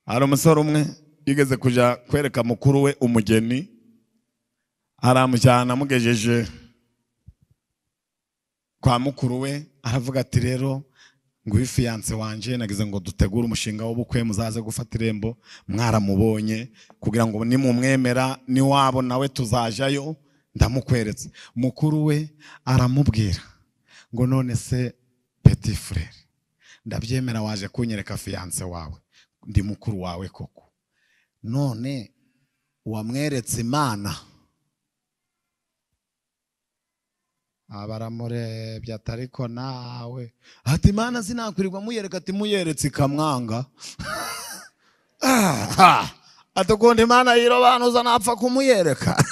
hari umusore umwe yigeze kujya kwereka mukuru we umugeni aramushyana amugejeje kwa mukuru we aravuga ati rero nguyu fiyanse wanjye nageze ngo dutegure umushinga w'ubukwe muzaze gufata irembo mwaramubonye kugira ngo nimumwemera niwabo nawe tuzajyayo ndamukweretse mukuru we aramubwira ngo none se peti furere ndabyemera waje kunyereka fiyanse wawe ndi mukuru wawe koko none wamweretse imana baramurebye ati ariko nawe ati imana sinakwirirwa muyereka ati muyeretse ikamwanga ati ukuntu imana yirobanuza napfa kumuyereka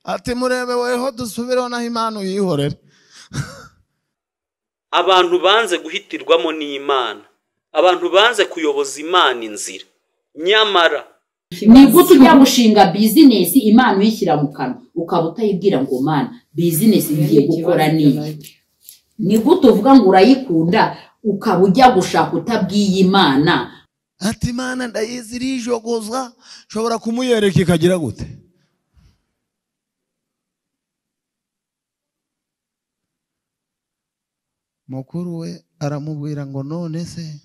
ati murebe weho dusubireho naho imana uyihorere abantu banze guhitirwamo n'imana abantu banze kuyoboza imana inzira nyamara ni gute ujya gushinga bizinesi imana uyishyira mu kanwa ukaba utayibwira ngo mana bizinesi ngiye gukora n'iyi ni gute uvuga ngo urayikunda ukaba ujya gushaka utabwiye imana ati imana ndayizi irijogoza nshobora kumuyereka ikagira gute mukuru we aramubwira ngo none se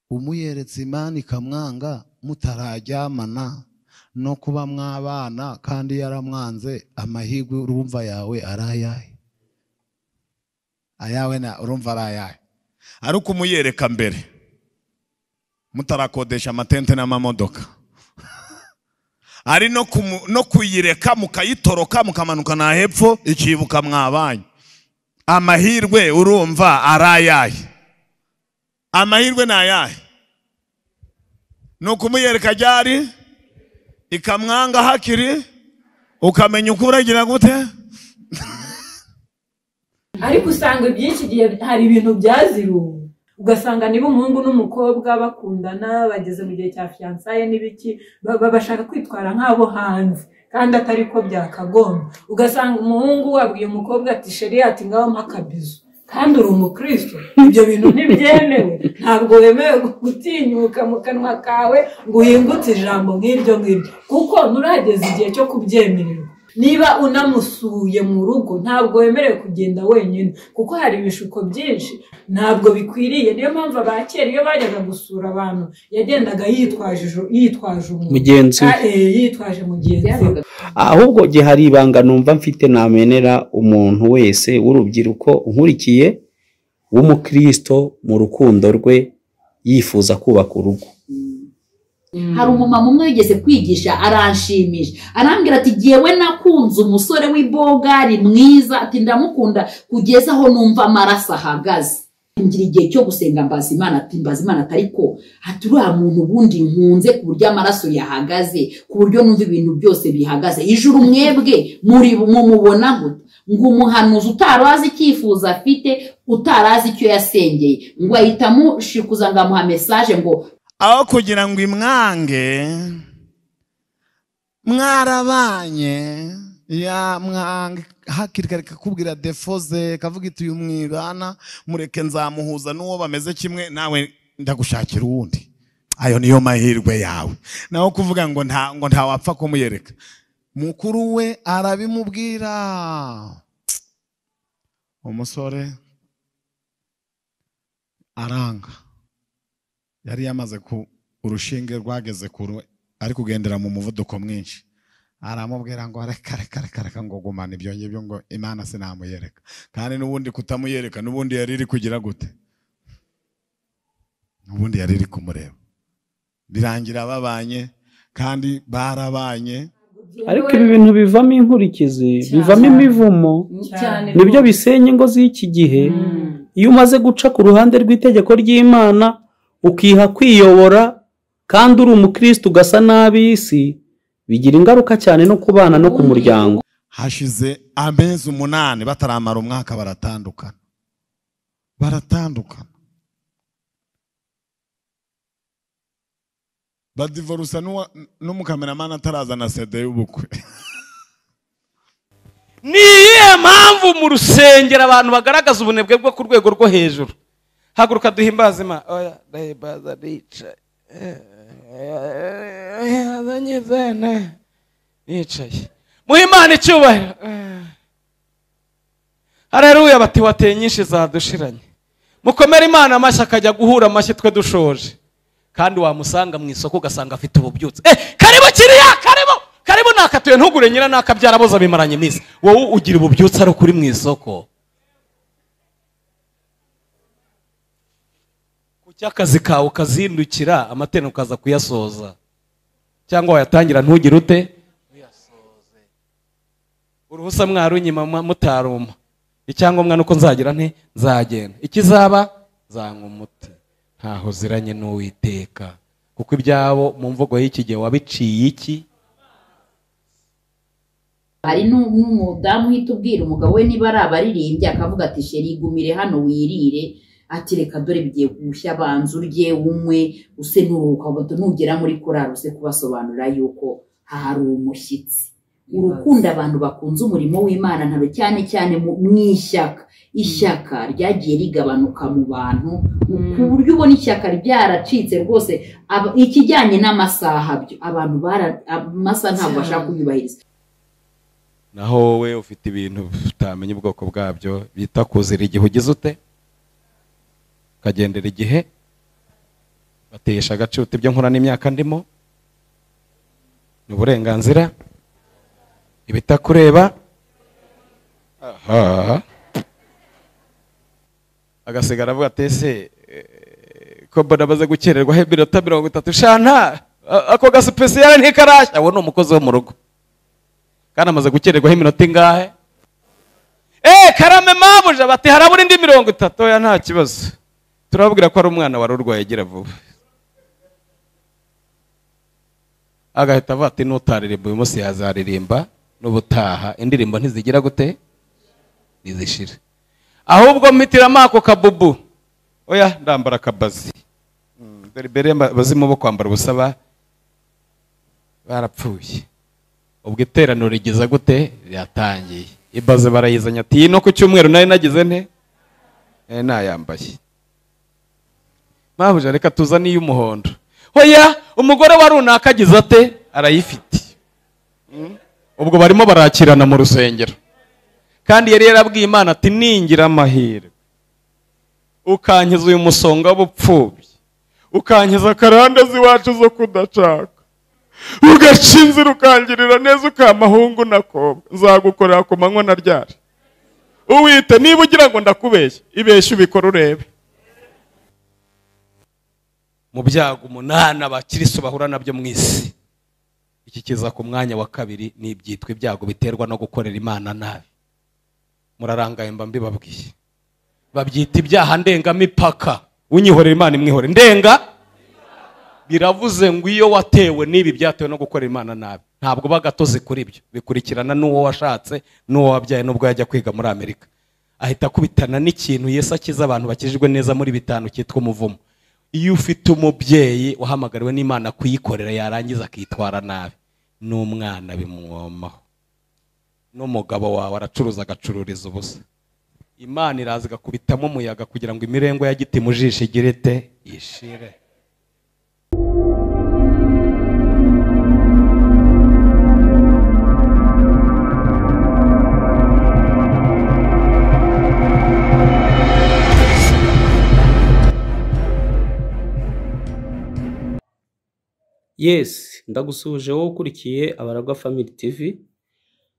umuyeretse imana ikamwanga mutarajyamana no kuba mwabana kandi yaramwanze amahirwe urumva yawe ari ayahe ayawe na urumva ari ayahe ariko umuyereka mbere mutarakodesha amatente n'amamodoka ari no kuyireka mukayitoroka mukamanuka na hepfo ikibuka mwabanye amahirwe urumva ari ayahe amahirwe ni ayahe ni ukumuyereka ryari ikamwanga hakiri ukamenya uko uragira gute ariko usanga ibyinshi igihe hari ibintu byaziruwe ugasanga niba umuhungu n'umukobwa bakundana bageze mu gihe cya fiyansaye n'ibiki bashaka kwitwara nk'abo hanze kandi atari ko byakagomba ugasanga umuhungu wabwiye umukobwa ati sheri ati ngaho akabizu kandi uri umukristo ibyo bintu ntibyemewe ntabwo wemewe gutinyuka mu kanwa kawe ngo uhingutse ijambo nk'iryo ngiryo kuko nturageze igihe cyo kubyemererwa niba unamusuye mu rugo ntabwo wemerewe kugenda wenyine kuko hari ibishuko byinshi ntabwo bikwiriye niyo mpamvu abakera iyo bajyaga gusura abantu yagendaga yitwaje yitwaje umuntu mugenzi we yitwaje mugenzi we ahubwo gihe hari ibanga numva mfite namenera umuntu wese w'urubyiruko nkurikiye w'umukristo mu rukundo rwe yifuza kubaka urugo hari umumama umwe wigeze kwigisha aranshimisha arambwira ati ngewe nakunze umusore w'ibogari mwiza ati ndamukunda kugeza aho numva amaraso ahagaze ngira igihe cyo gusenga mbaza imana ati mbaza imana atari ko ati uriya muntu ubundi nkunze ku buryo amaraso yahagaze ku buryo numva ibintu byose bihagaze ijuru mwebwe muri mumubona gute ngo umuhanuzi utari azi icyifuzo afite utari azi icyo yasengeye ngo ahita amushikuza ngo amuha mesaje ngo aho kugira ngo imwange mwarabanye ya mwanga hakiri kare kakubwira defo ze kavuga iti uyu mwibana mureke nzamuhuza n'uwo bameze kimwe nawe ndagushakira uwundi ayo niyo mahirwe yawe naho kuvuga ngo nta ngo ntawapfa kumuyereka mukuru we arabimubwira umusore aranga yari yamaze ku urushinge rwageze kure ari kugendera mu muvuduko mwinshi aramubwira ngo reka reka reka reka ngo gumana ibyo ngibyo ngo imana sinamuyereka kandi n'ubundi kutamuyereka n'ubundi yari iri kugira gute n'ubundi yari iri kumureba birangira babanye kandi barabanye ariko ibi bintu bivamo inkurikizi bivamo imivumo cyane nibyo bisenya ingo z'iki gihe iyo umaze guca ku ruhande rw'itegeko ry'imana ukiha kwiyobora kandi uri umukristo ugasa n'ab'isi bigira ingaruka cyane no ku bana no ku muryango hashize amezi umunani bataramara umwaka baratandukana baratandukana badivorusa n'uwa- n'umukameramani atarazana sede y'ubukwe ni iyihe mpamvu mu rusengero abantu bagaragaza ubunebwe bwo ku rwego rwo hejuru haguruka duhimbaze imana oya ndahimbaza nicaye yazanye zene nicaye muhe imana icyubahiro hareruya bati wateye nyinshi zadushiranye mukomere imana amashyi akajya guhura amashyi twe dushoje kandi wamusanga mu isoko ugasanga afite ububyutse eh karibu kiriya karibu karibu nakatuye ntugure nyira nakabyara boza bimaranye iminsi wowe ugira ububyutse ari ukuri mu isoko kuki akazi kawe ukazindukira amateni ukaza kuyasoza cyangwa wayatangira ntugire ute uyasoze uruhusa mwarunyima mwa- mutaruma icyangombwa nuko nzagira nti nzagenda ikizaba zanywa umuti ntaho uziranye n'uwiteka kuko ibyabo mu mvugo y'iki gihe wabiciye iki hari nu- n'umudamu uhita ubwira umugabo we niba ari abaririmbyi akavuga ati sheri igumire hano wirire ati reka dore bigiye gushya banza urye unywe use n'uruhuka bato nugera muri korari use kubasobanurira yuko hari umushyitsi urukundo abantu bakunze umurimo w'imana ntaro cyane cyane mu mu ishyaka ishyaka ryagiye rigabanuka mu bantu ku buryo ubona ishyaka ryaracitse rwose Aba- ikijyanye n'amasaha byo abantu bara- amasaha ntabwo bashaka kuyubahiriza naho wowe ufite ibintu utamenya ubwoko bwabyo bita kuzira igihe ugize ute ukagendera igihe batesha agaciro uta ibyo nkora n'imyaka ndimo ni uburenganzira ibitakureba aha agasigara avuga ati ese eh, ko mbona amaze gukererwaho iminota mirongo itatu shana a- ako gasipesiyare ntikarashya uwo ni umukozi wo mu rugo kandi amaze gukererwaho iminota ingahe eee karame mabuja bati harabura indi mirongo itatu ya nta kibazo turababwira ko ari umwana wari urwaye agira vuba agahita avuga ati n'utaririmba uyu munsi yazaririmba n'ubutaha indirimbo ntizigira gute ntizishira ahubwo mpitiramo ako kabubu oya ndambara akabazi Mm, dore mbere abazimu bo kwambara ubusa ba- barapfuye ubwo iteraniro rigeza gute ryatangiye ibaze barayizanye ati iyi no ku cyumweru nari nagize nte Eh, nayambaye mpamvu reka tuzane iy'umuhondo hoya umugore wa runaka agize ate arayifite Mm. ubwo barimo barakirana mu rusengero kandi yari yarabwiye imana ati ningira amahirwe ukankiza uyu musonga w'ubupfubyi ukankiza karandazi wacu zo kudacaka ugaca inzira ukangirira neza ukamahungu nakobwa nzagukorera ku manywa na ryari uwite niba ugira ngo ndakubeshye ibeshye ubikora urebe mu byago umunani abakirisu bahura nabyo mu isi iki kiza ku mwanya wa kabiri ni ibyitwa ibyago biterwa no gukorera imana nabi murarangaye mba mbibabwiye babyita ibyaha ndengamipaka unyihorera imana imwihore ndenga biravuze ngo iyo watewe n'ibi byatewe no gukorera imana nabi ntabwo uba gatozi kuri byo bikurikirana n'uwo washatse n'uwo wabyaye n'ubwo yajya kwiga muri amerika ahita akubitana n'ikintu yesu akiza abantu bakijijwe neza muri bitanu cyitwa umuvumo iyo ufite umubyeyi wahamagariwe n'imana kuyikorera yarangiza akitwara nabi n'umwana bimwomaho n'umugabo wawe aracuruza agacururiza ubusa imana iraza igakubitamo umuyaga kugira ngo imirengo ya giti mu jisho igire ite ishire yesi ndagusuhuje wowe ukurikiye abaragwa family tv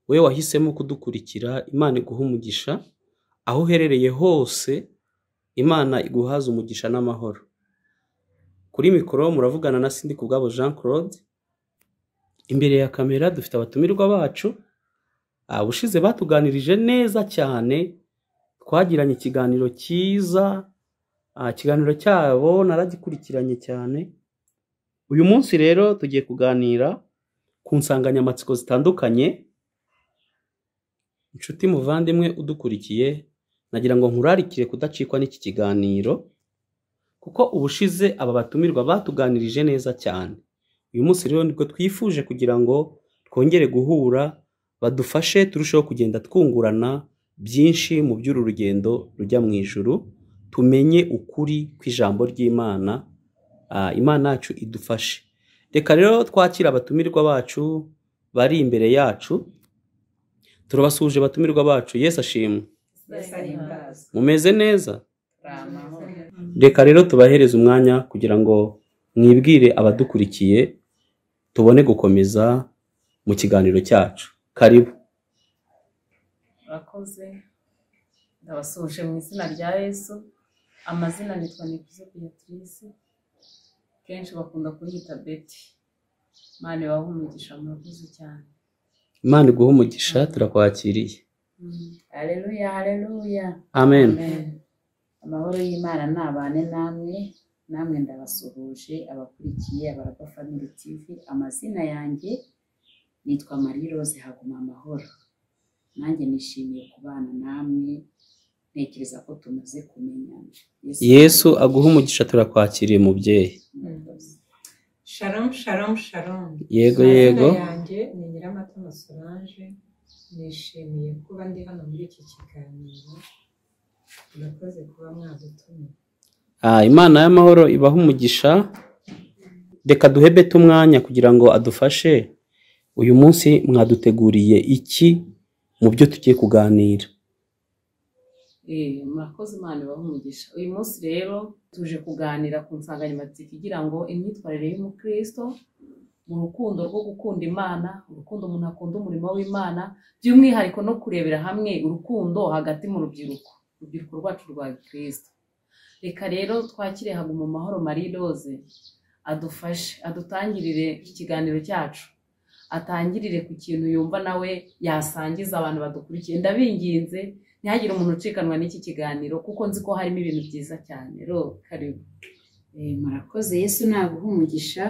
we wahisemo kudukurikira imana iguha umugisha aho uherereye hose imana iguhaza umugisha n'amahoro kuri mikoro muravugana na sindi kubwabo jean claude imbere ya kamera dufite abatumirwa bacu abushize batuganirije neza cyane twagiranye ikiganiro cyiza ah, ikiganiro cyabo naragikurikiranye cyane uyu munsi rero tugiye kuganira ku nsanganyamatsiko zitandukanye inshuti muvandimwe udukurikiye nagira ngo nkurarikire kudacikwa n'iki kiganiro kuko ubushize aba batumirwa batuganirije neza cyane uyu munsi rero nibwo twifuje kugira ngo twongere guhura badufashe turusheho kugenda twungurana byinshi mu by'uru rugendo rujya mu ijuru tumenye ukuri kw'ijambo ry'imana ah, imana yacu idufashe reka rero twakira abatumirwa bacu bari imbere yacu turabasuhuje abatumirwa bacu yesu ashimwe mumeze neza reka rero tubahereze umwanya kugira ngo mwibwire abadukurikiye tubone gukomeza mu kiganiro cyacu karibu murakoze ndabasuhuje mu izina rya yesu amazina nitwa nikuze beatrice kenshi bakunda kunyita beti mani wawe umugisha murakoze cyane imana iguhe umugisha turakwakiriye hareruya hareruya amen amahoro y'imana ntabane namwe namwe ndabasuhuje abakurikiye abaragwa family tv amazina yanjye nitwa marie rose haguma amahoro nanjye nishimiye kubana namwe ntekereza ko tumaze kumenyana yesu aguhe umugisha turakwakiriye mubyeyi sharamu sharamu sharamu yego Amazina yego yanjye ni nyiramatama solange nishimiye kuba ndi hano muri iki kiganiro murakoze kuba mwadutumiye Ah, imana y'amahoro ibahe umugisha reka duhe beti umwanya kugira ngo adufashe uyu munsi mwaduteguriye iki mu byo tugiye kuganira Eh, murakoze imana ibahe umugisha uyu munsi rero tuje kuganira ku nsanganyamatsiko igira ngo imyitwarire y'umukristo mu rukundo rwo gukunda imana urukundo umuntu akunda umurimo w'imana by'umwihariko no kurebera hamwe urukundo hagati mu rubyiruko urubyiruko rwacu rwa kirisito reka rero twakire haguma amahoro marie rose adufashe adutangirire ikiganiro cyacu atangirire ku kintu yumva nawe yasangiza abantu badukurikiye ndabinginze ntihagire umuntu ucikanwa n'iki kiganiro kuko nzi ko harimo ibintu byiza cyane ro karibu Eh, murakoze yesu naguha umugisha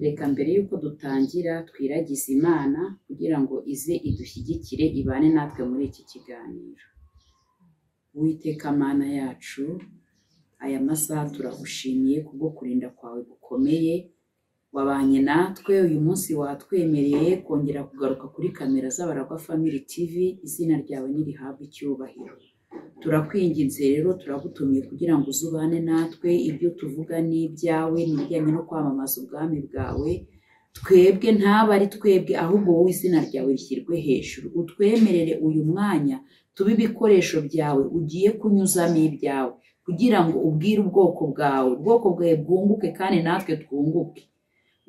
reka mbere y'uko dutangira twiragize imana kugira ngo ize idushyigikire ibane natwe muri iki kiganiro witeka mana yacu aya masaha turagushimiye kubwo kurinda kwawe gukomeye wabanye natwe uyu munsi watwemereye kongera kugaruka kuri kamera z'abaragwa family tv izina ryawe nirihabwa icyubahiro turakwinginze rero turagutumiye kugira ngo uze ubane natwe ibyo tuvuga ni ibyawe ni ibijyanye no kwamamaza ubwami bwawe twebwe ntabe ari twebwe ahubwo wowe izina ryawe rishyirwe hejuru utwemerere uyu mwanya tube ibikoresho byawe ugiye kunyuzamo ibyawe kugira ngo ubwire ubwoko bwawe ubwoko bwawe bwunguke kandi natwe twunguke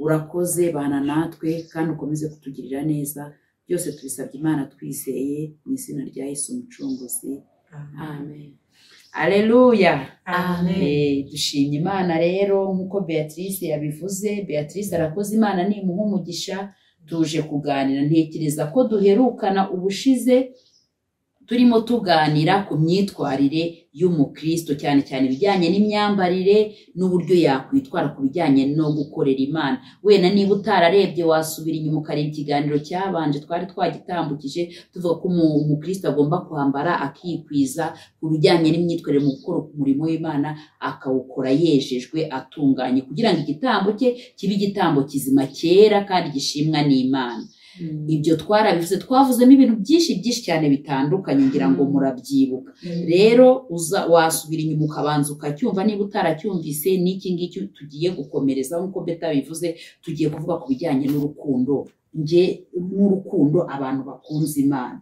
urakoze bana natwe kandi ukomeze kutugirira neza byose tubisabye imana twizeye mu izina rya yesu umucunguzi amen aleluya amen Eh, dushimye imana rero nk'uko beatrice yabivuze beatrice arakoze imana nimuha umugisha tuje kuganira ntekereza ko duherukana ubushize turimo tuganira ku myitwarire y'umukristo cyane cyane ibijyanye n'imyambarire n'uburyo yakwitwara ku bijyanye no gukorera imana wenda niba utararebye wasubira inyuma ukareba ikiganiro cyabanje twari twagitambukije tuvuga ko umu- umukristo agomba kwambara akikwiza ku bijyanye n'imyitwarire mu gukora umurimo w'imana akawukora yejejwe atunganye kugira ngo igitambo cye kibe igitambo kizima cyera kandi gishimwa n'imana ibyo twarabivuze twavuzemo ibintu byinshi byinshi cyane bitandukanye ngira ngo murabyibuka rero uza wasubira inyuma ukabanza ukacyumva niba utaracyumvise n'iki ngiki tugiye gukomereza nk'uko beta bivuze tugiye kuvuga ku bijyanye n'urukundo nge n'urukundo abantu bakunze imana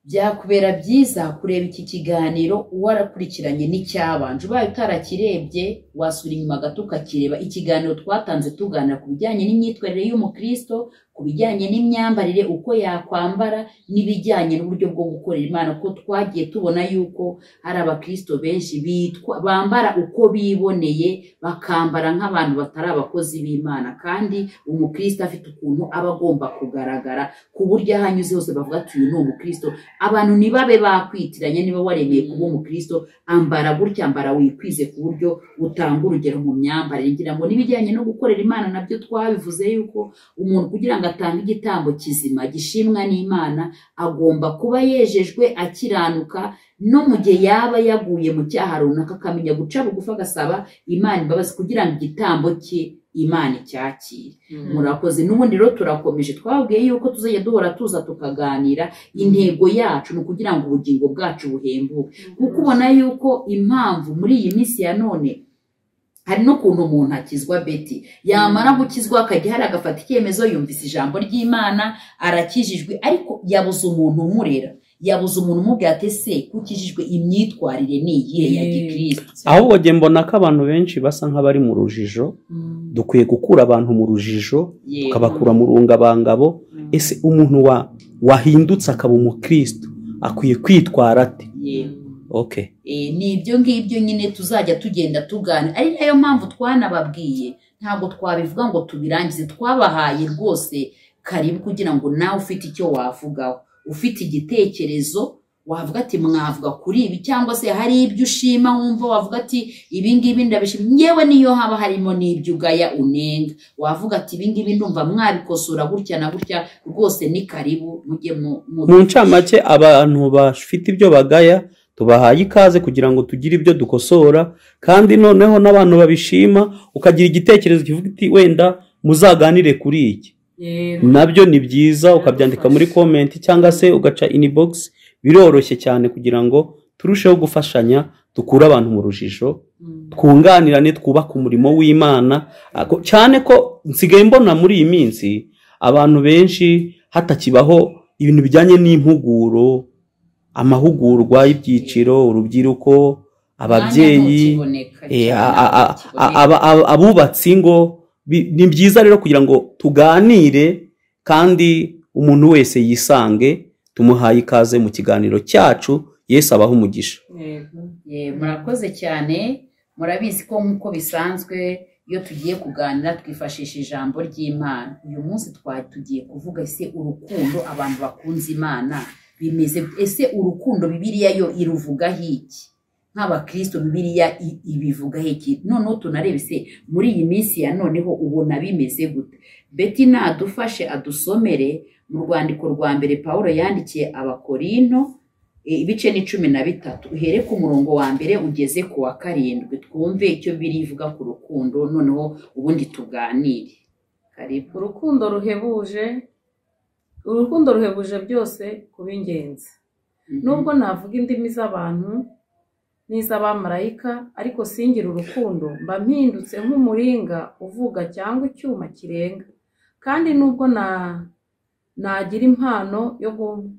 byakubera byiza kureba iki kiganiro warakurikiranye n'icyabanje ubaye utarakirebye wasura inyuma gato ukakireba ikiganiro twatanze tuganira ku bijyanye n'imyitwarire y'umukristo ku bijyanye n'imyambarire uko yakwambara n'ibijyanye n'uburyo bwo gukorera imana ko twagiye tubona yuko hari abakristo benshi bitwa bambara uko biboneye bakambara nk'abantu batari abakozi b'imana kandi umukristo afite ukuntu aba agomba kugaragara ku buryo aho anyuze hose bavuga ati uyu ni umukristo abantu ntibabe bakwitiranye niba waremeye kuba umukristo ambara gutya ambara wikwize ku buryo utanga urugero mu myambarire ngira ngo n'ibijyanye no gukorera imana nabyo twabivuze yuko umuntu kugira ngo agatanga igitambo kizima gishimwa n'imana agomba kuba yejejwe akiranuka no mu gihe yaba yaguye mu cyaha runaka akamenya guca bugufi agasaba imana imbabazi kugira ngo igitambo cye imana icyakire murakoze n'ubundi rero turakomeje twabwiye yuko tuzajya duhora tuza tukaganira intego yacu ni ukugira ngo ubugingo bwacu buhembuke kuko ubona yuko impamvu muri iyi minsi ya none hari n'ukuntu umuntu akizwa beti yamara gukizwa akajya hari agafata icyemezo yumvise ijambo ry'imana arakijijwe ariko yabuze umuntu umurera yabuze umuntu umubwira ati ese kukijijwe imyitwarire ni iyihe ya gikristo ahubwo njye mbona ko abantu benshi basa nk'abari mu rujijo dukwiye gukura abantu mu rujijo Yego. tukabakura mu rungabangabo ese umuntu wa wahindutse akaba umukristo akwiye kwitwara ate Yego. okay Eh, ni ibyo ngibyo nyine tuzajya tugenda tugana ari nayo mpamvu twanababwiye ntabwo twabivuga ngo tubirangize twabahaye rwose karibu kugira ngo nawe ufite icyo wavugaho ufite igitekerezo wavuga ati mwavuga kuri ibi cyangwa se hari ibyo ushima wumva wavuga ati ibi ngibi ndabishima yewe niyo haba harimo n'ibyo ugaya unenga wavuga ati ibi ngibi ndumva mwabikosora gutya na gutya rwose ni karibu mujye mu- mu mu ncamake abantu bafite ibyo bagaya tubahaye ikaze kugira ngo tugire ibyo dukosora kandi noneho n'abantu babishima ukagira igitekerezo kivuga iti wenda muzaganire kuri iki yego nabyo ni byiza ukabyandika muri komenti cyangwa se ugaca inibogisi biroroshye cyane kugira ngo turusheho gufashanya dukure abantu mu rujijo twunganirane twubake umurimo w'imana Ako- cyane ko nsigaye mbona muri iyi minsi abantu benshi hatakibaho ibintu bijyanye n'impuguro amahugurwa y'ibyiciro urubyiruko ababyeyi mwanya ntukiboneka Eh, cyane, a- a- a- ntukiboneka. aba- aba- abubatsi ngo bi- ni byiza rero kugira ngo tuganire kandi umuntu wese yisange tumuhaye ikaze mu kiganiro cyacu yesu abaho umugisha yego Ye, murakoze cyane murabizi ko nk'uko bisanzwe iyo tugiye kuganira twifashisha ijambo ry'imana uyu munsi twa- tugiye kuvuga ese urukundo abantu bakunze imana bimeze ese urukundo bibiliya yo iruvugaho iki nk'abakristo bibiliya i- ibivugaho iki noneho tunarebe se muri iyi minsi ya noneho ubona bimeze gute beti nadufashe adusomere mu rwandiko rwa mbere paul yandikiye abakorinto E, ibice ni cumi na bitatu uhere ku murongo wa mbere ugeze ku wa karindwi twumve icyo birivuga ku rukundo noneho ubundi tuganire karibu urukundo ruhebuje urukundo ruhebuje byose kuba ingenzi nubwo navuga indimi z'abantu n'iz'abamarayika ariko singira urukundo mba mpindutse nk'umuringa uvuga cyangwa icyuma kirenga kandi nubwo na- nagira impano yo gu-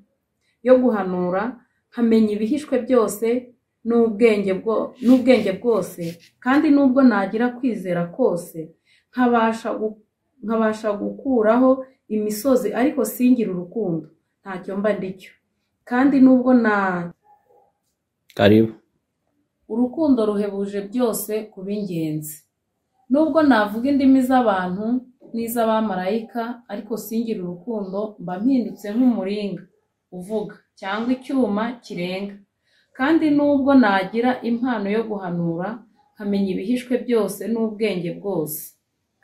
yo guhanura nkamenya ibihishwe byose n'ubwenge bwo- n'ubwenge bwose kandi nubwo nagira kwizera kose nkabasha gu- nkabasha gukuraho imisozi ariko singira urukundo ntacyo mba ndicyo kandi nubwo na karibu urukundo ruhebuje byose kuba ingenzi nubwo navuga indimi z'abantu n'iz'abamarayika ariko singira urukundo mba mpindutse nk'umuringa uvuga cyangwa icyuma kirenga kandi nubwo nagira impano yo guhanura nkamenya ibihishwe byose n'ubwenge bwose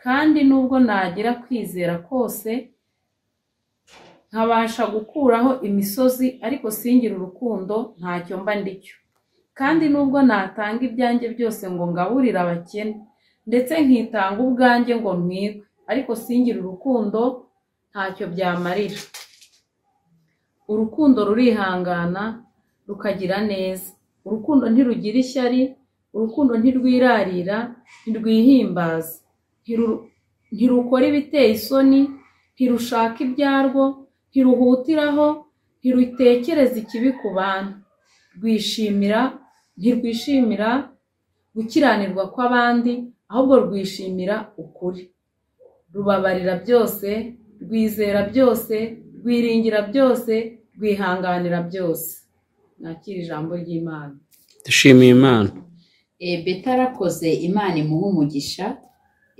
kandi nubwo nagira kwizera kose nkabasha gukuraho imisozi ariko singira urukundo ntacyo mba ndicyo kandi nubwo natanga ibyanjye byose ngo ngaburire abakene ndetse nkitanga ubwanjye ngo mwigwe ariko singira urukundo ntacyo byamarira urukundo rurihangana rukagira neza urukundo ntirugira ishyari urukundo ntirwirarira ntirwihimbaza ntiru- ntirukora ibiteye isoni ntirushaka ibyarwo ntiruhutiraho ntirutekereza ikibi ku bantu rwishimira ntirwishimira gukiranirwa kw'abandi ahubwo rwishimira ukuri rubabarira byose rwizera byose rwiringira byose rwihanganira byose nakira ijambo ry'imana dushimiye imana e, beta arakoze imana imuha umugisha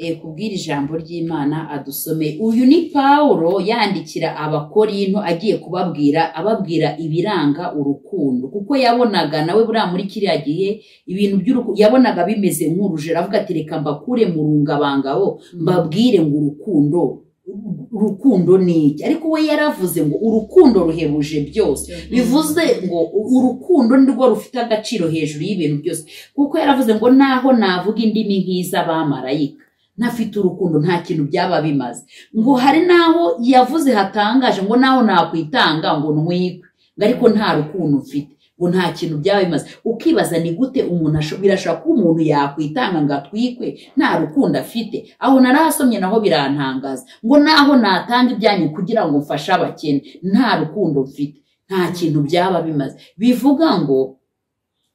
e, kubwira ijambo ry'imana adusomeye uyu ni pawulo yandikira abakorinto agiye kubabwira ababwira ibiranga urukundo kuko yabonaga nawe buriya muri kiriya gihe ibintu by'urukundo yabonaga bimeze nk'urujero avuga ati reka mbakure mu rungabangabo mbabwire ngo urukundo urukundo ni iki ariko we yaravuze ngo urukundo ruhebuje byose bivuze ngo urukundo ni rwo rufite agaciro hejuru y'ibintu byose kuko yaravuze ngo naho navuga indimi nk'iz'abamarayika ntafite urukundo nta kintu byaba bimaze ngo hari n'aho yavuze hatangaje ngo naho nakwitanga ngo ntwikwe ngo ariko nta rukundo mfite ngo nta kintu byaba bimaze ukibaza ni gute umuntu asho- birashobora kuba umuntu yakwitanga ngo atwikwe nta rukundo afite aho narahasomye naho birantangaza ngo naho natanga ibyanyu kugira ngo mfashe abakene nta rukundo mfite nta kintu byaba bimaze bivuga ngo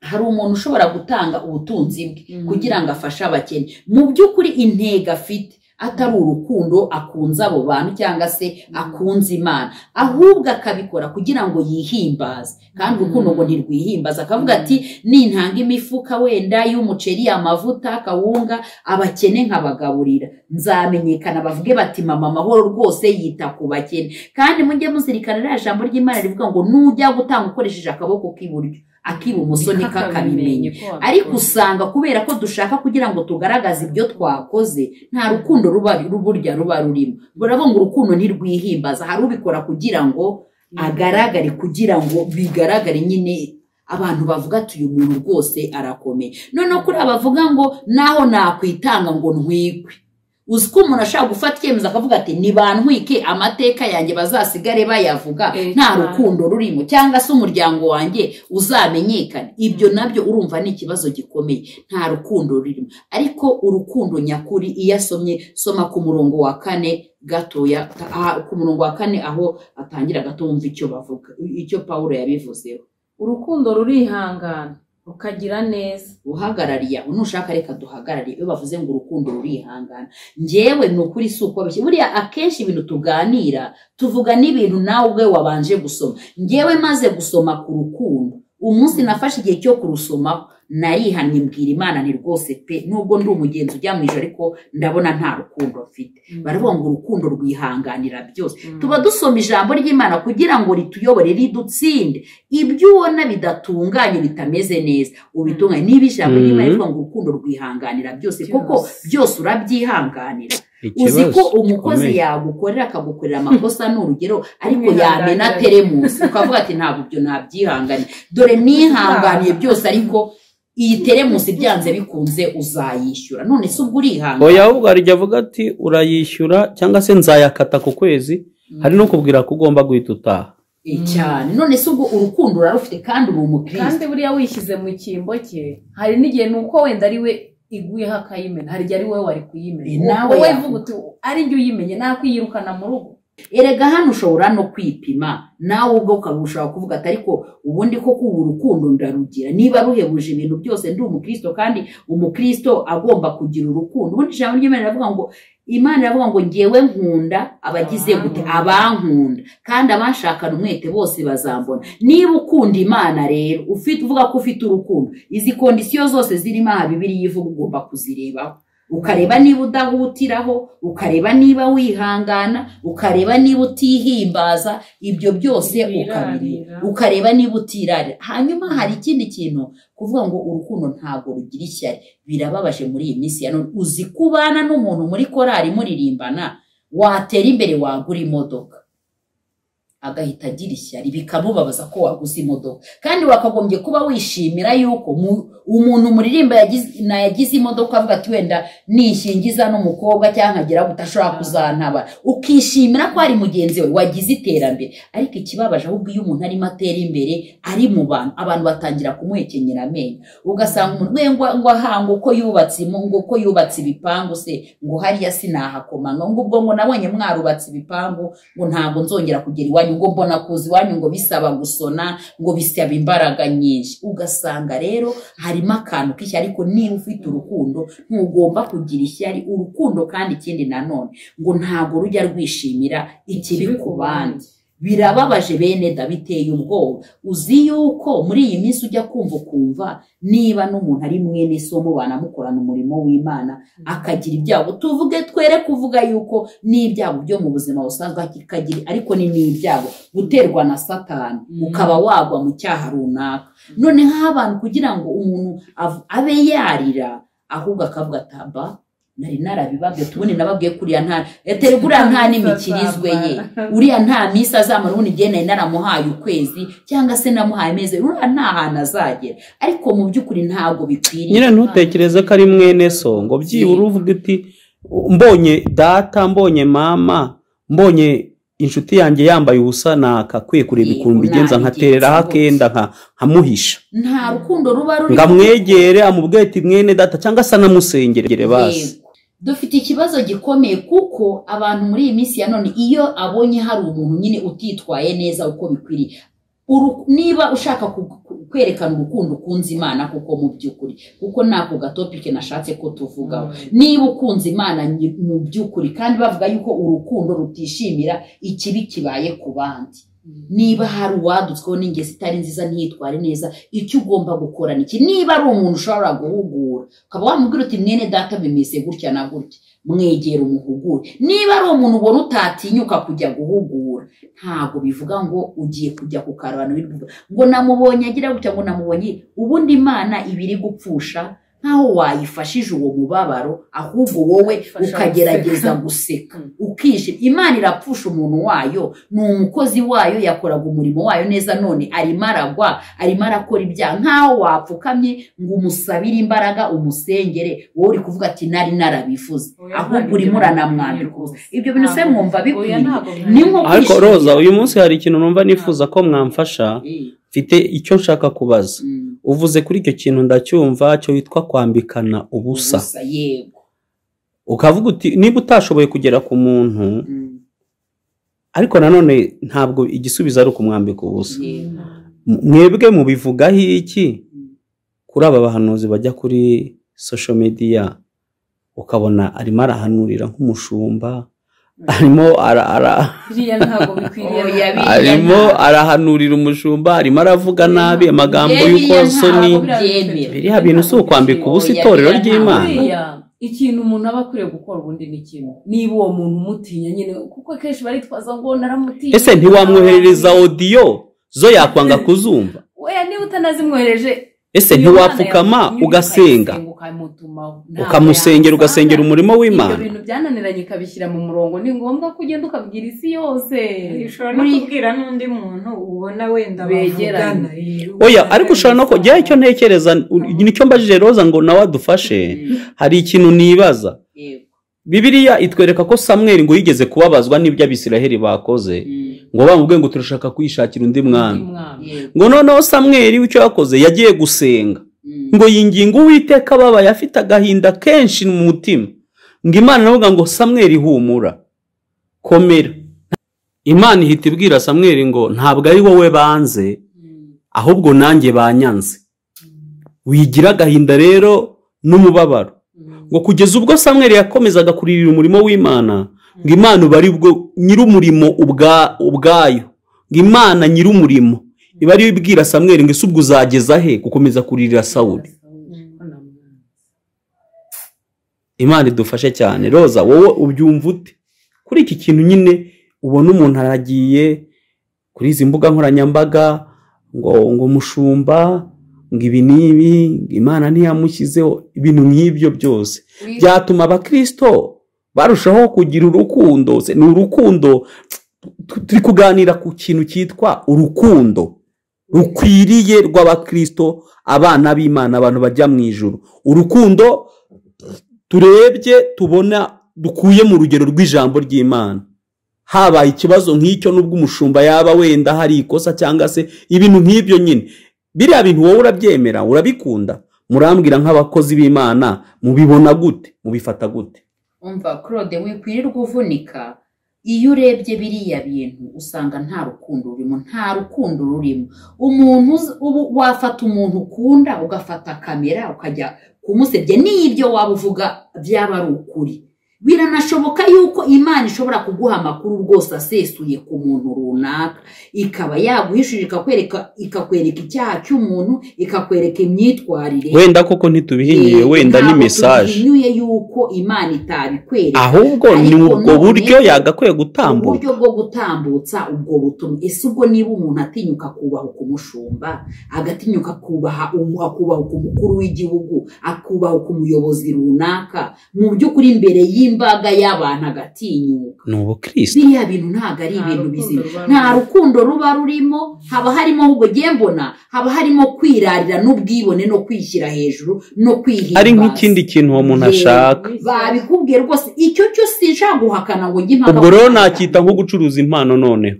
hari umuntu ushobora gutanga ubutunzi bwe kugira ngo afashe abakene mu by'ukuri intego afite atari urukundo akunze abo bantu cyangwa se akunze imana ahubwo akabikora kugira ngo yihimbaze kandi urukundo ngo ntirwihimbaze akavuga ati nintanga imifuka wenda y'umuceri amavuta kawunga abakene nkabagaburira nzamenyekana bavuge bati mama amahoro rwose yita ku bakene kandi mujye muzirikana ririya jambo ry'imana rivuga ngo nujya gutanga ukoresheje akaboko k'iburyo ak'ibumoso niko akabimenye ariko usanga kubera ko dushaka kugira ngo tugaragaze ibyo twakoze nta rukundo ruba burya ruba rurimo baravuga ngo urukundo ntirwihimbaza hari ubikora kugira ngo agaragare kugira ngo bigaragare nyine abantu bavuga ati uyu muntu rwose arakomeye noneho kuri abavuga ngo naho nakwitanga ngo ntwikwe uzi ko umuntu ashobora gufata icyemezo akavuga ati ntibantwike amateka yanjye bazasigare bayavuga Eh, nta cyane. rukundo rurimo cyangwa se umuryango wanjye uzamenyekane ibyo nabyo urumva ni ikibazo gikomeye nta rukundo rurimo ariko urukundo nyakuri iyo asomye soma ku murongo wa kane gatoya aha, ku murongo wa kane aho atangira gato wumva icyo bavuga icyo pawulo yabivuzeho urukundo rurihangana rukagira neza uhagarariye aho nushaka reka duhagarariye iyo bavuze ngo urukundo rurihangana njyewe ni ukuri si uko bishye buriya akenshi ibintu tuganira tuvuga n'ibintu nawe ubwe wabanje gusoma njyewe maze gusoma ku rukundo umunsi nafashe igihe cyo kurusomaho narihannye mbwira imana ni rwose pe nubwo ndi umugenzi ujya mu ijoro ariko ndabona nta rukundo mfite baravuga ngo urukundo rwihanganira byose tuba dusoma ijambo ry'imana kugira ngo rituyobore ridutsinde ibyo ubona bidatunganye bitameze neza ubitunganye niba ijambo Mhm. ry'imana rivuga ngo urukundo rwihanganira byose koko byose urabyihanganira uzi ikibazo ko umukozi gikomeye. yagukorera akagukorera amakosa ni urugero ariko Umwihanganira. yamena teremusi ukavuga ati ntabwo ibyo ntabyihanganiye dore nihanganiye byose ariko iyi teremusi byanze bikunze uzayishyura none se ubwo urihangana oya ahubwo hari igihe avuga ati urayishyura cyangwa se nzayakata ku kwezi hari no kubwira ko ugomba guhita utaha Eh, cyane none se ubwo urukundo urarufite kandi uri umukristo kandi buriya wishyize mu cyimbo cye hari n'igihe ni uko wenda ari we iguyeho akayimena hari igihe ari wowe wari Eh, kuyimena nawe wowe yavuga. uvuga uti ari njye uyimenye nakwiyirukana mu rugo erega hano ushobora no kwipima nawe ubwo ukaba ushobora kuvuga ati ariko ubundi koko ubu urukundo ndarugira niba ruhebuje ibintu byose ndi umukristo kandi umukristo agomba kugira urukundo ubundi ijambo ry'imana riravuga ngo imana iravuga ngo ngewe nkunda abagize gute abankunda kandi abanshakana umwete bose bazambona niba ukunda imana rero ufite uvuga ko ufite urukundo izi kondisiyo zose zirimo aha bibiri ivuga ugomba kuzirebaho ukareba niba udahutiraho ukareba niba wihangana ukareba niba utihimbaza ibyo byose Ntiwirarira. ukabireba ukareba niba utirarira hanyuma hari ikindi kintu kuvuga ngo urukundo ntabwo rugira ishyari birababaje muri iyi minsi ya none uzi kubana n'umuntu muri korari muririmbana watera imbere wagura imodoka agahita agira ishyari bikamubabaza ko waguze imodoka kandi wakagombye kuba wishimira yuko mu- umuntu muririmba yagize- nayagize imodoka avuga ati wenda nishingiza n'umukobwa cyangwa nkagera guta ashobora kuzantaba ukishimira ko ari mugenzi we wagize iterambere ariko ikibabaje ahubwo iyo umuntu arimo atera imbere ari mu bantu abantu batangira kumuhekenyera amenyo ugasanga umuntu we ngo ngo ahanga uko yubatse imu- ngo uko yubatse ibipangu se ngo hariya sinahakomanga ngo ubwo ngo nabonye mwarubatse ibipangu ngo ntabwo nzongera kugera iwanyu ngo mbona kuza iwanyu ngo bisaba gusona ngo bisaba imbaraga nyinshi ugasanga rero harimo akantu k'ishya ariko niba ufite urukundo ntugomba kugira ishyari urukundo kandi ikindi nanone ngo ntabwo rujya rwishimira ikibi ku bandi birababaje bene da biteye ubwoba uzi yuko muri iyi minsi ujya kumva ukumva niba n'umuntu ari mwene so mubana mukorana umurimo w'imana akagira ibyago tuvuge twere kuvuga yuko n'ibyago byo mu buzima busanzwe akagira ariko ni n'ibyago guterwa na satani ukaba wagwa mu cyaha runaka none nk'abantu kugira ngo umuntu av- abe yarira ahubwo akavuga ati aba nari narabibabwiye tubone nababwiye kuriya nta eteri buriya nta n'imikirizwe ye uriya nta minsi azamara ubundi igihe nari naramuhaye ukwezi cyangwa se namuhaye amezi abiri, uriya nta hantu azagera ariko mu by'ukuri ntabwo bikwiriye nyine ntutekereze ko ari mwene so ngo byibura uvuga uti mbonye data mbonye mama mbonye inshuti yanjye yambaye ubusa nakakwiye kureba Yego, ikuntu bigenza nkatereraho nabigenza akenda nka- nkamuhisha nta rukundo ruba ruri ngamwegere amubwire ati mwene data cyangwa se anamusengerere basi Yego. dufite ikibazo gikomeye kuko abantu muri iyi minsi ya none iyo abonye hari umuntu nyine utitwaye neza uko bikwiriye uru- niba ushaka ku- ku- kwerekana urukundo ukunze imana kuko mu by'ukuri kuko ni ako gatopike nashatse ko tuvugaho niba ukunze imana nyi- mu by'ukuri kandi bavuga yuko urukundo rutishimira ikibi kibaye ku bandi niba hari uwadutsweho n'ingeso itari nziza ntiyitware neza icyo ugomba gukora ni iki niba ari umuntu ushobora guhugura ukaba wamubwira uti mwene data bimeze gutya na gutya mwegera umuhugure niba ari umuntu ubona utatinyuka kujya guhugura ntabwo bivuga ngo ugiye kujya ku karubano bivuga ngo namubonye agira gutya ngo namubonye ubundi imana iba iri gupfusha nkaho wayifashije uwo mubabaro ahubwo wowe Ifasha ukagerageza guseka ukishima imana irapfusha umuntu wayo ni umukozi wayo yakoraga umurimo wayo neza none arimo aragwa arimo arakora ibyaha nkaho wapfukamye ngo umusabire imbaraga umusengere wowe uri kuvuga ati nari narabivuze Oya, ahubwo ntabwo urimo ibyo uranamwambika bikwiriye ubusa ibyo bintu se Ntabwo. mwumva Oya, bikwiye ntabwo ni nko ariko kwishimira. roza uyu munsi hari ikintu numva nifuza ko mwamfasha Eh, mfite icyo nshaka kubaza mm, uvuze kuri icyo kintu ndacyumva cyo witwa kwambikana ubusa ubusa yego ukavuga uti niba utashoboye kugera ku muntu mm, ariko nanone ntabwo igisubizo ari ukumwambika ubusa yego M- mwebwe mubivugaho iki Mm. kuri aba bahanuzi bajya kuri social media ukabona arimo arahanurira nk'umushumba arimo ara, ara, biriya ntabwo bikwiriye Oya, na- biriya arimo ntabwo- arahanurira umushumba arimo aravuga nabi amagambo Biriya y'ukozoni ntabwo byemera. biriya bintu si ukwambika ubusa Oya, itorero biriya ry'imana ntabwo. buriya ikintu umuntu aba akwiriye gukora ubundi ni kimwe niba uwo muntu umutinya nyine kuko akenshi baritwaza ngo naramutinya ese ntiwamwoherereza odiyo zo yakwanga kuzumva weya niba utanazimwohereje ese uyu mwana ntiwapfukama yakunyura ugasenga ukayisenga, ukamutumaho. Ntabwo ukamusengera yabisanga. ugasengera umurimo ibyo w'imana bintu byananiranye ikabishyira mu murongo ni ngombwa ko ugenda ukabwira isi yose ushobora no kubwira n'undi muntu ubona wenda Begeranye. bavugana eh, oya ariko ushobora no kujya icyo ntekereza u- nicyo mbajije roza ngo nawe adufashe hari ikintu nibaza yego bibiliya itwereka ko samweli ngo yigeze kubabazwa n'ibyo abisiraheli bakoze mm, ngo bamubwiye ngo turashaka kwishakira undi mwana umwana yego ngo noneho samweli w'icyo yakoze yagiye gusenga mm, ngo yinginga uwiteka ababaye afite agahinda kenshi mu mutima ngo imana iravuga ngo samweli humura komera imana ihita ibwira samweli ngo ntabwo ari wowe banze ahubwo nanjye banyanze wigira agahinda rero n'umubabaro ngo kugeza ubwo samweli yakomezaga kuririra umurimo w'imana ngo imana uba ari bwo nyir'umurimo ubwa- ubwayo ngo imana nyir'umurimo iba ariyo ibwira samweli ngo ese ubwo uzageza he gukomeza kuririra sawuli imana idufashe cyane roza wowe ubyumva ute kuri iki kintu nyine ubona umuntu aragiye kuri izi mbuga nkoranyambaga ngo ngo mushumba ngo ibi n'ibi ngo imana ntiyamushyizeho ibintu nk'ibyo byose byatuma abakirisito barushaho kugira urukundo se ni urukundo tu- turi kuganira ku kintu cyitwa urukundo rukwiriye rw'abakirisito abana b'imana abantu bajya mu ijuru urukundo turebye tubona dukuye mu rugero rw'ijambo ry'imana habaye ikibazo nk'icyo n'ubwo umushumba yaba wenda hari ikosa cyangwa se ibintu nk'ibyo nyine biriya bintu wowe urabyemera urabikunda murambwira nk'abakozi b'imana mubibona gute mubifata gute umva claude wikwirirwa uvunika iyo urebye biriya bintu usanga nta rukundo rurimo nta rukundo rurimo umuntu uzi- ubu wafata umuntu ukunda ugafata kamera ukajya kumusebya n'ibyo waba uvuga byaba ari ukuri biranashoboka yuko imana ishobora kuguha amakuru rwose asesuye ku muntu runaka ikaba yaguhishurira ikakwereka ikakwereka icyaha cy'umuntu ikakwereka imyitwarire wenda koko ntitubihinyuye wenda ni mesaje tubihinyuye yuko imana itabikwereka ahubwo ni Ariko ubwo none- buryo yagakwiye gutambuka uburyo bwo gutambutsa ubwo butumwa ese ubwo niba umuntu atinyuka kubaha ukumushumba agatinyuka kubaha umu- akubaha ku mukuru w'igihugu akubaha ku muyobozi runaka mu by'ukuri imbere y'imbaga y'abantu agatinyuka ni ubukristo biriya bintu ntabwo ari Nta ibintu rukundo bizima ruba nta rurimo. rukundo ruba rurimo haba harimo ahubwo ngiye mbona haba harimo kwirarira n'ubwibone no kwishyira hejuru no kwihimbaza ari nk'ikindi kintu uwo muntu Yego. ashaka babikubwiye rwose icyo cyo sinshaka guhakana ngo njye impaka ubwo rero ku- nacyita nko gucuruza impano noneho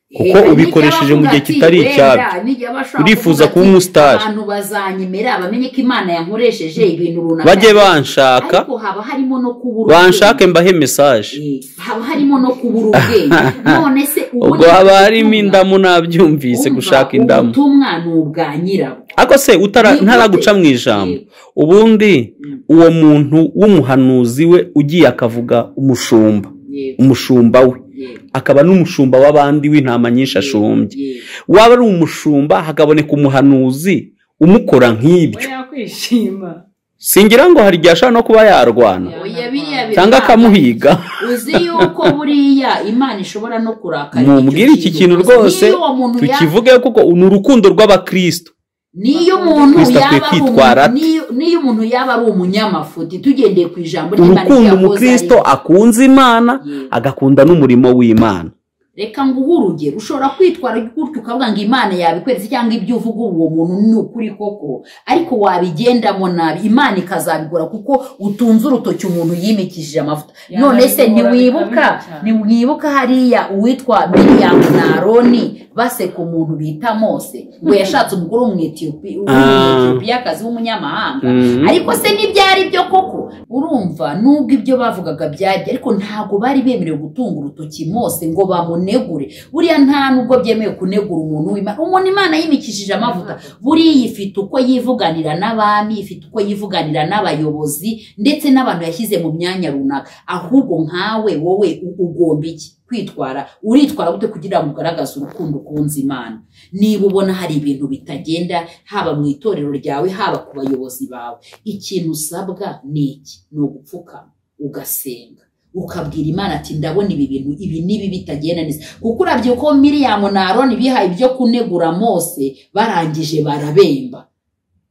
kuko Eh, ubikoresheje mu gihe nijya kitari bavuga ati, icyabyo. "Wenda, nijya bashaka Urifuza kuvuga kuba ati, umusitari." abantu bazanyemera bamenye ko imana yankoresheje ibintu runaka bajye banshaka ariko haba harimo no kubura ubwenge. banshake mbahe mesaje Eh, haba harimo no kubura ubwenge none se ubu ubwo ni haba ubutumwa. harimo indamu nabyumvise Umva, gushaka indamu ubutumwa ni ubwa nyirabwo ariko se utara- Ni ntaraguca gute? mu ijambo Eh, ubundi Mm. uwo muntu w'umuhanuzi we ugiye akavuga umushumba yego, umushumba we yego, akaba n'umushumba w'abandi w'intama nyinshi ashumbye yego. waba ari umushumba hakaboneka umuhanuzi umukora we nk'ibyo yakwishima singira ngo hari igihe ashobora no kuba yarwana Oya, biriya bintu cyangwa ntabwo- akamuhiga uzi yuko buriya imana ishobora no kurakara mumubwire iki kintu rwose Niyo uwo muntu yaba- tukivuge kuko ni urukundo rw'abakristo niyo umuntu Kristo akwiye yaba ari kwitwara umuntu- niyo- niyo umuntu yaba ari umunyamufuti tugendeye ku ijambo ry'Imana urukundo ryahoze umukristo ari- akunze imana Yewe. agakunda n'umurimo w'imana reka nguhe urugero ushobora kwitwara gutyo ukavuga ngo imana yabikweretse cyangwa ibyo uvuga uwo muntu ni ukuri koko ariko wabigendamo nabi imana ikazabigura kuko utunze urutoki umuntu yimikishije amavuta Ya, none se nabibora ntiwibuka bikamwica cyane. ntiwibuka hariya uwitwa miriyamu na aroni baseka umuntu bita mose ngo yashatse umugore w'umwetiyopi- w'umuetiyopiyakazi w'umunyamahanga Mhm. ariko se ntibyari byo koko urumva nubwo ibyo bavugaga byajya ariko ntabwo bari bemerewe gutunga urutoki mose ngo bamunegure buriya nta nubwo byemewe kunegura umuntu w'imana umuntu imana yimikishije amavuta buriya ifite uko yivuganira n'abami ifite uko yivuganira n'abayobozi ndetse n'abantu yashyize mu myanya runaka ahubwo nkawe wowe u- ugomba iki kwitwara uritwara gute kugira ngo ugaragaze urukundo ukunze imana niba ubona hari ibintu bitagenda haba mu itorero ryawe haba ku bayobozi bawe ikintu usabwa ni iki ni ugupfukama ugasenga ukabwira imana ati ndabona ibi bintu ibi n'ibi bitagenda neza kuko urabye ko miriyamu na aroni bihaye ibyo kunegura mose barangije barabemba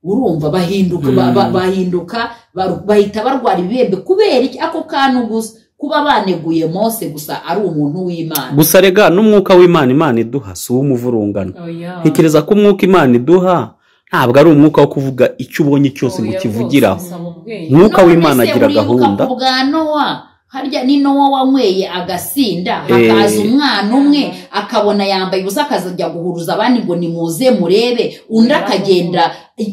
urumva bahinduka ba- ba- bahinduka baru- bahita barwara ibibembe kubera iki ako kantu gusa kuba baneguye mose gusa ari umuntu w'imana gusa rega n'umwuka w'imana imana iduha si uw'umuvurungano oya ntekereza ko umwuka imana iduha ntabwo ari umwuka wo kuvuga icyo ubonye cyose ngo Oya ukivugiraho rwose, bisaba ubwenge. umwuka None w'imana se agira uribuka gahunda ku bwa nowa harya ni nowa wanyweye agasinda hakaza Eh. umwana umwe akabona yambaye ubusa akazajya guhuruza abandi ngo nimuze murebe undi akagenda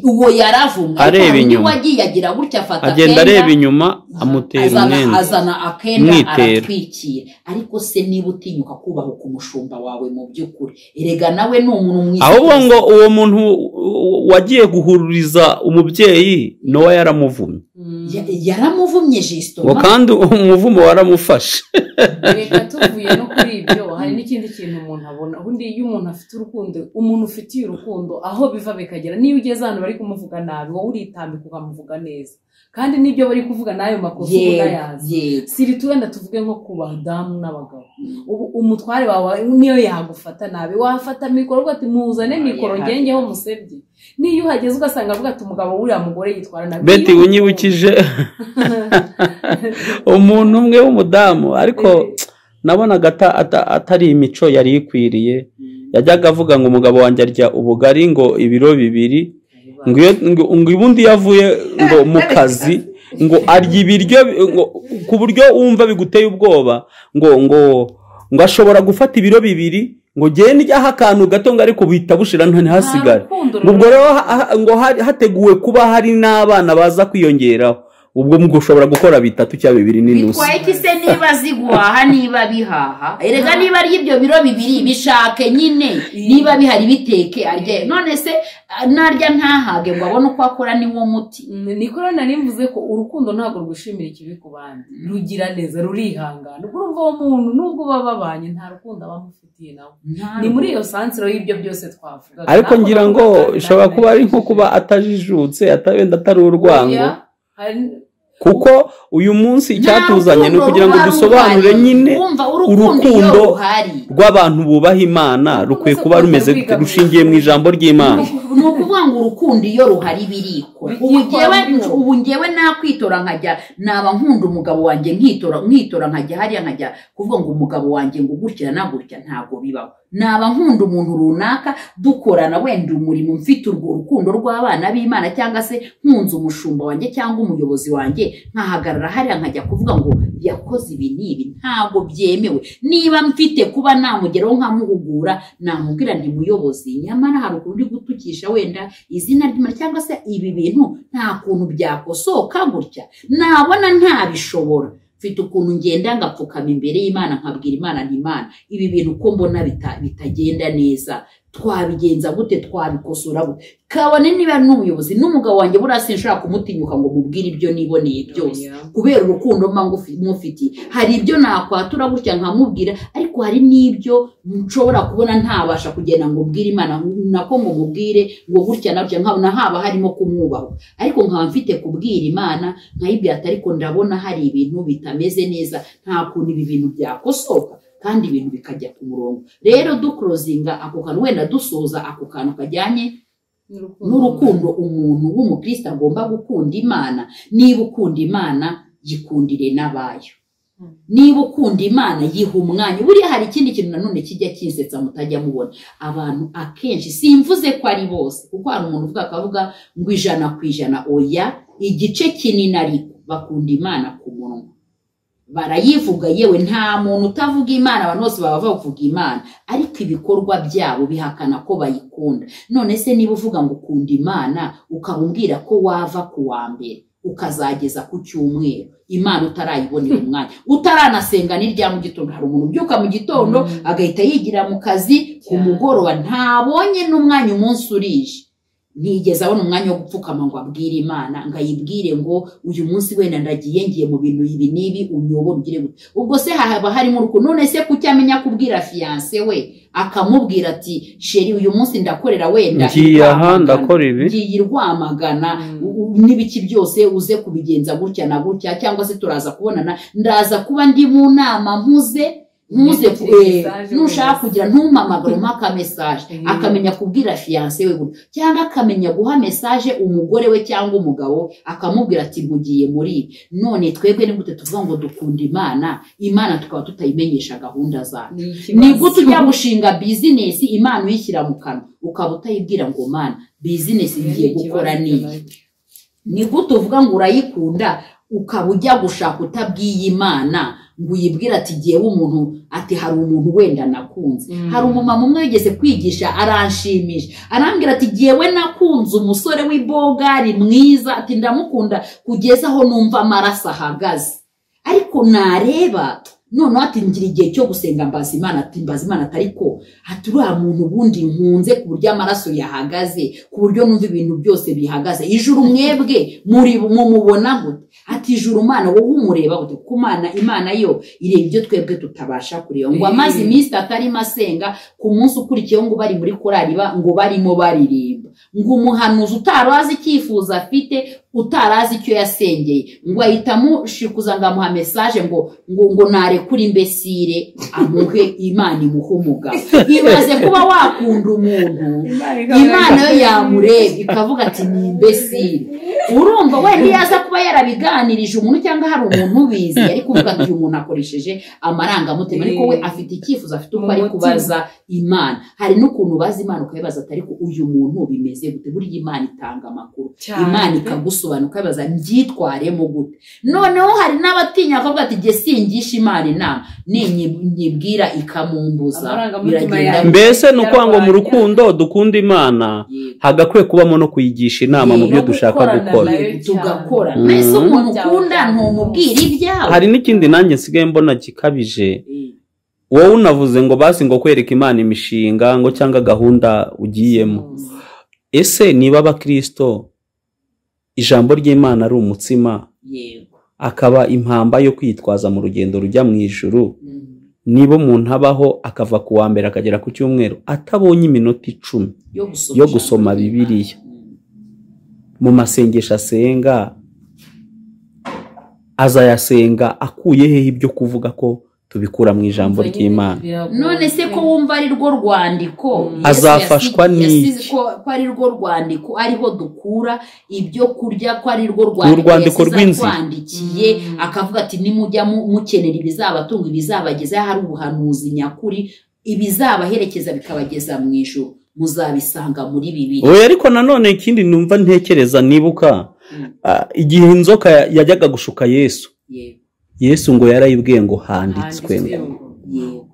uwo yaravumwe Areba Ariko hari undi inyuma. wagiye agira gutya afata agenda akenda, areba inyuma amutera azana, umwenda azana akenda Umwitero. aratwikira ariko se niba utinyuka kubaha ku mushumba wawe mu by'ukuri erega nawe ni umuntu mwiza ahubwo ngo uwo muntu wagiye guhururiza umubyeyi nowa yaramuvumye Mm. Ya- yaramuvumye jisito ngo kandi umuvumo waramufashe reka tuvuye no kuri ibyo hari n'ikindi kintu umuntu abona ubundi iyo umuntu afite urukundo umuntu ufitiye urukundo aho biva bikagera niyo ugeze ahantu bari kumuvuga nabi wowe uritambika ukamuvuga neza kandi n'ibyo bari kuvuga n'ayo makosa uba yego unayazi yego siri tuwenda tuvuge nko ku badamu n'abagabo ubu umutware wawe niyo yagufata nabi wafata mikoro uvuga ati muzane mikoro ngengeho umusebye niyo uhageze ugasanga avuga ati umugabo w'uriya mugore yitwara nabi beti unyibukije umuntu umwe w'umudamu ariko nabonaga ata- ata- atari imico yari ikwiriye yajyaga avuga ngo umugabo wanjye arya ubugari ngo ibiro bibiri ngo iyo- ngo- ngo ubundi iyo avuye ngo mu kazi ngo arya ibiryo bi- ngo ku buryo wumva biguteye ubwoba ngo ngo ngo ashobora gufata ibiro bibiri ngo ngende ijyaho akantu gato ngo ariko buhita bushira nta ntihasigare Nta rukundo ngo ubwo rero ha- ha- ngo hari- hateguwe kuba hari n'abana baza kwiyongeraho ubwo mu gushobora gukora bitatu cyangwa bibiri n'inusu bitwaye iki se niba ziguhaha niba bihaha erega niba ari ibyo biro bibiri bishake nyine niba bihari biteke arye none se narya ntahage ngo abone uko akora niwo muti nikora nari mvuze ko urukundo ntabwo rwishimira ikibi ku bandi rugira neza rurihangana ubwo urumva uwo muntu nubwo baba babanye nta rukundo aba amufitiye nawe ni muri iyo sansiro y'ibyo byose twavugaga ariko Ntabwo ngira ngo twavugaga ishobora kuba ari nko ntawe kuba atajijutse ata- wenda atari urwango Oya, hari- kuko uyu munsi icyatuzanye ni ukugira ngo dusobanure nyine urukundo urukundo ruhari rw'abantu bubaha imana rukwiye kuba rumeze gute rushingiye mu ijambo ry'imana ni ukuvuga ngo urukundo iyo ruhari birikwa ubu ngewe ubu ngewe nakwitora nkajya naba nkunda umugabo wanjye nkitora nkitora nkajya hariya nkajya kuvuga ngo umugabo wanjye ngo gutya na gutya ntabwo bibaho naba nkunda umuntu runaka dukorana wenda umurimo mfite urwo rukundo rw'abana b'imana cyangwa se nkunze umushumba wanjye cyangwa umuyobozi wanjye nkahagarara hariya nkajya kuvuga ngo yakoze ibi n'ibi ntabwo byemewe niba mfite kuba namugeraho nkamuhugura namubwira nti muyobozi nyamara hari ukuntu uri gutukisha wenda izina ry'imana cyangwa se ibi bintu nta kuntu byakosoka gutya nabona ntabishobora mfite ukuntu ngenda ngapfukama imbere y'imana nkabwira imana nti imana ibi bintu uko mbona bita- bitagenda neza twabigenza gute twabikosora gute kabone niba n'ubuyobozi n'umugabo wanjye buriya sinshobora kumutinyuka ngo mubwire ibyo niboneye byose Oya. kubera urukundo mba ngufi- mufitiye hari ibyo nakwatura gutya nkamubwira ariko hari n'ibyo nshobora kubona ntabasha kugenda ngo mbwire imana nako ngo mubwire ngo gutya na gutya nkabona haba harimo kumwubaho ariko nkaba mfite kubwira imana nkayibwira ati ariko ndabona hari ibintu bitameze neza nta kuntu ibi bintu byakosoka kandi ibintu bikajya ku murongo rero dukurozinga ako kantu wenda dusoza ako kantu kajyanye n'urukundo umuntu w'umukristo agomba gukunda imana niba ukunda imana yikundire n'abayo niba ukunda imana yiha umwanya buriya hari ikindi kintu nanone kijya kinsetsa mutajya mubona abantu akenshi simvuze ko ari bose kuko hari umuntu uvuga akavuga ngo ijana ku ijana oya igice kinini ariko bakunda imana ku munwa barayivuga yewe nta muntu utavuga imana abantu bose baba bavuga imana ariko ibikorwa byabo bihakana ko bayikunda none se niba uvuga ngo ukunda imana ukamubwira ko wava ku wa mbere ukazageza ku cyumweru imana utarayibonera umwanya utaranasenga n'irya mu gitondo hari umuntu ubyuka mu gitondo agahita yigira mu kazi ku Cyane. mugoroba ntabonye n'umwanya umunsi urije ntigeze abona umwanya wo gupfukama ngo abwire imana ngo ayibwire ngo uyu munsi wenda ndagiye ngiye mu bintu ibi n'ibi unyobore ugire gute ubwo se haba harimo urukundo none se kuki amenya kubwira fiyanse we akamubwira ati sheri uyu munsi ndakorera wenda ngiye aha irwamagana." ndakora ibi ngiye irwamagana Mm. u- u- n'ibiki byose uze kubigenza gutya na gutya cyangwa se turaza kubonana ndaza kuba ndi mu nama mpuze ntuze Niki- ku- eh, message nushaka wese. kugira ntumamagare umpe aka mesaje Mm. akamenya kubwira fiyanse we gutya cyangwa akamenya guha mesaje umugore we cyangwa umugabo akamubwira ati mpugiye muri ibi." none twebwe ni gute tuvuga ngo dukunda imana imana tukaba tutayimenyesha gahunda zacu ni gute ujya gushinga bizinesi imana uyishyira mu kanwa ukaba utayibwira ngo mana bizinesi ngiye gukora n'iyi ni gute uvuga ngo urayikunda ukaba ujya gushaka utabwiye imana ngo uyibwire ati ngewe umuntu ati hari umuntu wenda nakunze Mm. hari umumama umwe wigeze kwigisha aranshimisha arambwira ati ngewe nakunze umusore w'ibogari mwiza ati ndamukunda kugeza aho numva amaraso ahagaze ariko nareba noneho ati ngira igihe cyo gusenga mbaza imana ati mbaza imana atari ko ati uriya muntu ubundi nkunze ku buryo amaraso yahagaze ku buryo numva ibintu byose bihagaze ijuru mwebwe muri mumubona gute ati ijuru mana wowe umureba gute kuko imana imana yo ireba ibyo twebwe tutabasha kureba ngo amaze iminsi itatu arimo asenga ku munsi ukurikiyeho ngo bari muri korari ba- ngo barimo baririmba ngo umuhanuzi utari azi icyifuzo afite utari azi icyo yasengeye ngo ahita amushikuza ngo amuha mesaje ngo ngo ngo narekure imbesire amuhe imana imuhe umugabo ibaze kuba wakunda umuntu imana yo yamureba ikavuga ati ni imbesire urumva wenda iyo aza kuba yarabiganirije umuntu cyangwa hari umuntu ubizi yari kuvuga ati uyu muntu akoresheje amarangamutima ariko we afite icyifuzo afite uko ari kubaza imana hari n'ukuntu ubaza imana ukayibaza ati ariko uyu muntu bimeze gute buriya imana itanga amakuru imana ikagusobanura ukabaza mbyitwaremo gute noneho hari n'abatinya bakavuga ati jye singisha imana inama ninyi- nyibwira ikamumbuza Amarangamutima biragenda yanjye. mbese ni ukuvuga ngo mu rukundo dukunda imana Yego. hagakwiye kubamo no kuyigisha inama mu byo dushaka gukora tugakora tugakora Mm. mwese umuntu ukunda ntumubwire ibyawe hari n'ikindi nanjye nsigaye mbona gikabije wowe unavuze ngo basi ngo kwereka imana imishinga ngo cyangwa gahunda ugiyemo ese niba abakirisito ijambo ry'imana ari umutsima yego akaba impamba yo kwitwaza mu rugendo rujya mu ijuru Mm. niba umuntu abaho akava ku wa mbere akagera ku cyumweru atabonye iminota icumi yo gusoma yo gusoma bibiliya mu masengesho asenga azayasenga akuye hehe ibyo kuvuga ko tubikura mu ijambo ry'imana none se ko wumva ari rwo rwandiko Yesu Azafashwa yasi- n'iki? yasize ko ko ari rwo rwandiko ariho dukura ibyo kurya ko ari rwo rwandiko yasize rw'inzira. atwandikiye akavuga ati nimujya mu- mukenera ibizabatunga ibizabagezaho hari ubuhanuzi nyakuri ibizabaherekeza bikabageza mu ijuru muzabisanga muri bibiri oya ariko nanone ikindi numva ntekereza nibuka Mm. ah, igihe inzoka ya- yajyaga gushuka yesu yego yesu ngo yarayibwiye ngo handitswe ngo yego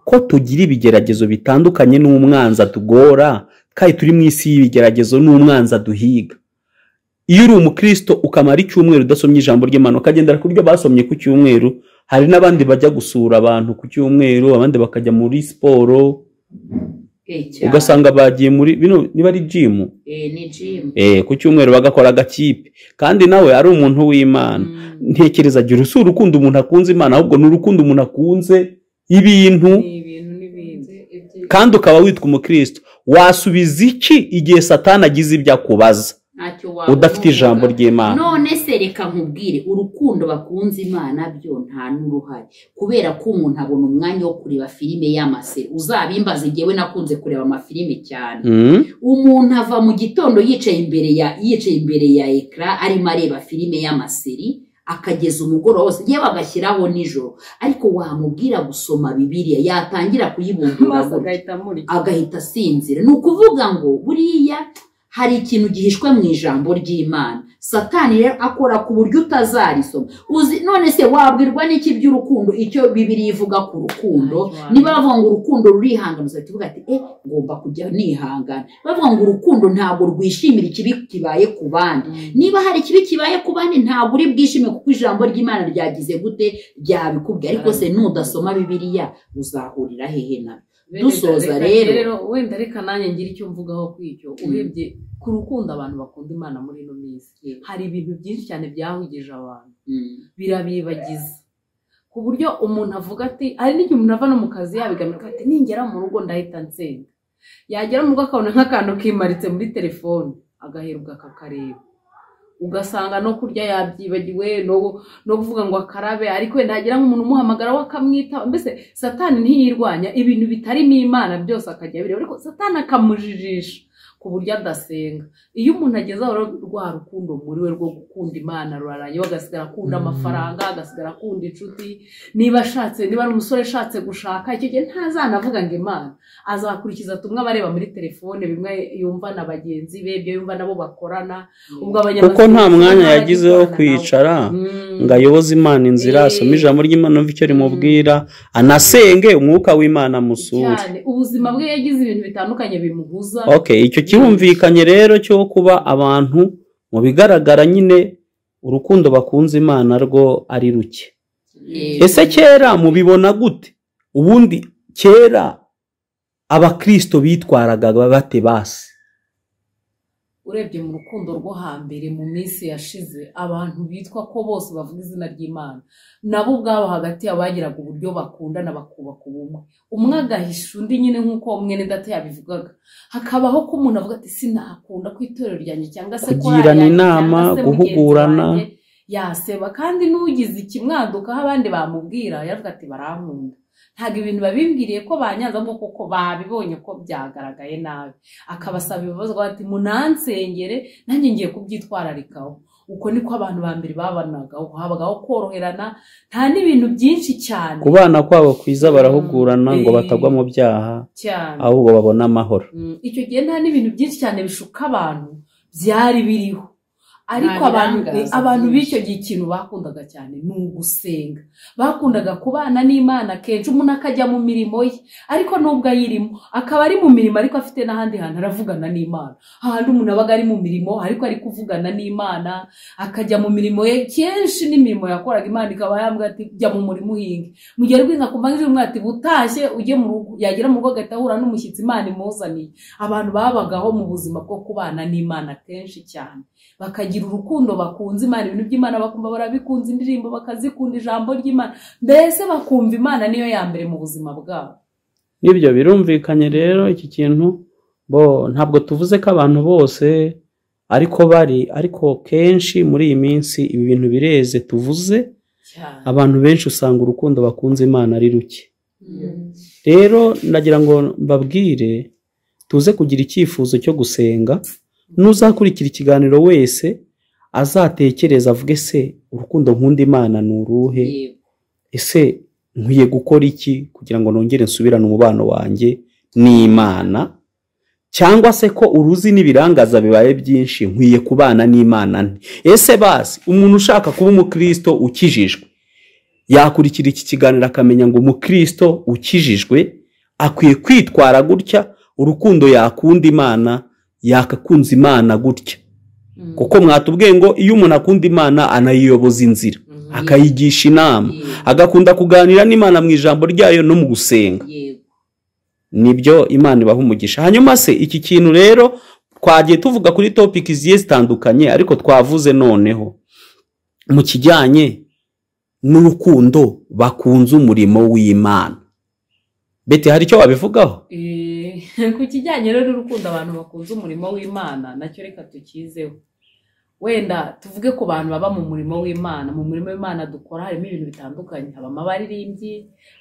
ko tugira ibigeragezo bitandukanye n'umwanzi atugora kandi turi mu isi y'ibigeragezo n'umwanzi aduhiga iyo uri umukristo ukamara icyumweru udasomye ijambo ry'imana ukagendera ku ryo basomye ku cyumweru hari n'abandi bajya gusura abantu ku cyumweru abandi bakajya muri siporo Eh, cyane. ugasanga bagiye muri bino niba ari jimu Eh, ni jimu eh, ku cyumweru bagakora agakipe kandi nawe ari umuntu w'imana ntekereza agira si urukundo umuntu akunze imana ahubwo ni urukundo umuntu akunze ibintu ibintu n'ibindi kandi ukaba witwa umukristo wasubiza iki igihe satani agize ibyo akubaza ntacyo waba udafite ijambo ry'imana none se reka nkubwire urukundo bakunze imana byo nta n'uruhare kubera ko umuntu abona umwanya wo kureba filime y'amaseri uzabimbaze ngewe nakunze kureba amafilime cyane Mm, umuntu ava mu gitondo yicaye imbere ya yicaye imbere ya ekara arimo areba filime y'amaseri akageza umugoroba wose yewe agashyiraho nijoro ariko wamubwira gusoma bibiliya yatangira kuyibumbura amaso gutya agahita amurika agahita asinzira ni ukuvuga ngo buriya hari ikintu gihishwe mu ijambo ry'imana satani rero akora ku buryo utazarisoma uzi none se wabwirwa n'iki by'urukundo icyo bibiri ivuga ku rukundo Ntacyo niba bavuga ngo urukundo rurihangana uzahita uvuga ati eh ngomba kujya nihangana bavuga ngo urukundo ntabwo rwishimira ikibi kibaye ku bandi niba hari ikibi kibaye ku bandi ntabwo uri bwishime kuko ijambo ry'imana ryagize gute ryabikubwiye ariko se nudasoma bibiliya uzahurira hehe na Wenda Dusoza reka- rero. wenda reka nanjye ngira icyo mvugaho kuri icyo urebye ku rukundo abantu bakunda imana muri ino minsi hari ibintu byinshi cyane byahugije abantu birabibagiza ku buryo umuntu avuga ati hari n'igihe umuntu ava no mu kazi yabigamirwa ati ningera mu rugo ndahita nsenga yagera mu rugo akabona nk'akantu kimaritse muri telefone agaheruka akakareba ugasanga no kurya yabyibagiwe no no kuvuga ngo akarabe ariko wenda hagira nk'umuntu umuhamagara we akamwitaba mbese satani ntiyirwanya ibintu bitarimo imana byose akajya abireba ariko satani akamujijisha ku buryo adasenga iyo umuntu ageze aho rero rwa rukundo muri we rwo gukunda imana rurarangiye we agasigara akunda amafaranga agasigara akunda inshuti niba ashatse niba ari umusore ashatse gushaka icyo gihe ntazanavuga ngo imana azakurikiza tumwe aba areba muri telefone bimwe yumva na bagenzi be ibyo yumva nabo bakorana ubwo kuko nta abanyamasengesho mwanya n'abari yagize wo gukorana nawe. kwicara Mm. ngo ayoboze imana inzira Eh. asome ijambo ry'imana umve icyo rimubwira anasenge umwuka w'imana amusure cyane ubuzima bwe yagize ibintu bitandukanye bimuhuza okay icyo kirumvikanye rero cyo kuba abantu mu bigaragara nyine urukundo bakunze imana rwo ari ruke ese kera mubibona gute ubundi kera abakristo bitwaraga bate basi urebye mu rukundo rwo hambere mu minsi yashize abantu bitwa ko bose bavuga izina ry'imana nabo ubwabo hagati yabo bagiraga uburyo bakundana bakubaka ubumwe umwe agahisha undi nyine nk'uko mwene data yabivugaga hakabaho ko umuntu avuga ati sinakunda ku itorero ryanjye cyangwa se Kugirana korali yanjye, inama, cyangwa se mugenzi guhugurana. wanjye." yaseba kandi n'ugize ikimwadukaho abandi bamubwira yaravuga ati barankunda ntabwo ibintu babimbwiriye ko banyanza ngo kuko babibonye ko byagaragaye nabi akabasaba ibibazo avuga ati munansengere nanjye ngiye kubyitwararikaho uko niko abantu ba mbere babanagaho habagaho koroherana nta n'ibintu byinshi cyane ku bana kwabo kwiza barahugurana ngo Eh. batagwa mu byaha cyane ahubwo babone amahoro Mm, icyo gihe nta n'ibintu byinshi cyane bishuka abantu byari biriho ariko Nta abantu birangaza abantu byinshi. b'icyo gihe ikintu bakundaga cyane ni ugusenga bakundaga kubana n'imana kenshi umuntu akajya mu mirimo ye ariko nubwo ayirimo akaba ari mu mirimo ariko afite n'ahandi hantu aravugana n'imana ahandi umuntu abaga ari mu mirimo ariko ari kuvugana n'imana akajya mu mirimo ye kenshi n'imirimo yakoraga imana ikaba yambwira ati jya mu murimo uhinge mu gihe ari guhinga kumva nk'ijwi ati butashye ujye mu rugo yagera mu rugo agahita ahura n'umushyitsi imana imuzaniye abantu babagaho mu buzima bwo kubana n'imana kenshi cyane bakagira urukundo bakunze imana ibintu by'imana bakumva barabikunze indirimbo bakazikunda ijambo ry'imana mbese bakumva imana niyo ya mbere mu buzima bwabo nibyo birumvikanye rero iki kintu bo ntabwo tuvuze ko abantu bose ariko bari ariko kenshi muri iyi minsi ibi bintu bireze tuvuze cyane abantu benshi usanga urukundo bakunze imana ari ruke rero ndagira ngo mbabwire tuze kugira icyifuzo cyo gusenga n'uzakurikira ikiganiro wese azatekereza avuge se urukundo nkunda imana ni uruhe Yego. ese nkwiye gukora iki kugira ngo nongere nsubirane umubano wanjye n'imana cyangwa se ko uruzi n'ibirangaza bibaye byinshi nkwiye kubana n'imana nte ese basi umuntu ushaka kuba umukristo ukijijwe yakurikira iki kiganiro akamenya ngo umukristo ukijijwe akwiye kwitwara gutya urukundo yakunda imana yakakunze imana gutya kuko mwatubwiye ngo iyo umuntu akunda imana anayiyoboza inzira akayigisha inama agakunda kuganira n'imana mu ijambo ryayo no mu gusenga Yego. nibyo imana ibaha umugisha hanyuma se iki kintu rero twagiye tuvuga kuri topiki zigiye zitandukanye ariko twavuze noneho mu kijyanye n'urukundo bakunze umurimo w'imana bete hari icyo wabivugaho Eh, ku kijyanye rero n'urukundo abantu bakunze umurimo w'imana nacyo reka tukizeho wenda tuvuge ku bantu baba mu murimo w'imana mu murimo w'imana dukora harimo ibintu bitandukanye habamo abaririmbyi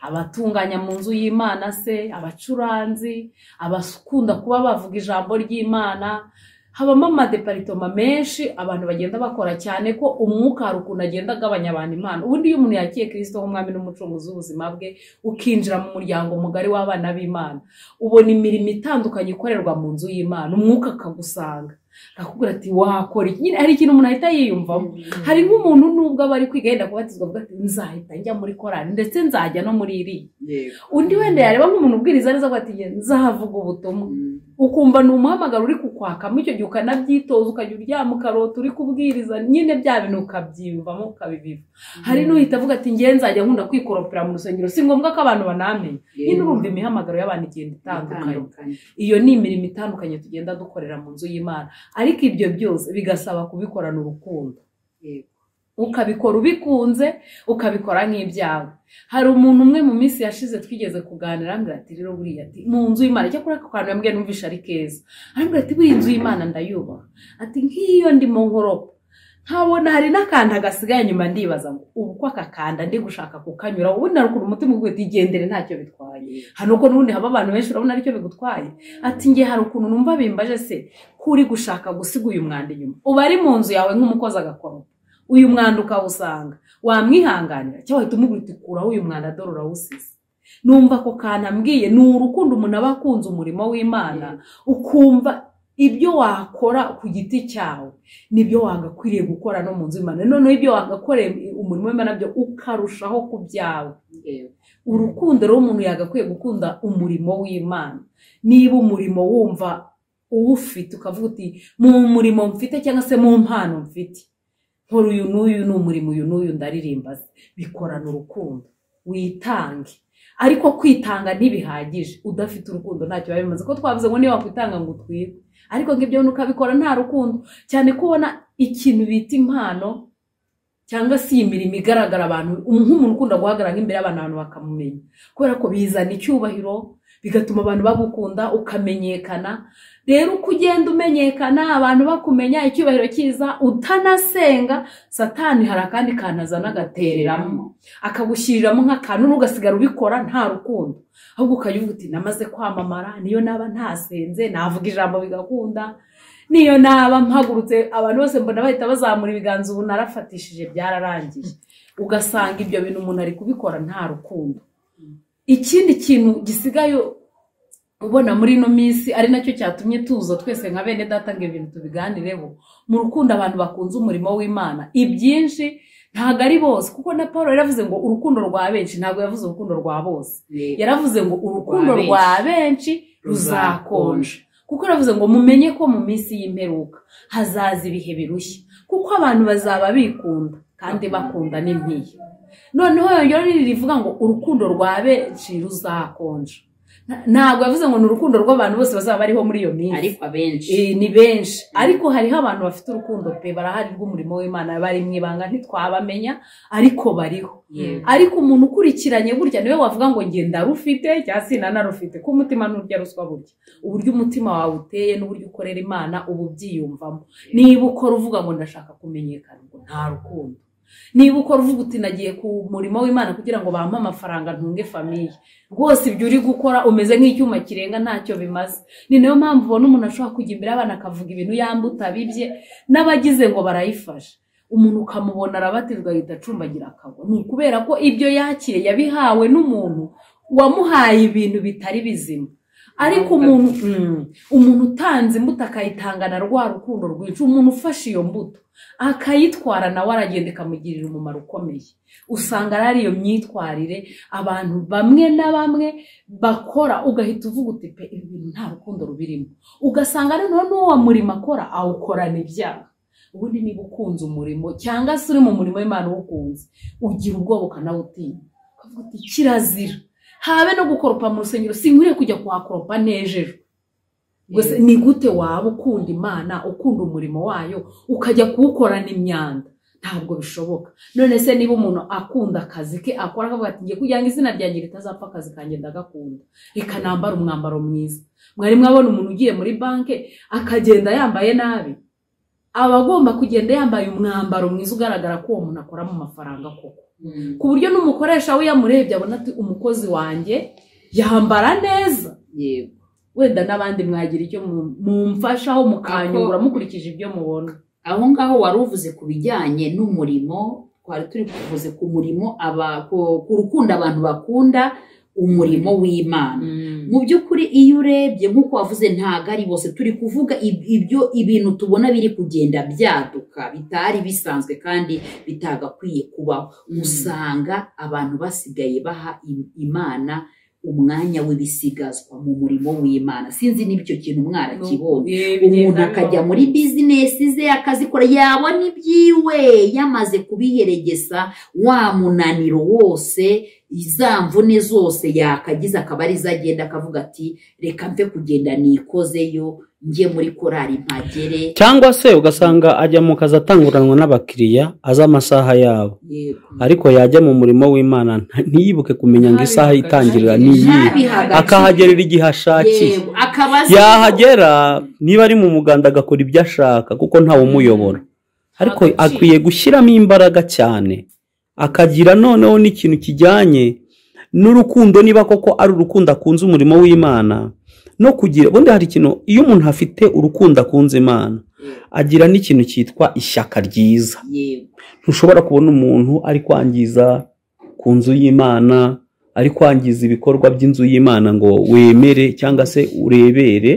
abatunganya mu nzu y'imana se abacuranzi abakunda kuba bavuga ijambo ry'imana habamo amadeparitoma menshi abantu bagenda bakora cyane ko umwuka hari ukuntu agenda agabanya abantu imana ubundi iyo umuntu yakiye kirisito nk'umwami n'umucunguzi w'ubuzima bwe ukinjira mu muryango mugari w'abana b'imana ubona imirimo itandukanye ikorerwa mu nzu y'imana umwuka akagusanga akakubwira ati wakora iki nyine hari ikintu umuntu ahita yiyumvamo hari nk'umuntu nubwo aba ari kwiga yenda kubatizwa avuga ati nzahita njya muri korari ndetse nzajya no muri iriya Yego. undi wenda yareba nk'umuntu ubwiriza neza avuga ati "Nge nzahavuga ubutumwa Mm. ukumva ni umuhamagaro uri kukwakamo icyo gihe ukanabyitoza ukajya uryama ukarota uri kubwiriza nyine bya bintu ukabyiyumvamo ukabibiva hari n'uhita avuga ati ngewe nzajya nkunda kwikoropera mu rusengero si ngombwa ko abantu banamenya nyine urumva imihamagaro y'abantu igenda itandukanye Itandukanye. iyo ni imirimo itandukanye tugenda dukorera mu nzu y'imana ariko ibyo byose bigasaba kubikorana urukundo Yego. ukabikora ubikunze ukabikora nk'ibyawe hari umuntu umwe mu minsi yashize twigeze kuganira ambwira ati rero buriya ati mu nzu y'imana cyakora ako kantu yambwiye numvisha ari keza arambwira ati buriya inzu y'imana ndayubaha ati nk'iyo ndi mu nkoropa nkabona hari n'akantu gasigaye nyuma ndibaza ngo ubu ko aka kanda ndi gushaka kukanyura ubundi hari ukuntu umutima uguye uti igendere ntacyo bitwaye hano ko n'ubundi haba abantu benshi urabona aricyo bigutwaye ati nge hari ukuntu numva bimbaje se ko uri gushaka gusiga uyu mwanda inyuma uba ari mu nzu yawe nk'umukozi agakoropa uyu mwanda ukawusanga wamwihanganira cyangwa wahita umubwira uti kuraho uyu mwanda dore urawusize numva ako kantu ambwiye ni urukundo umuntu aba akunze umurimo w'imana ukumva ibyo wakora ku giti cyawe nibyo wagakwiriye gukora no mu nzu y'imana noneho ibyo wagakoreye umurimo w'imana byo ukarushaho kubyawe Yego. urukundo rero umuntu yagakwiye gukunda umurimo w'imana niba umurimo wumva uwufite ukavuga uti mu murimo mfite cyangwa se mu mpano mfite nkora uyu n'uyu ni umurimo uyu n'uyu ndaririmba bikorana urukundo witange ariko kwitanga ntibihagije udafite urukundo ntacyo biba bimaze ko twavuze ngo niba wakwitanga ngo utwire ariko ngo ibyo bintu ukabikora nta rukundo cyane kubona ikintu bita impano cyangwa se iyi mirimo igaragara abantu nk'umuntu ukunda guhagarara nk'imbere y'abantu abantu bakamumenya kubera ko bizana icyubahiro bigatuma abantu bagukunda ukamenyekana rero uko ugenda umenyekana abantu bakumenya icyubahiro cyiza utanasenga satani hari akandi kantu azana agatereramo akagushyiriramo nk'akantu n'ugasigara ubikora nta rukundo ahubwo ukajya uvuga uti namaze kwamamara niyo naba ntasenze navuga ijambo bigakunda niyo naba mpagurutse abantu bose mbona bahita bazamura ibiganza ubu narafatishije byararangiye ugasanga ibyo bintu umuntu ari kubikora nta rukundo ikindi kintu gisigaye ubona muri ino minsi ari nacyo cyatumye tuza twese nka bene data ngo ibintu tubiganireho mu rukundo abantu bakunze umurimo w'imana ibyinshi ntabwo ari bose kuko na paul yaravuze ngo urukundo rwa benshi ntabwo yavuze urukundo rwa bose yaravuze ngo urukundo Rwa benshi. rwa benshi ruzakonja kuko yaravuze ngo mumenye ko mu minsi y'imperuka hazaza ibihe birushya kuko abantu bazaba bikunda kandi bakunda n'impiya noneho yongeraho n'iri rivuga ngo urukundo rwa benshi ruzakonja Na- ntabwo yavuze ngo ni urukundo rw'abantu bose bazaba bariho muri iyo minsi ariko abenshi Eh, ni benshi ariko hariho abantu bafite urukundo pe barahari rw'umurimo w'imana bari mu ibanga ntitwabamenya ariko bariho Yewe. ariko umuntu ukurikiranye gutya niwe wavuga ngo njye ndarufite cyangwa se nanarufite ko umutima nurya ruswa burya uburyo umutima wawe uteye n'uburyo ukorera imana uba ubyiyumvamo niba ukora uvuga ngo ndashaka kumenyekana ngo nta rukundo niba ukora uvuga uti nagiye ku murimo w'imana kugira ngo bampe amafaranga ntunge famiye rwose ibyo uri gukora umeze nk'icyuma kirenga ntacyo bimaze ni nayo mpamvu ubona umuntu ashobora kujya imbere y'abana akavuga ibintu yambu utabibye n'abagize ngo barayifasha umuntu ukamubona arabatizwa ahita acumbagira akagwa ni ukubera ko ibyo yakiriye yabihawe n'umuntu wamuhaye ibintu bitari bizima ariko umuntu mm, umuntu utanze imbuto akayitangana rwa rukundo rwinshi umuntu ufashe iyo mbuto akayitwara nawe aragenda ikamugirira umumaro ukomeye usanga ari ariyo myitwarire abantu bamwe na bamwe bakora ugahita uvuga uti pe ibi bintu nta rukundo rubirimo ugasanga noneho n'uwo murimo akora awukorana ibyaha ubundi niba ukunze umurimo cyangwa se uri mu murimo w'imana uwukunze ugira ubwoba ukanawutinya ukavuga uti kirazira habe no gukoropa mu rusengero sinkwiriye kujya kuhakoropa nejejwe Gusa ni gute waba ukunda imana ukunda umurimo wayo ukajya kuwukorana imyanda ntabwo bishoboka none se niba umuntu akunda akazi ke akora akavuga ati ngiye kugira ngo izina ryanjye ritazapfa akazi kanjye ndagakunda reka nambare umwambaro mwiza mwari mwabona umuntu ugiye muri banki akagenda yambaye nabi aba agomba kugenda yambaye umwambaro mwiza ugaragara ko uwo muntu akoramo amafaranga koko ku buryo n'umukoresha we yamurebye abona ati umukozi wanjye yambara neza yego wenda n'abandi mwagira icyo mu- mumfashaho mukanyungura mukurikije ibyo mubona aho ngaho wari uvuze ku bijyanye n'umurimo twari turi kuvuze ku murimo aba- ku- ku rukundo abantu bakunda umurimo w'imana mu by'ukuri iyo urebye nk'uko wavuze ntabwo ari bose turi kuvuga ib- ibyo ibintu tubona biri kugenda byaduka bitari bisanzwe kandi bitagakwiye kubaho usanga abantu basigaye baha im- imana umwanya w'ibisigazwa mu murimo w'imana sinzi niba icyo kintu mwarakibonye umuntu akajya muri bizinesi ze akazikora yabona ibyiwe yamaze kubiheregesa wa munaniro wose za mvune zose yakagize akaba ari zo agenda akavuga ati reka mve kugenda nikozeyo njye muri korari mpagere cyangwa se ugasanga ajya mu kazi atanguranwa n'abakiriya azi amasaha yabo yego ariko yajya mu murimo w'imana nta- ntiyibuke kumenya ngo isaha itangirira ni iyi ntabihaga akahagerera igihe ashakiye yego akaba azi- yahagera niba ari mu muganda agakora ibyo ashaka kuko ntawe umuyobora ariko Agaciro. akwiye gushyiramo imbaraga cyane akagira noneho n'ikintu kijyanye n'urukundo niba koko ari urukundo akunze umurimo w'imana no kugira ubundi hari ikintu iyo umuntu afite urukundo akunze imana agira n'ikintu cyitwa ishyaka ryiza yego ntushobora kubona umuntu ari kwangiza ku nzu y'imana ari kwangiza ibikorwa by'inzu y'imana ngo wemere cyangwa se urebere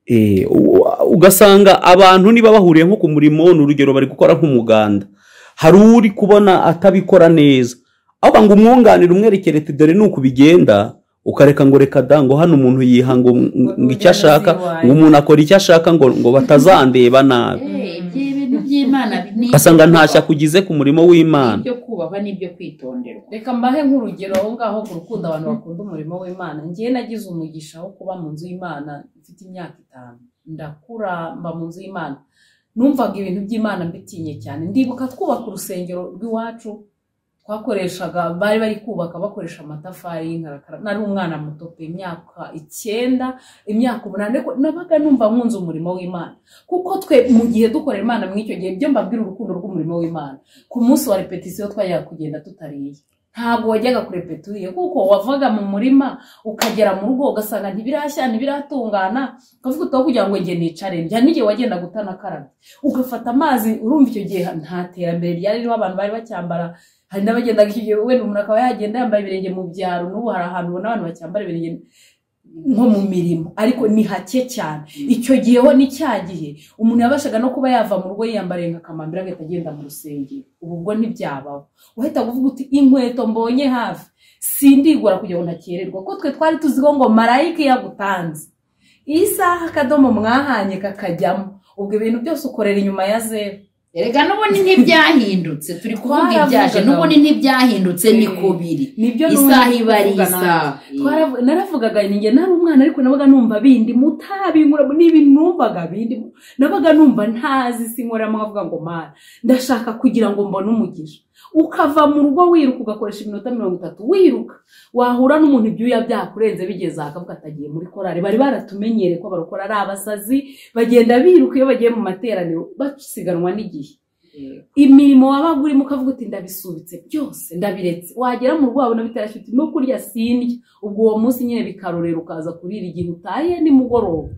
Eh, u- ugasanga abantu niba bahuriye nko ku murimo ni urugero bari gukora nk'umuganda hari uri kubona atabikora neza ahubwo ngo umwunganire umwerekere ati dore ni uku bigenda ukareka ngo reka da ngo hano umuntu yihanga ngo ngo icyo ashaka ngo umuntu akora icyo ashaka ngo ngo batazandeba nabi Eh, ibyo bintu by'imana ni ugasanga ntashya kugize ku murimo w'imana ibyo kubahwa n'ibyo kwitonderwa reka mbahe nk'urugero aho ngaho ku rukundo abantu bakunda umurimo w'imana njyewe nagize umugisha wo kuba mu nzu y'imana mfite imyaka itanu ndakura mba mu nzu y'imana numvaga ibintu by'imana mbitinye cyane ndibuka twubaka urusengero rw'iwacu twakoreshaga bari bari kubaka bakoresha amatafari y'inkarakara nari umwana muto pe imyaka icyenda imyaka umunani ariko nabaga numva nkunze umurimo w'imana kuko twe mu gihe dukorera imana muri icyo gihe byo mbabwira urukundo rw'umurimo w'imana ku munsi wa repetisiyo twajyaga kugenda tutariye ntabwo wajyaga kurepeta uriye kuko wavaga mu murima ukagera mu rugo ugasanga ntibirashya ntibiratungana ukavuga utaho kugira ngo njye nicare njya n'igihe wagendaga utanakarabye ugafata amazi urumva icyo gihe nta terambere ryari ririho abantu bari bacyambara hari n'abagendaga icyo gihe wenda umuntu akaba yagenda yambaye ibirenge mu byaro n'ubu hari ahantu ubona abantu bacyambara ibirenge nko mu mirimo ariko ni hake cyane icyo gihe ho ni cya gihe umuntu yabashaga no kuba yava mu rugo yiyambariye nka kamambiri agahita agenda mu rusengero ubu ubwo ntibyabaho uhita uvuga uti inkweto mbonye hafi sindigura kugira ngo ntakererwa kuko twe twari tuziho ngo marayika iyo agutanze iyi saha akadomo mwahanye kakajyamo ubwo ibintu byose ukorera inyuma ya zeru erega n'ubundi ntibyahindutse turi kuvuga ibyaje Twaravugaga. n'ubundi ntibyahindutse ni Eh, kubiri nibyo isaha n'ubundi iba ari kuvuga isaha Twaravu- naravugaga ninjye nari umwana ariko nabaga numva bindi mutabinkura n'ibintu numvaga bindi nabaga numva ntazi si nkoramo nkavuga ngo mana ndashaka kugira ngo mbone umugisha ukava mu rugo wiruka ugakoresha iminota mirongo itatu wiruka wahura n'umuntu ibyuya byakurenze bigeze aha akavuga ati agiye muri korari bari baratumenyereye ko abarokora ari abasazi bagenda biruka iyo bagiye mu materaniro basiganwa n'igihe imirimo wabaga urimo ukavuga uti ndabisubitse byose ndabiretse wagera mu rugo wabona bitarashya uti no kurya sindya ubwo uwo munsi nyine bikarorera ukaza kurira igihe utaye nimugoroba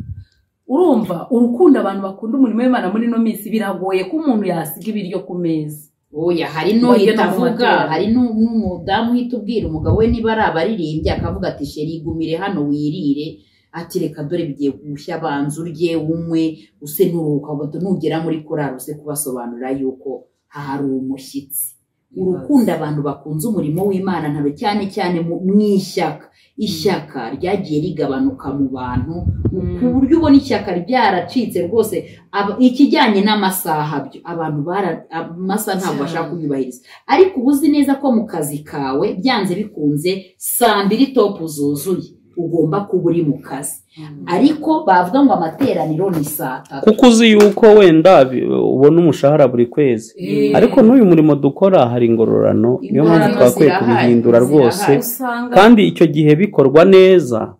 urumva urukundo abantu bakunda umurimo w'imana muri ino minsi biragoye ko umuntu yasiga ibiryo ku meza oya hari n'uhita Bagenda mu avuga materaniro. hari n'u- n'umudamu uhita ubwira umugabo we niba ari abaririmbyi akavuga ati sheri igumire hano wirire ati reka dore bigiye gushya banza urye unywe use n'uruhuka bato nugera muri korari use kubasobanurira yuko hari umushyitsi urukundo abantu bakunze umurimo w'imana ntaro cyane cyane mu mu ishyaka ishyaka ryagiye rigabanuka mu bantu ku buryo ubona ishyaka ryaracitse rwose Aba- ikijyanye n'amasaha byo abantu bara amasaha ntabwo bashaka kuyubahiriza ariko uba uzi neza ko mu kazi kawe byanze bikunze saa mbiri topu zuzuye ugomba kuba uri mu kazi ariko bavuga ngo amateraniro ni saa tatu kuko uzi yuko wenda bi- ubona umushahara buri kwezi ariko n'uyu murimo dukora hari ingororano niyo mpamvu Ingororano twakwiye zirahari, kubihindura rwose zirahari. usanga kandi icyo gihe bikorwa neza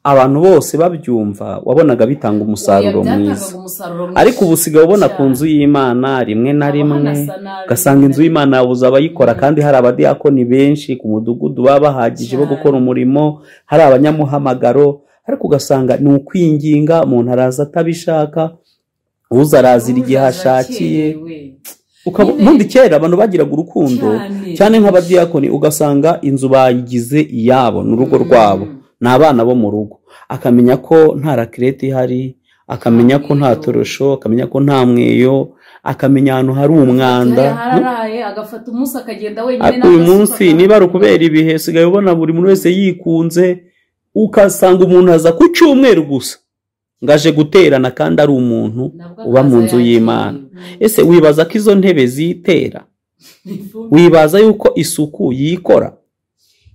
abantu bose babyumva wabonaga bitanga umusaruro Oya, byatangaga mwiza umusaruro mwinshi. ariko ubu usigaye ubona ku cyane. nzu y'imana rimwe na Haba rimwe hanasa nabi. ugasanga inzu y'imana yabuze abayikora kandi hari abadiyakoni benshi ku mudugudu baba bahagije bo Cyane. gukora umurimo hari abanyamuhamagaro ariko ugasanga ni ukwinginga umuntu araza atabishaka uza arazira igihe ashakiye Uzakerewe. Ukaba- Nyine- ubundi kera abantu bagiraga urukundo Cyane. cyane nk'abadiyakoni ugasanga inzu bayigize iyabo ni urugo rwabo ni abana bo mu rugo akamenya ko nta rakirete ihari akamenya ko nta torosho akamenya ko nta mweyo akamenya ahantu hari umwanda Yari yararaye agafata umunsi akagenda wenyine uyu n'agasuka munsi akabona. niba ari ukubera ibihe usigaye ubona buri muntu wese yikunze ugasanga umuntu aza ku cyumweru gusa ngo aje guterana kandi ari umuntu Nabwo uba mu akaza nzu yakiriwe. y'imana ese wibaza ko izo ntebe zitera wibaza yuko isuku yikora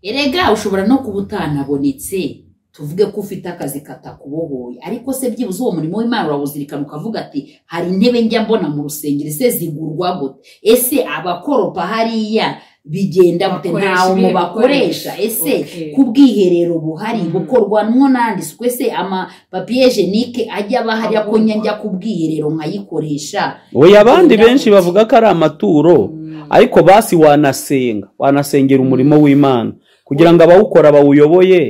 erega ushobora no kuba utanabonetse tuvuge ko ufite akazi katakubohoye ariko se byibuze uwo murimo w'imana urawuzirikana ukavuga ati hari intebe njya mbona mu rusengero ese zigurwa gute ese abakoropa hariya bigenda bute Bakoresha ntawe mu ibihe bakoresha ese Okay. ku bw'iherero buhari Mhm. bukorwamo n'andi isuku ese amapapiye jenike ajya aba hariya ko njya njya ku bwiherero nkayikoresha oya abandi benshi bavuga ko ari amaturo ariko basi wanasenga wanasengera umurimo w'imana kugira ngo abawukora bawuyoboye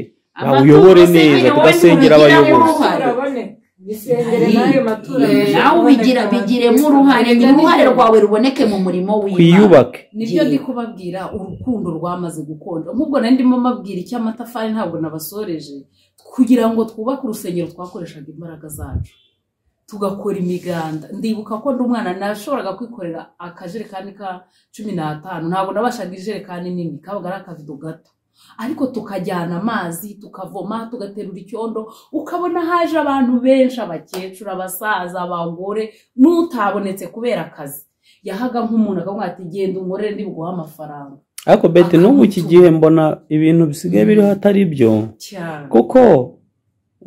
bawuyobore Amaturo se neza nyine wowe tugasengera ntubigiramo abayobozi uruhare. bisengere n'ayo matora Eh, nawe ubigira bigiremo uruhare nyuma uruhare rwawe ruboneke mu murimo w'imana twiyubake nibyo Gihe. ndi kubabwira urukundo rwamaze gukonja nk'ubwo nari ndimo mabwira icy'amatafari ntabwo nabasoreje kugira ngo twubake urusengero twakoreshaga imbaraga zacu tugakora imiganda ndibuka ko ndi umwana nashoboraga kwikorera akajerekani ka cumi n'atanu ntabwo nabashaga ijerekani nini kabaga ari akavido gato ariko tukajyana amazi tukavoma tugaterura icyondo ukabona haje abantu benshi abakecuru abasaza abagore n'utabonetse kubera akazi yahaga nk'umuntu akavuga ati genda unkorere ndi buguhe amafaranga ariko beti n'ubu iki Akamutunga. gihe mbona ibintu bisigaye biriho atari byo cyane kuko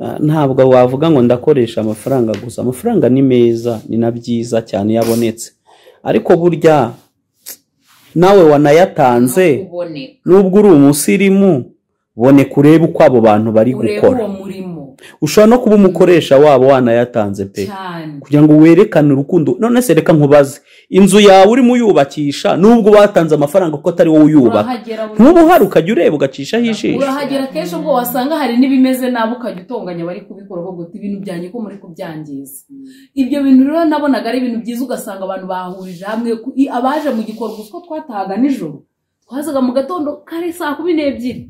ah, ntabwo wavuga ngo ndakoresha amafaranga gusa amafaranga ni meza ni na byiza cyane iyo abonetse ariko burya nawe wanayatanze uboneka nubwo uri umusirimu boneka urebe uko abo bantu bari urebe gukora uwo murimo ushobora no kuba umukoresha wabo wanayatanze pe cyane kugira ngo werekane urukundo none se reka nkubaze inzu yawe urimo uyubakisha nubwo batanze amafaranga kuko atari wowe uyubaka urahagera buri- ntuba uhari ukajya ureba ugacishaho ijisho urahagera kenshi ubwo wasanga hari n'ibimeze nabi ukajya utonganya bari kubikora kuko guta ibintu byanjye ko muri kubyangiza ibyo bintu rero nabonaga ari ibintu byiza ugasanga abantu bahurije hamwe ku- i- abaje mu gikorwa utwo twatahaga nijoro twazaga mu gatondo kare saa kumi n'ebyiri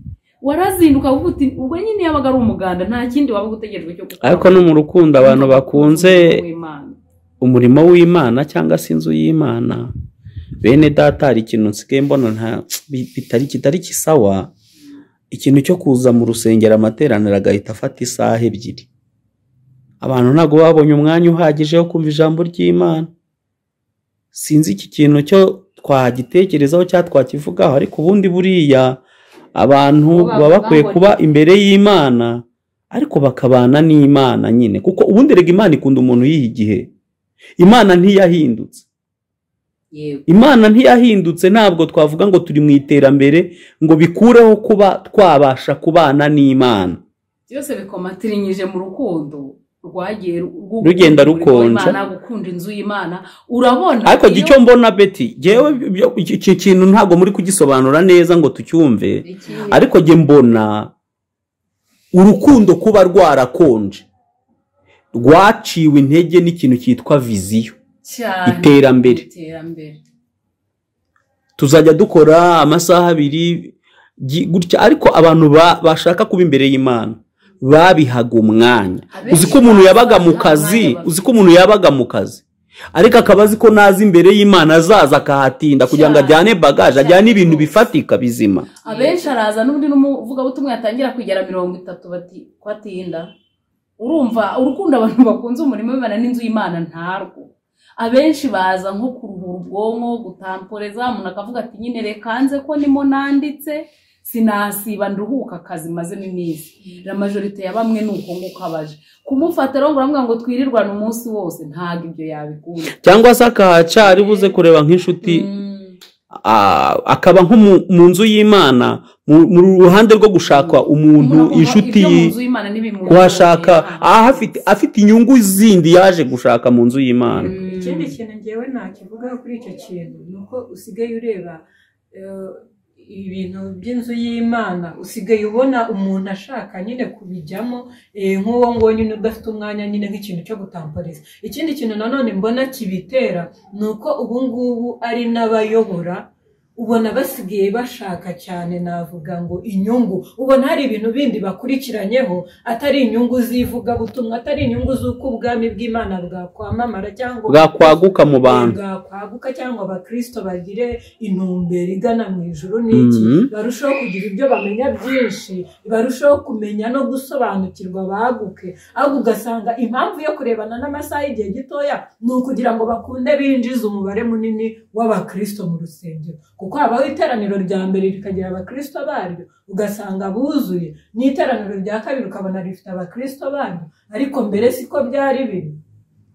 warazinduka kuko uti- ubwo nyine yabaga ari umuganda nta kindi wabaga utegerejwe cyo gukora ariko no mu rukundo abantu bakunze Uw'Imana. umurimo w'imana cyangwa se inzu y'imana bene data hari ikintu nsigaye mbona nta bi- bitari kitari kisawa ikintu cyo kuza mu rusengero amateraniro agahita afata isaha ebyiri abantu ntabwo babonye umwanya uhagije wo kumva ijambo ry'imana sinzi iki kintu cyo twagitekerezaho cyangwa twakivugaho ariko ubundi buriya abantu Baba- baba bakwiye babona- kuba imbere y'imana ariko bakabana n'imana nyine kuko ubundi rega imana ikunda umuntu yiha igihe imana ntiyahindutse yego imana ntiyahindutse ntabwo twavuga ngo turi mu iterambere ngo bikureho kuba twabasha kubana n'imana byose bikomatirinije mu rukundo rwagiye ru- Rugenda gukunda umurimo rukonja. w'Imana, gukunda inzu y'imana urabona ariko iyo- icyo mbona beti ngewe ibyo- iki iki kintu ntabwo muri kugisobanura neza ngo tucyumve Iki- ariko jye mbona urukundo kuba rwarakonje rwaciwe intege n'ikintu cyitwa viziyo cyane iterambere. iterambere tuzajya dukora amasaha abiri gi- gutya ariko abantu ba- bashaka kuba imbere y'imana babihaga umwanya uzi ko umuntu yabaga mu kazi uzi ko umuntu yabaga mu kazi ariko akaba azi ko naza imbere y'imana azaza akahatinda kugira ngo ajyane bagaje ajyane ibintu bifatika bizima abenshi araza n'undi n'umuvugabutumwa yatangira kugera mirongo itatu bati ko atinda urumva urukundo abantu bakunze umurimo w'imana n'inzu y'imana ntarwo abenshi baza nko kuruhura ubwonko gutamporeza umuntu akavuga ati nyine reka nze ko nimo nanditse sinasiba nduhuka akazi mazemo iminsi la majorite ya bamwe ni uko nguko abaje kumufata rero ngo uramubwira ngo twirirwane umunsi wose ntabwo ibyo yabikunda cyangwa se akahaca ari buze kureba nk'inshuti Mm. ah, akaba nko mu- mu nzu y'imana mu mu ruhande rwo gushaka umuntu Umuntu akumva inshuti ibyo mu ye nzu y'Imana ntibimunogeye. kuhashaka Aha. aha afite afite inyungu zindi yaje gushaka mu nzu y'imana ikindi kintu ngewe nakivugaho kuri icyo kintu ni uko usigaye ureba eh, ibintu by'inzu y'imana usigaye ubona umuntu ashaka nyine kubijyamo eh, nk'uwo nguwo nyine udafite umwanya nyine nk'ikintu cyo gutamporeza ikindi kintu nanone mbona kibitera ni uko ubu ngubu ari n'abayobora ubona basigaye bashaka cyane navuga ngo inyungu ubona hari ibintu bindi bakurikiranyeho atari inyungu z'ivugabutumwa atari inyungu z'uko ubwami bw'imana bwakwamamara cyangwa bwakwaguka mu bantu bwakwaguka cyangwa abakristo bagire intumbero igana mu ijuru n'iki Mhm. barushaho kugira ibyo bamenya byinshi barushaho kumenya no gusobanukirwa baguke ahubwo ugasanga impamvu yo kurebana n'amasaha y'igihe gitoya ni ukugira ngo bakunde binjize umubare munini w'abakristo mu rusengero kuko habaho iteraniro rya mbere rikagira abakristo baryo ugasanga buzuye n'iteraniro rya kabiri ukabona rifite abakristo baryo ariko mbere siko byari biri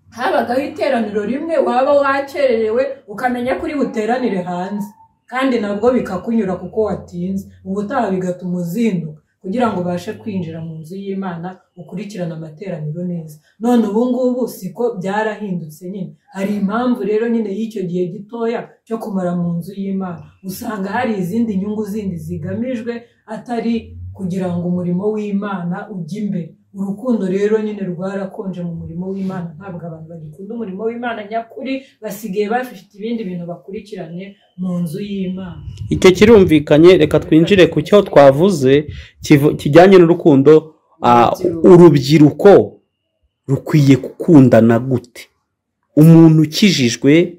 habagaho iteraniro rimwe waba wakererewe ukamenya ko uri buteranire hanze kandi nabwo bikakunyura kuko watinze ubutaha bigatuma uzinduka kugira ngo ubashe kwinjira mu nzu y'imana ukurikirane amateraniro neza none ubu ngubu siko byarahindutse nyine hari impamvu rero nyine y'icyo gihe gitoya cyo kumara mu nzu y'imana usanga hari izindi nyungu zindi zigamijwe atari kugira ngo umurimo w'imana ujye imbere urukundo rero nyine rwarakonje mu murimo w'imana ntabwo abantu bagikunda umurimo w'imana nyakuri basigaye bafite ibindi bintu bakurikiranye mu nzu y'imana icyo kirumvikanye reka twinjire ku cyo twavuze kivu- kijyanye n'urukundo ah, urubyiruko rukwiye gukundana gute umuntu ukijijwe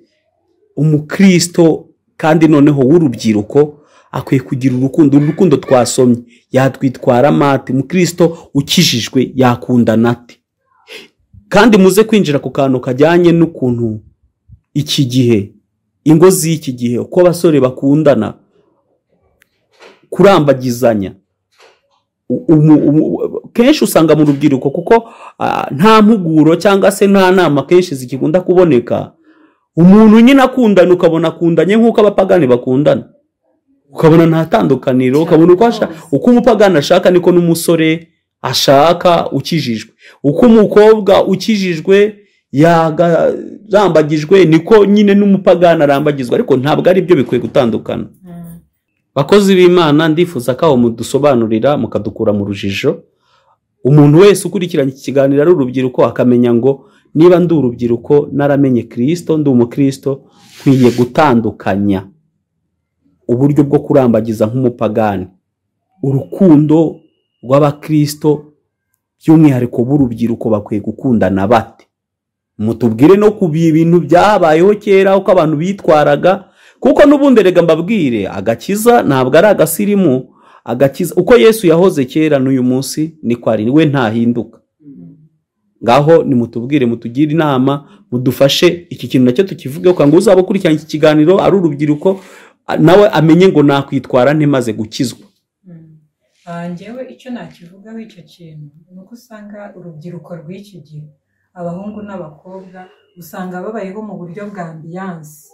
umukristo kandi noneho w'urubyiruko akwiye kugira urukundo uru rukundo twasomye yatwitwara mate umukristo ukijijwe yakundana ate kandi muze kwinjira ku kantu kajyanye n'ukuntu iki gihe ingo z'iki gihe uko abasore bakundana kurambagizanya u- umu- umu- kenshi usanga mu rubyiruko kuko ah, nta mpuguro cyangwa se nta nama kenshi zikikunda kuboneka umuntu nyine akundana ukabona akundanye nk'uko abapagani bakundana ukabona nta tandukaniro ukabona uko asha- uko umupagani ashaka niko n'umusore ashaka ukijijwe uko umukobwa ukijijwe yagarambagijwe niko nyine n'umupagani arambagizwa ariko ntabwo ari byo bikwiye gutandukana bakozi b'imana ndifuza ko aho mudusobanurira mukadukura mu rujijo umuntu wese ukurikiranye iki kiganiro ari urubyiruko akamenya ngo niba ndi urubyiruko naramenye kirisito ndi umukristo nkwiye gutandukanya uburyo bwo kurambagiza nk'umupagani urukundo rw'abakirisito by'umwihariko b'urubyiruko bakwiye gukundana bate mutubwire no ku bintu byabayeho kera uko abantu bitwaraga kuko n'ubundi reka mbabwire agakiza ntabwo ari agasirimu agakiza uko yesu yahoze kera n'uyu munsi niko ari we ntahinduka ngaho nimutubwire mutugire inama mudufashe iki kintu nacyo tukivuge ngo uzaba ukurikirana iki kiganiro ari urubyiruko nawe amenye ngo nakwitwara ntimaze gukizwa njyewe icyo nakivugaho icyo kintu ni uko usanga urubyiruko rw'iki gihe abahungu n'abakobwa usanga babayeho mu buryo bwa ambiyanse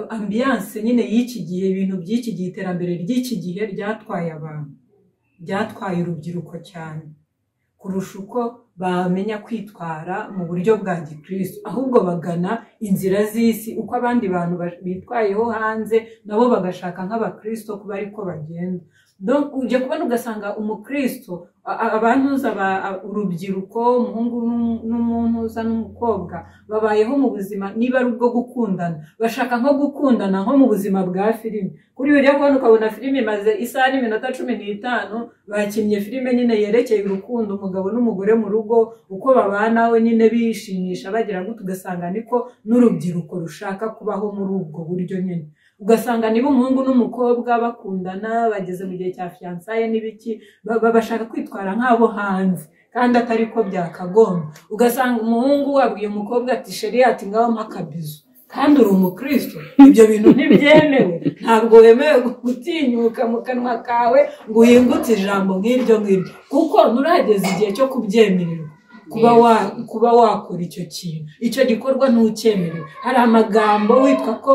ambiyanse nyine y'iki gihe ibintu by'iki gihe iterambere ry'iki gihe ryatwaye abantu ryatwaye urubyiruko cyane kurusha uko bamenya kwitwara mu buryo bwa gikirisi ahubwo bagana inzira z'isi uko abandi bantu bitwayeho hanze nabo bagashaka nk'abakirisito kuba ariko bagenda ujya kubona ugasanga umukirisito abantuza urubyiruko umuhungu n'umuntuza n'umukobwa babayeho mu buzima niba ari ubwo gukundana bashaka nko gukundana nko mu buzima bwa filime kuri ujya kubona ukabona filime imaze isaha n'iminota cumi n'itanu bakinnye filime nyine yerekeye urukundo umugabo n'umugore mu rugo uko babana we nyine bishimisha bagira gutya ugasanga niko n'urubyiruko rushaka kubaho muri ubwo buryo nyine ugasanga niba umuhungu n'umukobwa bakundana bageze mu gihe cya fiyansaye n'ibiki bashaka kwitwara nk'abo hanze kandi atari ko byakagomba ugasanga umuhungu wabwiye umukobwa ati sheri ati ngaho akabizu kandi uri umukristo ibyo bintu ntibyemewe ntabwo wemewe gutinyuka mu kanwa kawe ngo uhingutse ijambo nk'iryo ngiryo kuko nturageze igihe cyo kubyemererwa kuba wakora icyo kintu icyo gikorwa ntucyemerewe hari amagambo witwa ko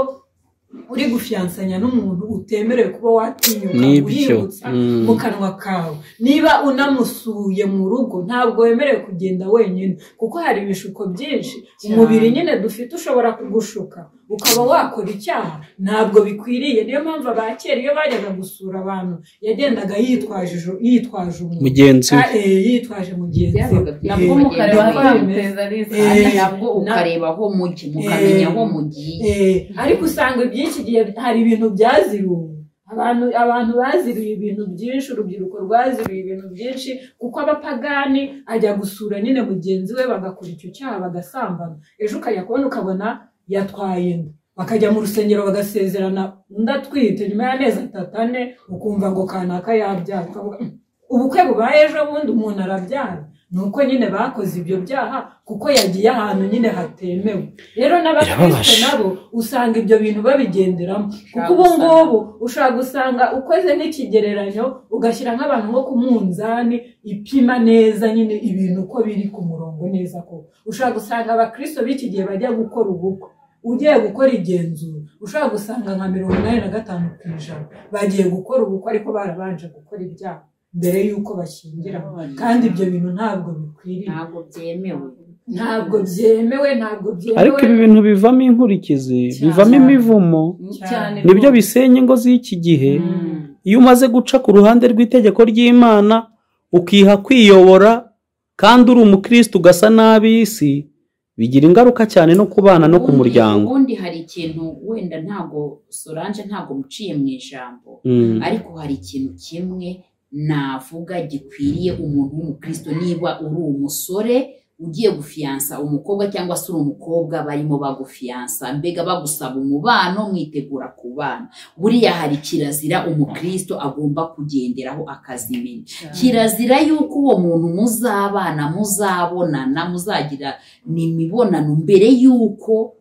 uri gufiyansanya n'umuntu utemerewe kuba watinyuka uhingutsa mu kanwa kawe niba unamusuye mu rugo ntabwo wemerewe kugenda wenyine kuko hari ibishuko byinshi umubiri nyine dufite ushobora kugushuka ukaba wakora icyaha ntabwo bikwiriye niyo mpamvu abakera iyo bajyaga gusura abantu yagendaga yitwaje yitwaje umuntu mugenzi we yitwaje mugenzi Byabaga we nabwo mukareba aho yamuteza Eh, ari kandi nabwo ukareba aho mujya mukamenya aho mugiye Eh, ariko usanga iby'iki gihe hari ibintu byaziruwe abantu abantu baziruye ibintu byinshi urubyiruko rwaziruye ibintu byinshi kuko abapagani ajya gusura nyine mugenzi we bagakora icyo cyaha bagasambana ejo ukajya kubona ukabona yatwaye inda bakajya mu rusengero bagasezerana undi atwite nyuma y'amezi atatu ane ukumva ngo kanaka yabyara ukavuga "Mm, ubukwe bubaye ejo bundi umuntu arabyara ni uko nyine bakoze ibyo byaha kuko yagiye ahantu nyine hatemewe rero n'abakristo nabo usanga ibyo bintu babigenderamo kuko ubu ngubu ushobora gusanga ukoze n'ikigereranyo ugashyira nk'abantu nko ku munzani ipima neza nyine ibintu uko biri ku murongo neza koko ushobora gusanga abakristo b'iki gihe bajya gukora ubukwe ugiye gukora igenzura ushobora gusanga nka mirongo inani na gatanu ku ijana bagiye gukora ubukwe ariko barabanje gukora ibyaha mbere y'uko bashyingira kandi ibyo bintu ntabwo bikwiriye ntabwo byemewe ntabwo byemewe ntabwo byemewe ariko ibi bintu bivamo inkurikizi Cyane. bivamo imivumo cyane nibyo bisenya ingo z'iki gihe iyo umaze guca ku ruhande rw'itegeko ry'imana ukiha kwiyobora kandi uri umukristo ugasa n'ab'isi bigira ingaruka cyane no ku bana no ku Ubundi- muryango ubundi hari ikintu wenda ntago solange ntago muciye mu ijambo Mm. ariko hari ikintu kimwe navuga gikwiriye umuntu w'umukristo niba uri umusore ugiye gufiyansa umukobwa cyangwa se uri umukobwa barimo bagufiyansa mbega bagusaba umubano mwitegura ku bana buriya hari kirazira umukristo agomba kugenderaho akazimenya kirazira yuko uwo muntu muzabana muzabonana muzagira n'imibonano mbere y'uko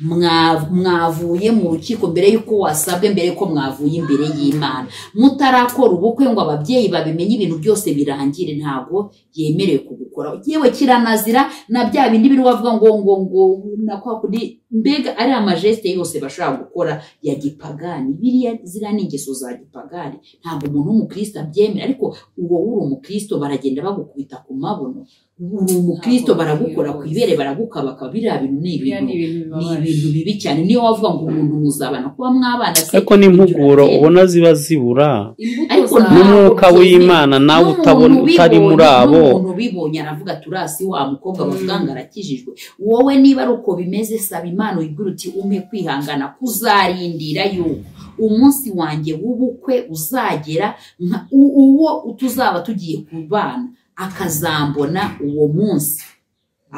mwa- mwavuye mu rukiko mbere y'uko wasabwe mbere y'uko mwavuye imbere y'imana mutarakora ubukwe ngo ababyeyi babimenye ibintu byose birangire ntabwo yemerewe kugukora yewe kiranazira na bya bindi biri wavuga ngo ngo ngo na kwa kundi mbega ari amajesite yose bashobora gukora ya gipagani biriya ziriya ni ingeso za gipagani ntabwo umuntu w'umukristo abyemera ariko uwo wuri umukristo baragenda bagukubita ku mabuno uri umukristo baragukora ku ibere baragukabaka biriya bintu ni biriya ni ibintu ibintu ni bibabaje ibintu bibi cyane niyo wavuga ngo umuntu muzabana kuba mwabana se ariko n'impuguro ibyo ubona ziba zibura imbuto Ariko zawe n'umwuka ntabwo byemewe. w'imana nawe N'umuntu utabona utari ubibonye, muri abo n'umuntu ubibonye aravuga ati urasi wa mukobwa bavuga ngo arakijijwe wowe niba ari uko bimeze saba imana uyibwire uti umpe kwihangana kuzarindira yuko umunsi wanjye w'ubukwe uzagera nka u- uwo tuzaba tugiye kubana akazambona uwo munsi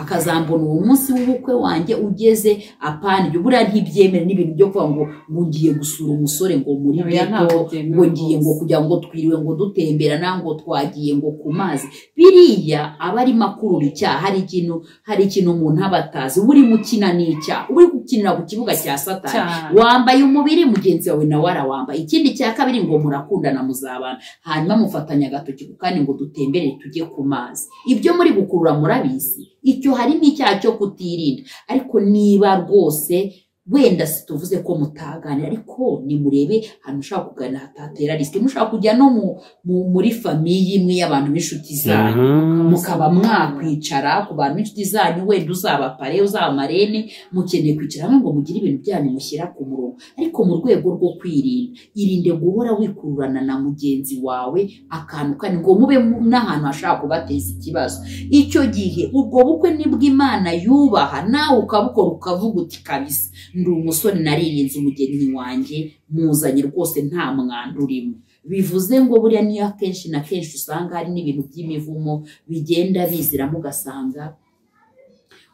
akazambona uwo munsi w'ubukwe wanjye ugeze apana ibyo buriya ntibyemere n'ibintu byo kuvuga ngo ngo ngiye gusura umusore ngo muri Oya, ntabwo beto byemewe ngo ngiye ngo rwose. kugira ngo twiriwe ngo dutemberana ngo twagiye ngo ku mazi biriya aba arimo akurura icyaha hari ikintu hari ikintu umuntu aba atazi uba urimo ukina n'icyaha uba uri gukinira ku kibuga cya satani Cyane. wambaye umubiri mugenzi wawe nawe arawambaye ikindi cya kabiri ngo murakundana muzabana hanyuma mufatanya agatoki ku kandi ngo dutembere tujye ku mazi ibyo muri gukurura murabizi icyo harimo icyaha cyo kutirinda ariko niba rwose wenda si tuvuze ko mutaganira ariko nimurebe ahantu ushaka kuganira hatatera risike mushaka kujya no mu, mu, muri famiye imwe y'abantu b'inshuti zanyu mukaba mwakwicara ku bantu b'inshuti zanyu wenda uzaba pare uzaba marene mukeneye kwicara hamwe ngo mugire ibintu byanyu mushyira ku murongo ariko mu rwego rwo kwirinda irinde guhora wikururana na mugenzi wawe akantu kandi ngo mube mu- n'ahantu hashobora kubateza ikibazo icyo gihe ubwo bukwe nibwo imana yubaha nawe ukabukora ukavuga uti kabisa ndi umusore naririnze umugeni wanjye muzanye rwose nta mwanda urimo bivuze ngo buriya niyo akenshi na kenshi usanga hari n'ibintu by'imivumo bigenda biziramo ugasanga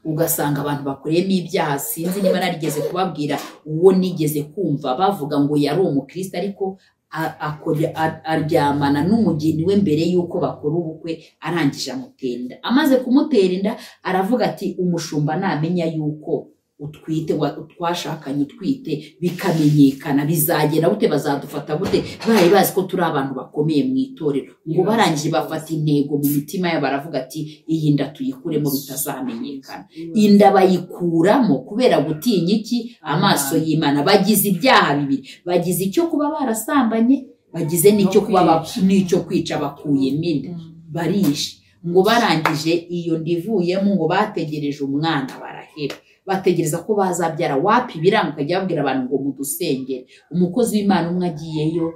ugasanga abantu bakoreyemo ibyaha sinzi niba narigeze kubabwira uwo nigeze kumva bavuga ngo yari umukristo ariko a- akore- a- aryamana n'umugeni we mbere y'uko bakora ubukwe arangije amutera inda amaze kumutera inda aravuga ati umushumba namenya y'uko utwite wa- twashakanye utwite bikamenyekana bizagenda gute bazadufata gute bari bazi ko turi abantu bakomeye mu itorero ngo barangije bafata intego mu mitima yabo baravuga ati iyi nda tuyikuremo bitazamenyekana inda bayikuramo kubera gutinya iki amaso y'imana bagize ibyaha bibiri bagize icyo kuba barasambanye bagize n'icyo kuba bap- n'icyo kwica bakuyemo inda barishe ngo barangije iyo nda ivuyemo ngo bategereje umwana baraheba bategereza ko bazabyara wapi biranga ukajya babwira abantu ngo mudusengere umukozi w'imana umwe agiyeyo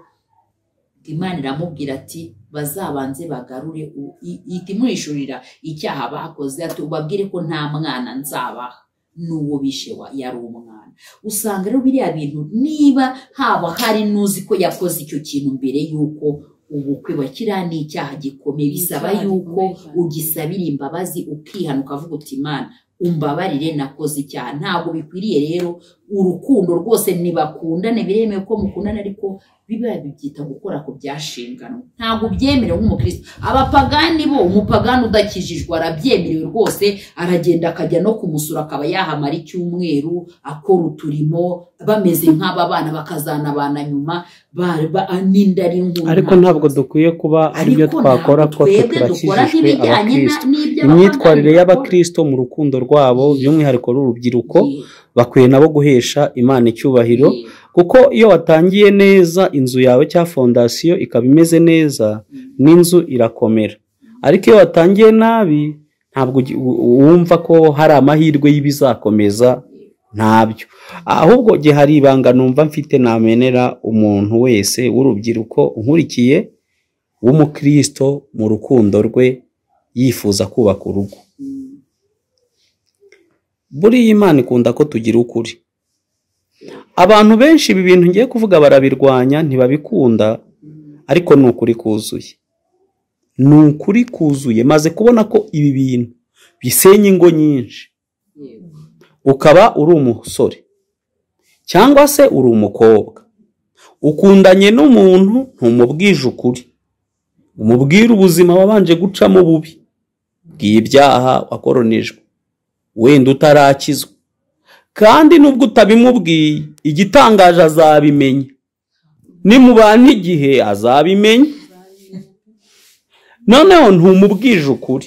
imana iramubwira ati bazabanze bagarure u- i- ihita imwishurira icyaha bakoze ati ubabwire ko nta mwana nzabaha n'uwo bishe wa- yari umwana usanga rero biriya bintu niba haba hari n'uzi ko yakoze icyo kintu mbere y'uko ubukwe wa kiriya ni icyaha gikomeye bisaba Icyaha y'uko gikomeye cyane. ugisabira imbabazi ukihana ukavuga uti imana umbabarire nakoze icyaha ntabwo bikwiriye rero urukundo rwose ntibakundane biremewe ko mukundana ariko biba bibyita gukora ku byashinganwe ntabwo byemerewe nk'umukristo abapagani bo umupagani udakijijwe arabyemerewe rwose aragenda akajya no kumusura akaba yahamara icyumweru akora uturimo bameze nk'aba bana bakazanabana nyuma ba- ba- n'inda ari nkuru ariko nta- ntabwo dukwiye kuba ari byo Ariko twakora ntabwo twose twebwe turakijijwe dukora nk'ibijyanye na- abakristo n'iby'abapagani imyitwarire bakora. y'abakristo mu rukundo rwabo by'umwihariko rw'urubyiruko Yego. bakwiye nabo guhesha imana icyubahiro Yego. kuko iyo watangiye neza inzu yawe cyangwa fondasiyo ikaba imeze neza n'inzu irakomera ariko iyo watangiye nabi ntabwo ugi- u- wumva ko hari amahirwe y'ibizakomeza ntabyo ahubwo gihe hari ibanga numva mfite namenera umuntu wese w'urubyiruko unkurikiye w'umukristo mu rukundo rwe yifuza kubaka urugo buriya imana ikunda ko tugira ukuri abantu benshi ibi bintu ngiye kuvuga barabirwanya ntibabikunda ariko ni ukuri kuzuye ni ukuri kuzuye maze kubona ko ibi bintu bisenya ingo nyinshi ukaba uri umusore cyangwa se uri umukobwa ukundanye n'umuntu ntumubwije ukuri umubwire ubuzima wabanje gucamo bubi bw'ibyaha wakoronijwe wenda utarakizwa kandi nubwo utabimubwiye igitangaje azabimenya nimubana igihe azabimenya noneho ntumubwije ukuri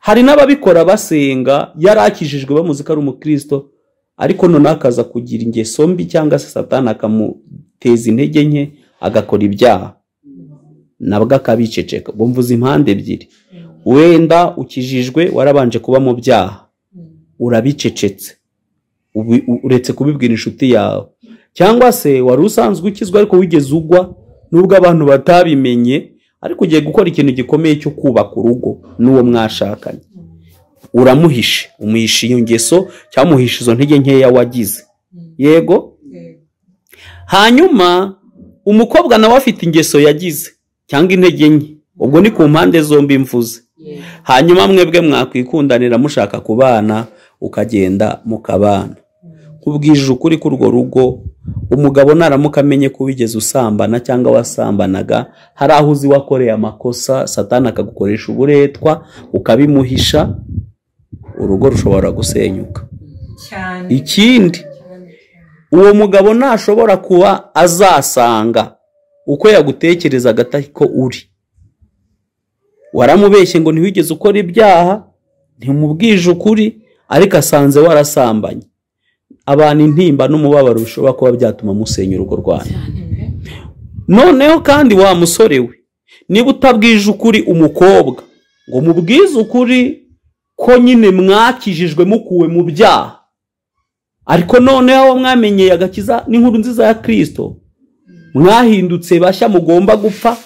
hari n'ababikora basenga yarakijijwe bamuzi ko ari umukristo ariko noneho akaza kugira ingeso mbi cyangwa se satani akamuteza intege nke agakora ibyaha nabwo akabiceceka ubwo mvuze impande ebyiri wenda ukijijwe warabanje kuba mu byaha urabicecetse ubi- u- uretse kubibwira inshuti yawe cyangwa se wari usanzwe ukizwa ariko wigeze ugwa nubwo abantu batabimenye ariko ugiye gukora ikintu gikomeye cyo kubaka urugo n'uwo mwashakanye uramuhishe umuhisha iyo ngeso cyangwa umuhisha izo ntege nkeya wagize yego hanyuma umukobwa nawe afite ingeso yagize cyangwa intege nke ubwo ni ku mpande zombi mvuze hanyuma mwebwe mwakwikundanira mushaka kubana ukagenda mukabana nkubwije ukuri k'urwo rugo umugabo naramuka amenye ko wigeze usambana cyangwa wasambanaga hari aho uzi wakoreye amakosa satani akagukoresha uburetwa ukabimuhisha urugo rushobora gusenyuka cyane ikindi uwo mugabo ntashobora kuba azasanga uko yagutekerezaga atari ko uri waramubeshye ngo ntiwigeze ukora ibyaha ntimubwije ukuri ariko asanze warasambanye abantu intimba n'umubabaro bishobora kuba byatuma musenya urugo rwanyu noneho kandi wa musore we niba utabwije ukuri umukobwa ngo mubwize ukuri ko nyine mwakijijwe mukuwe mu byaha ariko noneho mwamenyeye agakiza n'inkuru nziza ya kirisito mwahindutse bashya mugomba gupfa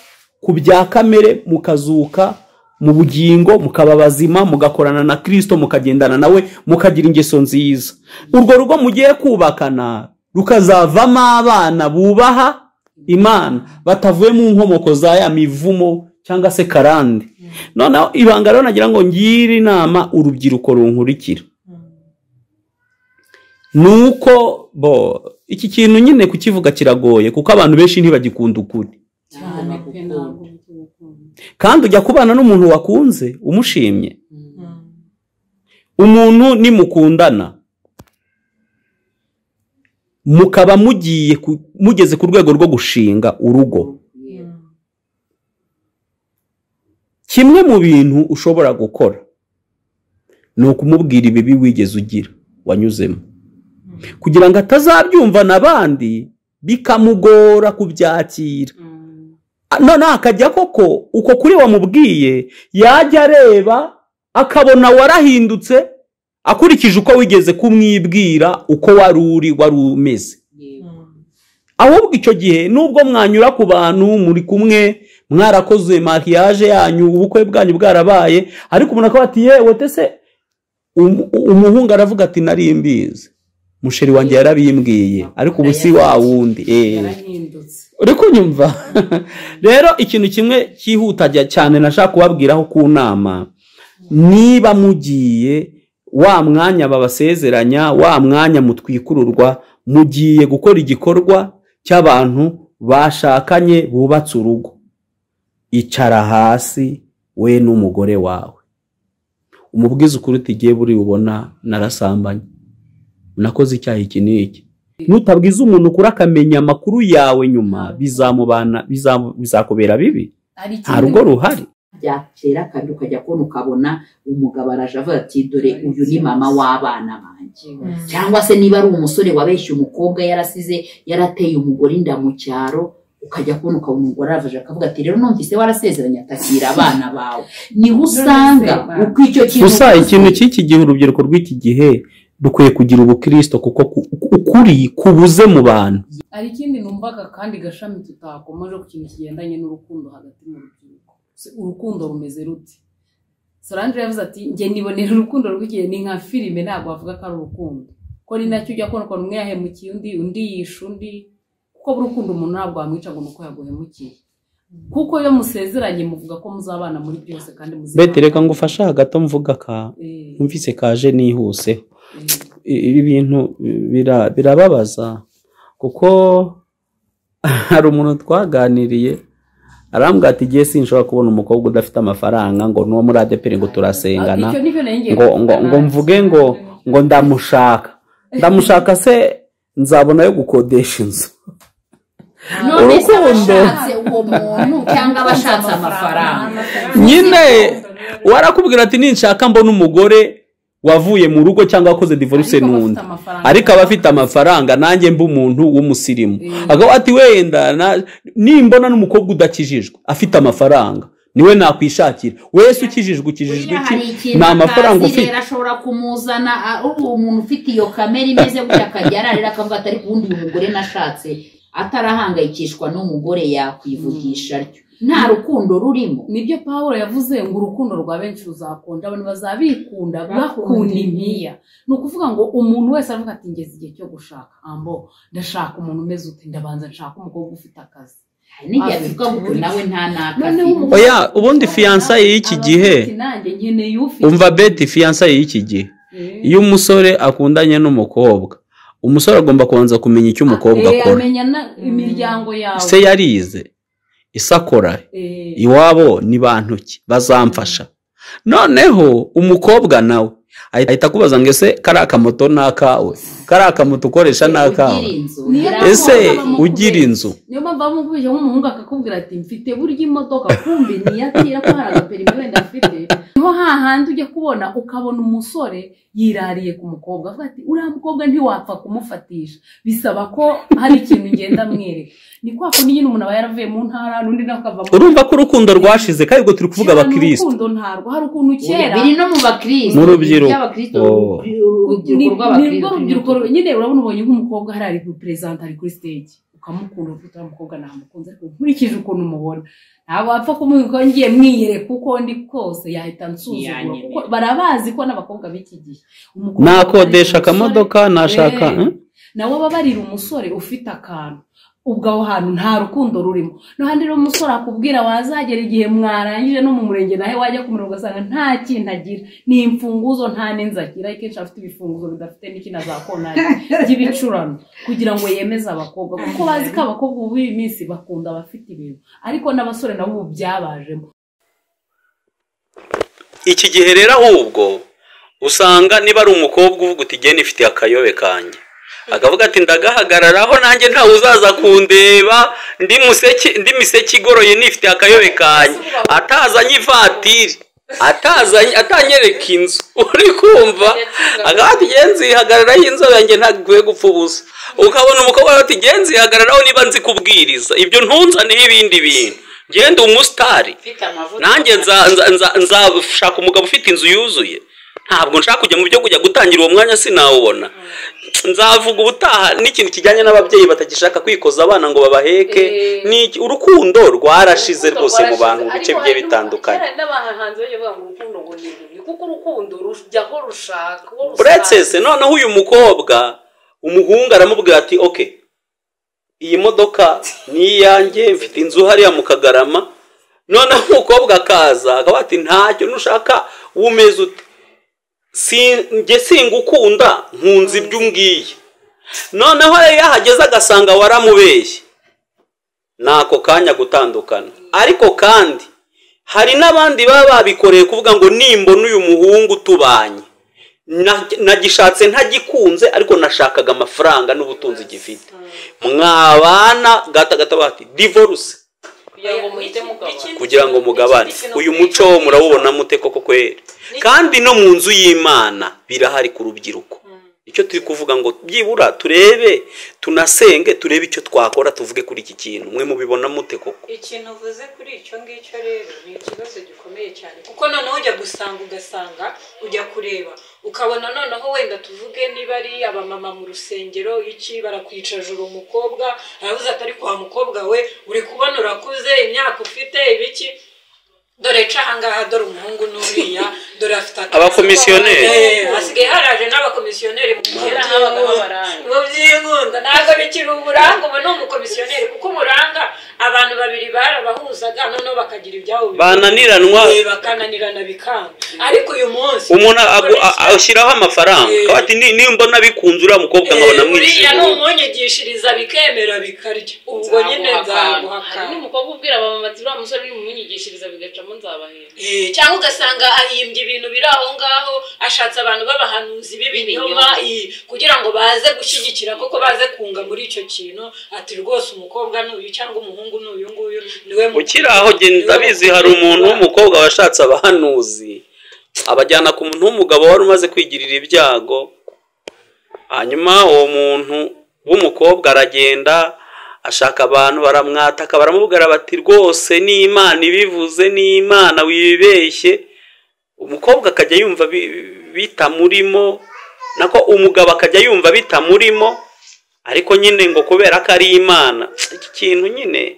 ku bya kamere mukazuka mu bugingo mukaba bazima mugakorana na kirisito mukagendana nawe mukagira ingeso nziza urwo rugo mugiye kubakana rukazavamo abana bubaha imana batavuye mu nkomoko za ya mivumo cyangwa se karande noneho ibanga rero nagira ngo ngire inama urubyiruko runkurikira ni uko bo iki kintu nyine kukivuga kiragoye kuko abantu benshi ntibagikunda ukuri cyane pe ntabwo kandi ujya kubana n'umuntu wakunze umushimye umuntu nimukundana mukaba mugiye ku- mugeze ku rwego rwo gushinga urugo kimwe mu bintu ushobora gukora ni ukumubwira ibibi wigeze ugira wanyuzemo kugira ngo atazabyumvana abandi bikamugora kubyakira Ah, noneho akajya koko uko kuri wamubwiye yajya areba akabona warahindutse akurikije uko wigeze kumwibwira uko wari uri wari umeze ahubwo icyo gihe nubwo mwanyura ku bantu muri kumwe mwarakoze mariage yanyu ubukwe bwanyu bwarabaye ariko umuntu akaba ati yewe tese um- umuhungu aravuga ati nari mbizi musheri wanjye yarabimbwiye ariko ubu si wa wundi eh." yarahindutse uri kunyumva rero ikintu kimwe cyihuta jya- cyane nashaka kubabwiraho ku nama niba mugiye wa mwanya babasezeranya wa mwanya mutwikururwa mugiye gukora igikorwa cy'abantu bashakanye bubatse urugo icara hasi we n'umugore wawe umubwize ukuri utigiye buri bubona narasambanye nakoze icyaha iki n'iki nutabwiza umuntu ukuri akamenya amakuru yawe nyuma bizamubana bizamu- bizakubera bibi ari nta rugo ruhari byakera kandi ukajya kubona ukabona umugabo araje avuga ati dore uyu ni mama w'abana banjye cyangwa se niba ari umusore wabeshye umukobwa yarasize yarateye umugore inda mu cyaro ukajya kubona ukabona umugore araje akavuga ati rero numvise warasezeranye atakira abana bawe niho usanga uko icyo kintu gusa ikintu cy'iki gihe urubyiruko rw'iki gihe dukwiye kugira ubukirisito kuko ku- ukuri kubuze mu bantu hari ikindi numvaga kandi gashami tutakomeje ku kintu kigendanye n'urukundo hagati mu rubyiruko Se- urukundo rumeze rute solange yavuze ati njye nibonera urukundo rw'igihe ni nka filime ntabwo wavuga ko ari urukundo ko ni nacyo ujya kubona ukuntu umwe yahemukiye undi undi yishe undi kuko burukundo umuntu ntabwo wamwica ngo ni uko yaguhemukiye kuko iyo musezeranye muvuga ko muzabana muri byose kandi muzabana bete reka ngo ufashe hagati mvuga ka Eh, numvise kaje nihuseho eh. I- ibi bintu bira- birababaza kuko hari umuntu twaganiriye arambwira ati igihe sinshobora kubona umukobwa udafite amafaranga ngo n'uwo muri adeperi ngo turasengana Icyo nicyo nari ngiye ngo ngo kuvuga ngo nanjye. mvuge ngo ngo ndamushaka ndamushaka se nzabona yo gukodesha inzu none se urukundo. abashatse uwo muntu cyangwa abashatse amafaranga nyine warakubwira ati ninshaka mbona umugore wavuye mu rugo cyangwa wakoze divorce Ariko abafite n'undi amafaranga. ariko aba afite amafaranga nanjye mba umuntu w'umusirimu akaba ati wenda na- nimbona n'umukobwa udakijijwe afite amafaranga niwe nakwishakira wese ukijijwe ukijijwe Buriya hari iki ikintu ni amafaranga atazi ufite rero ashobora kumuzana ah, ubu umuntu ufite iyo kamera imeze gutya akajya ararira akavuga ati ariko ubundi uyu mugore nashatse atarahangayikishwa n'umugore yakwivugisha atyo nta rukundo rurimo nibyo paul yavuze ngo urukundo rwa benshi ruzakonja abantu bazabikunda bakunda Bakunda impiya ni ukuvuga ngo umuntu wese aravuga ati ngeze igihe cyo gushaka ambo ndashaka umuntu umeze ute ndabanza nshaka umukobwa ufite akazi hari n'igihe bivuga ngo uyu nawe nta n'akazi Noneho umugore- Oya, ubundi fiyansaye y'iki Aravuga gihe, ati, nanjye nkeneye ufite umva beti fiyansaye y'iki gihe Eh. iyo umusore akundanye n'umukobwa umusore agomba kubanza kumenya icyo umukobwa Eh, akora amenya na- imiryango yawe se yarize isakora Eh, iwabo ni bantu ki bazamfasha noneho umukobwa nawe ahita ahita akubaza ngo ese kariya kamoto ni akawe kariya kamoto ukoresha ni akawe Niyo n'akawe mpamvu ese baba mu ugira kubeshya. inzu niyo mpamvu bamukubije nk'umuhungu akakubwira ati mfite burya imodoka kumbi niyatira ko hari agaperime wenda afite niho hahandi ujya kubona ukabona umusore yirariye ku mukobwa avuga ati uriya mukobwa ntiwapfa kumufatisha bisaba ko hari ikintu ngenda mwereka ni kwa kundi nyine umuntu aba yaravuye mu ntara n'undi nawe akava mu urumva ko urukundo rwashize kandi ubwo turi kuvuga Kera ni abakirisitu urukundo ntarwo hari ukuntu kera biri no mu bakristo Mu rubyiruko. by'abakristo Oh. ni urubyiruko ni rwo rubyiruko rw'abakristo nyine urabona ubonye nk'umukobwa hari ari kuripurezanta ari kuri stage ukamukunda uvuga uriya mukobwa namukunze ariko nkurikije ukuntu mubona ntabwo wapfa kumuha ko ngiye mwiyereka uko ndi kose yahita nsuzugura Ntiyanyemera. kuko barabazi ko n'abakobwa b'iki gihe Umukobwa nakodesha ababarira umusore, akamodoka nashaka Eh. hmm? nawe ababarira umusore ufite akantu ubwo aho hantu nta rukundo rurimo n'ahandi rero umusore akubwira wazagera igihe mwarangije no mu murenge nawe wajya kumureba ugasanga nta kintu agira ni imfunguzo nta n'inzu agira ariko kenshi afite ibifunguzo bidafite n'ikintu azakonari by'ibicurano kugira ngo yemeze abakobwa kuko bazi ko abakobwa ubu b'iyi minsi bakunda abafite ibintu ariko n'abasore nabo ubu byabajemo iki gihe rero ahubwo usanga niba ari umukobwa uvuga uti genda ifitiye akayobe kanjye akavuga ati ndagahagararaho nanjye ntawe uzaza kundeba ndi museke ndi miseke igoroye nifitiye akayobe kanjye atazanye ivatiri atazanye atanyereka inzu uri kumva akavuga ati genzi yihagararaho inzu yanjye ntaguye gupfa ubusa ukabona umukobwa aravuga ati genzi yihagararaho niba nzi kubwiriza ibyo ntunzaneho ibindi bintu genda umusitari nanjye nza- nza- nza- nzashaka umugabo ufite inzu yuzuye ntabwo nshaka kujya mu byo kujya gutangira uwo mwanya sinawubona nzavuga ubutaha n'ikintu kijyanye n'ababyeyi batagishaka kwikoza abana ngo babaheke Eh. ni iki- urukundo rwarashize Urukundo rwose mu bantu mu rwarashize. bice Ariko bigiye hari bitandukanye n'aba- kera n'abahanzi bajya bavuga ngo urukundo ngo ni rubi kuko urukundo rujyaho rushaka uwo rushaka. uretse se noneho uyu mukobwa umuhungu aramubwira ati oke iyi modoka ni iyanjye mfite inzu hariya mu kagarama noneho umukobwa akaza akaba ati ntacyo nushaka wumeze ute Si- njye singukunda nkunze ibyo umbwiye noneho rero iyo ahageze agasanga waramubeshye ni ako kanya gutandukana ariko kandi hari n'abandi baba babikoreye kuvuga ngo nimbona uyu muhungu tubanye Na- nagishatse ntagikunze ariko nashakaga amafaranga n'ubutunzi gifite mwabana gata gata bati divorce kugira ngo muhite mugabana kugira ngo mugabane uyu muco wo murawubona mute koko kweri kandi no mu nzu y'imana birahari ku rubyiruko icyo turi kuvuga ngo byibura turebe tunasenge turebe icyo twakora tuvuge kuri iki kintu mwe mubibona mute koko ikintu uvuze kuri icyo ngicyo rero ni ikibazo gikomeye cyane kuko noneho ujya gusanga ugasanga ujya kureba ukabona noneho wenda tuvuge niba ari abamama mu rusengero iki barakwicaje uwo mukobwa aravuze atari kwa mukobwa we uri kubona urakuze imyaka ufite ibiki dore ca ahangaha dore umuhungu n'uriya dore afite akazi Abakomisiyoneri. Eh, hasigaye haraje n'abakomisiyoneri mu Kera by'inkunda. habagaho abaranga. mu by'inkunda ntabwo bikiri uburanga ubu ni umukomisiyoneri kuko umuranga abantu babiri barabahuzaga noneho bakagira ibyabo bibiri. bananiranwa Eh, bakananirana bikanga ariko uyu munsi umuntu agu- a- ashyiraho amafaranga Eh. akaba ati "Ni- nimbona bikunze uriya mukobwa nkabona Eh, uriya ni mwishimiye umunyigishiriza bikemera bikarya ubwo nyine nzaguhakana hari n'umukobwa ubwira abamama ati uriya musore uri mu myigishirize bigacamo nzabahera Eh, cyangwa ugasanga ahimbye ibintu biri aho ngaho ashatse abantu b'abahanuzi b'ibinyoma eh, kugira ngo baze gushyigikira koko baze kunga muri icyo kintu ati rwose umukobwa ni uyu cyangwa umuhungu ni uyu nguyu niwe mukuru, ukiri aho niwe genda abizi mukuru. hari umuntu w'umukobwa washatse abahanuzi abajyana ku muntu w'umugabo wari umaze kwigirira ibyago hanyuma uwo muntu w'umukobwa aragenda ashaka abantu baramwataka baramubwira bati rwose ni imana ibivuze ni imana wibeshye umukobwa akajya yumva bi- bitamurimo nako umugabo akajya yumva bitamurimo ariko nyine ngo kubera ko ari imana iki kintu nyine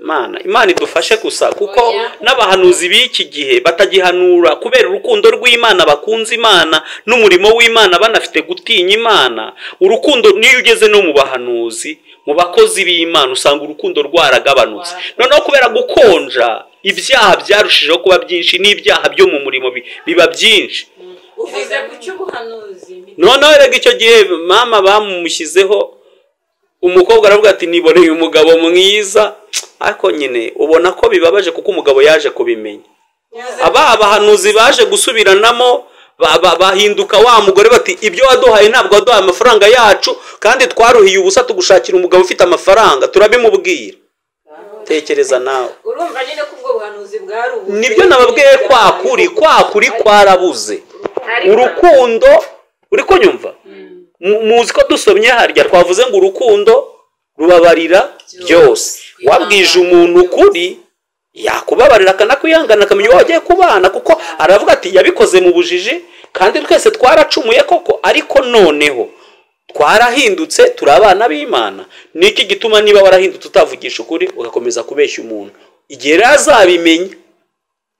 imana imana idufashe gusa kuko Oya. n'abahanuzi b'iki gihe batagihanura kubera urukundo rw'imana bakunze imana n'umurimo w'imana banafite gutinya imana urukundo niyo ugeze no mu bahanuzi mu bakozi b'imana usanga urukundo rwaragabanutse noneho kubera gukonja ibyaha byarushijeho kuba byinshi n'ibyaha byo mu murimo bi- biba byinshi uvuze ku cy'ubuhanuzi noneho rega icyo gihe mama bamushyizeho umukobwa aravuga ati niboreye umugabo mwiza ariko nyine ubona ko bibabaje kuko umugabo yaje kubimenya aba abahanuzi baje gusubiranamo ba- ba- bahinduka wa mugore bati ibyo waduhaye ntabwo waduhaye amafaranga yacu kandi twaruhiye ubusa tugushakira umugabo ufite amafaranga turabimubwira tekereza nawe urumva nyine ko ubwo buhanuzi bwari ubu nibyo nababwiye kwa kuri kwa kuri kwarabuze urukundo uri kunyumva Mu- muzi ko dusomye harya twavuze ngo urukundo rubabarira byose wabwije umuntu ukuri yakubabarira akanakwihanganira akamenya uwo wagiye kubana kuko aravuga ati yabikoze mu bujiji kandi twese twaracumuye koko ariko noneho twarahindutse turi abana b'imana ni iki gituma niba warahindutse utavugisha ukuri ugakomeza kubeshya umuntu igihe rero azabimenya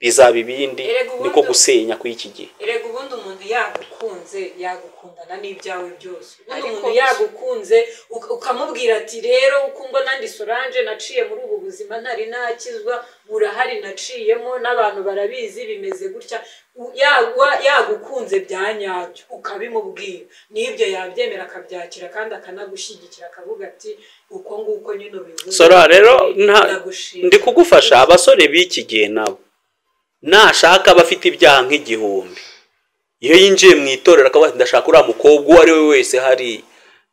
bizaba ibindi Erega ubundi- niko gusenya kw'iki gihe erega ubundi umuntu yagukunze yagukundana n'ibyawe byose ubundi Ariko umuntu gusa- yagukunze uka- ukamubwira ati rero uko mbona ndi sorange naciye muri ubu buzima ntari nakizwa burahari naciyemo n'abantu barabizi bimeze gutya U- yagwa- yagukunze bya nyabyo ukabimubwira n'ibyo yabyemera akabyakira kandi akanagushyigikira akavuga ati uko nguko nyine ubivuze sora rero nta- ndagushima." ndi kugufasha abasore b'iki gihe nabo nashaka abafite ibyaha nk'igihumbi iyo yinjiye mu itorero akavuga ati ndashaka uriya mukobwa uwo ari we wese hariya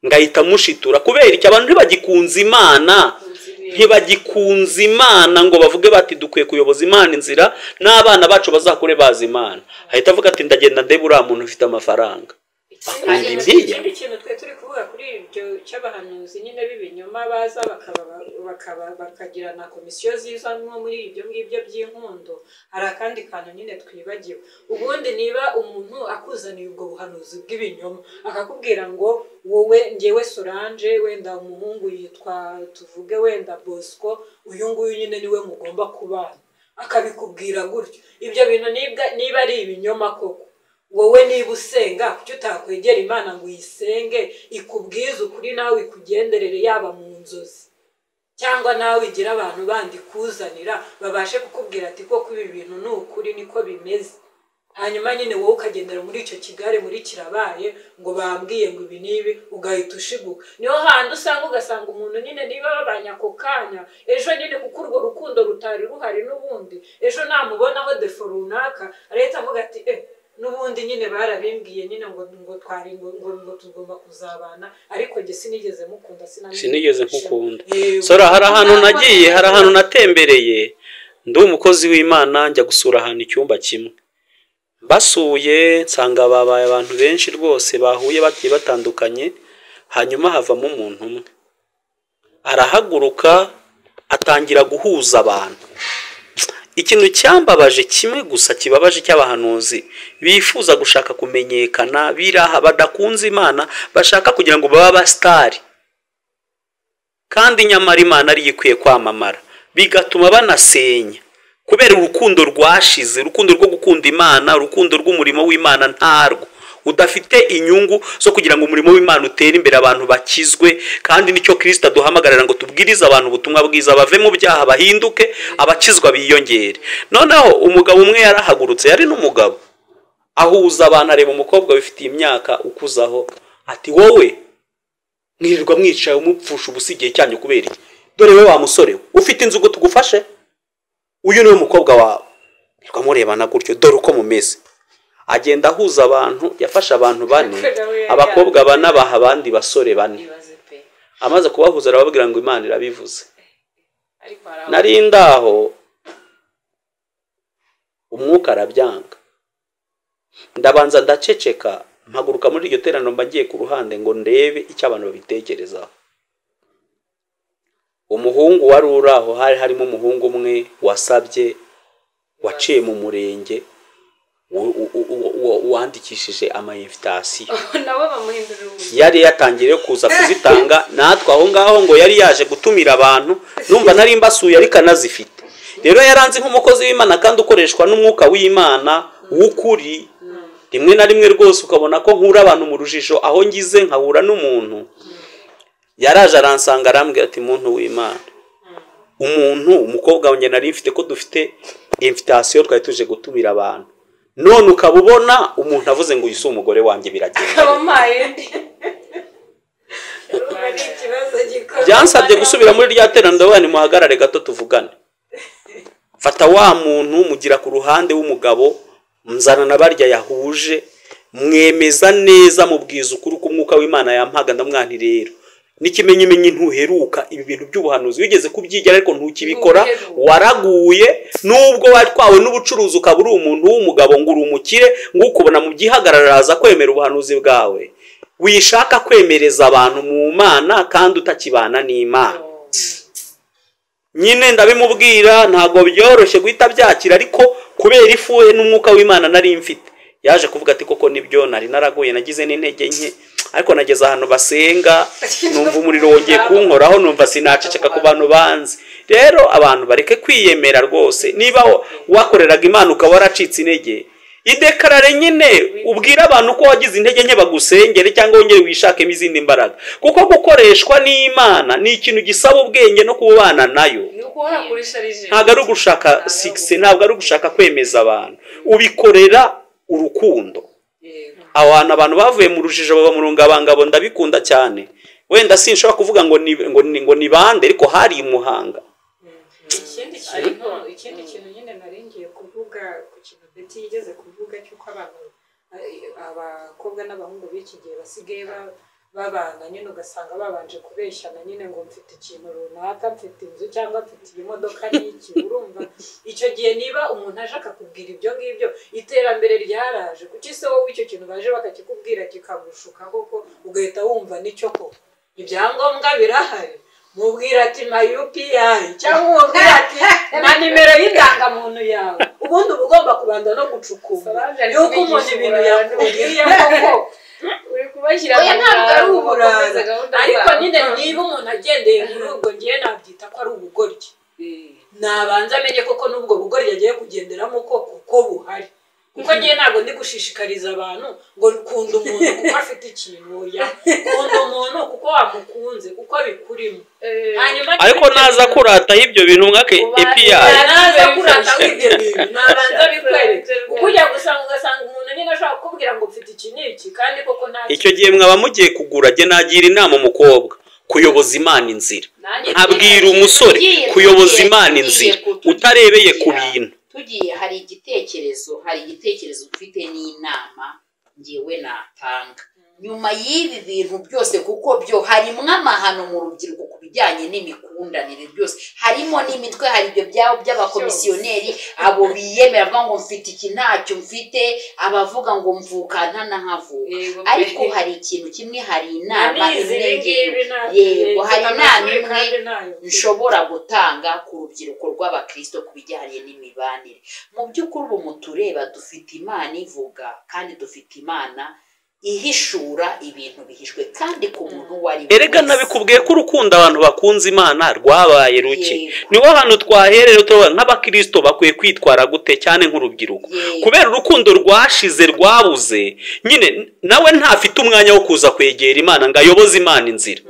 ngahita mushitura kubera iki abantu ntibagikunze imana ntibagikunze imana ngo bavuge bati dukwiye kuyoboza imana inzira n'abana bacu bazakure bazi imana ahita avuga ati ndagenda ndebe uriya muntu ufite amafaranga Ikindi Kandi kintu- byiya. ikindi kintu twe turi kuvuga kuri ibyo cy'abahanuzi nyine b'ibinyoma baza bakaba bakaba bakagira na komisiyo ziza nko muri ibyo ngibyo by'inkundo hari akandi kantu nyine twibagiwe ubundi niba umuntu akuzaniye ubwo buhanuzi bw'ibinyoma akakubwira ngo wowe ngewe sorange wenda umuhungu yitwa tuvuge wenda bosco uyu nguyu nyine niwe mugomba kubana akabikubwira gutyo ibyo bintu nibwa- niba ari ibinyoma koko wowe niba usenga kuki utakwegera imana ngo uyisenge ikubwize ukuri nawe ikugenderere yaba mu nzozi cyangwa nawe igira abantu bandi kuzanira babashe kukubwira ati koko ibi bintu ni ukuri niko bimeze hanyuma nyine wowe ukagendera muri icyo kigare muri kirabaye ngo bambwiye ngo ibi n'ibi ugahita ushiguka niho handi usanga ugasanga umuntu nyine niba babanye ako kanya ejo nyine kuko urwo rukundo rutari ruhari n'ubundi ejo namubonaho defo runaka leta avuga ati eh n'ubundi nyine barabimbwiye nyine ngo ngo twari ngo ngo ngo tugomba kuzabana ariko njye sinigeze mukunda sinamenye Sinigeze nkukunda. Eh, sora hari ahantu ntabwo nagiye hari nabona- ahantu natembereye ndi umukozi w'imana njya gusura ahantu icyumba kimwe basuye nsanga babaye abantu benshi rwose bahuye bagiye batandukanye hanyuma havamo umuntu umwe arahaguruka atangira guhuza abantu ikintu cyambabaje kimwe gusa kibabaje cy'abahanuzi bifuza gushaka kumenyekana biraha badakunze imana bashaka kugira ngo babe abasitari kandi nyamara imana ariyo ikwiye kwamamara bigatuma banasenya kubera urukundo rwashize urukundo rwo gukunda imana urukundo rw'umurimo w'imana ntarwo udafite inyungu zo kugira ngo umurimo w'imana utere imbere abantu bakizwe kandi nicyo kirisita aduhamagarira ngo tubwirize abantu ubutumwa bwiza bave mu byaha bahinduke abakizwa biyongere noneho umugabo umwe yarahagurutse yari n'umugabo ahuza abantu areba umukobwa wifitiye imyaka ukuzaho ati wowe mwirirwa mwicaye umupfusha ubusa igihe cyanyu kubera iki dore we wa musore we ufite inzu ngo tugufashe uyu niwe mukobwa wawe mwirirwa murebana gutyo dore uko mumeze agenda ahuza abantu yafashe abantu bane abakobwa bane abaha abandi basore bane ibaze pe amaze kubahuza arababwira ngo imana irabivuze ariko hari aho nari ndaho umwuka arabyanga ndabanza ndaceceka mpaguruka muri iryo teraniro mba ngiye ku ruhande ngo ndebe icyo abantu babitekerezaho umuhungu wari uri aho hari harimo umuhungu umwe wasabye waciye mu murenge uwo- uwo- uwo- uwo- uwandikishije amayimvitasiyo nabo bamuhindurira ubuzima yari yatangiye kuza kuzitanga natwe aho ngaho ngo yari yaje gutumira abantu numva nari mbasuye ariko anazifite rero yaranze nk'umukozi w'imana kandi ukoreshwa n'umwuka w'imana w'ukuri rimwe na rimwe rwose ukabona ko nkura abantu mu rujijo aho ngize nkahura n'umuntu yaraje aransanga arambwira ati muntu w'imana umuntu umukobwa wanjye nari mfite ko dufite invitasiyo twari tuje gutumira abantu none ukaba ubona umuntu avuze ngo uyu si umugore wanjye biragenda abamayeri urumva ni ikibazo gikomeye byansabye gusubira muri rya teraniro wani muhagarare gato tuvugane fata wa muntu mugira ku ruhande w'umugabo muzana na barya yahuje mwemeza neza mubwiza ukuri ku mwuka w'imana yampaga ndamwani rero n'ikimenyimenyi ntuheruka ibi bintu by'ubuhanuzi wigeze kubyigira ariko ntukibikora waraguye nubwo watwawe n'ubucuruzi ukaba uri umuntu w'umugabo ngo uri umukire ngo ukubona mu byihagarara aza kwemera ubuhanuzi bwawe wishaka kwemereza abantu mu mana kandi utakibana n'imana nyine ndabimubwira ntabwo byoroshye guhita byakira ariko kubera ifuhe n'umwuka w'imana nari mfite yaje kuvuga ati koko nibyo nari naraguye nagize n'intege nke ariko nageze ahantu basenga numva umuriro wongeye kunkoraho numva sinaceceka ku bantu banzi rero abantu bareke kwiyemera rwose niba wakoreraga imana ukaba waracitse intege idekarare nyine ubwira abantu ko wagize intege nke bagusengere cyangwa wongere wishakemo izindi mbaraga kuko gukoreshwa n'imana ni ikintu gisaba ubwenge no kubana nayo ni ukuhora kuri sharije ntabwo ari ugushaka sigisi ntabwo ari ugushaka kwemeza abantu ubikorera urukundo aho hantu abantu bavuye mu rujijo baba mu rungabangabo ndabikunda cyane wenda sinshobora kuvuga ngo ni ngo ni- ngo ni bande ariko hari i muhanga ikindi kintu ikindi kintu nyine nari ngiye kuvuga ku kintu beti yigeze kuvuga cy'uko abantu eh, abakobwa n'abahungu b'iki gihe basigaye ba- babana nyine ugasanga babanje kubeshyana nyine ngo mfite ikintu runaka mfite inzu cyangwa mfite iyi modoka n'iki urumva icyo gihe niba umuntu aje akakubwira ibyo ngibyo iterambere ryaraje kuki se wowe icyo kintu baje bakakikubwira kikagushuka koko ugahita wumva nicyo koko ibyangombwa birahari mubwira ati ma UPI cyangwa umubwira ati na nimero y'indangamuntu yawe ubundi uba ugomba kubanza no gucukura yuko umuntu ibintu yakubwiye koko uri kubashyira oya ntabwo ari uburara ukomeza gahunda ariko zawe. nyine niba umuntu agendeye muri ubwo ngiye nabyita ko ari ubugoryi nabanza amenye koko n'ubwo bugoryi agiye kugenderamo koko ko buhari kuko ngiye ntabwo ndi gushishikariza abantu ngo kunda umuntu kuko afite ikintu oya kunda umuntu kuko wamukunze kuko bikurimo Eh, hanyuma ariko naza kurataho ibyo bintu mwake epi naza kurata w'ibyo bintu nabanza bikwereke kuko ujya gusanga ugasanga umuntu nyine ashobora kukubwira ngo mfite iki n'iki kandi koko nta icyo gihe mwaba mugiye kugura jya nagira inama umukobwa kuyoboza imana inzira nanjye abwira umusore tugiye- kuyoboza tugiye- imana tugiye inzira ku- utarebeye ku tugiye- bintu tugiye hari igitekerezo hari igitekerezo ufite n'inama ngewe natanga nyuma y'ibi bintu byose kuko byo harimo amahano mu rubyiruko ku bijyanye n'imikundanire byose harimo n'imitwe hari ibyo byabo by'abakomisiyoneri abo biyemera bavuga ngo mfite iki ntacyo mfite abavuga ngo mvuka ntanahavuka yego pe. ariko hari ikintu kimwe hari inama Namizi imwe ibi ngibi ngewe ntabwo- yego hari mfite inama amashuri imwe kandi ntayo mfite. nshobora gutanga ku rubyiruko rw'abakristo ku bijyanye n'imibanire mu by'ukuri ubu mutureba dufite imana ivuga kandi dufite imana ihishura ibintu bihishwe kandi ku muntu uwo ari we erega wese. nabikubwiye ko urukundo abantu bakunze imana rwabaye ruke Yego. niho hantu twaherera turavuga nk'abakirisito bakwiye kwitwara gute cyane nk'urubyiruko Yego. kubera urukundo rwashize rwabuze nyine nawe ntafite umwanya wo kuza kwegera imana ngo ayoboze imana inzira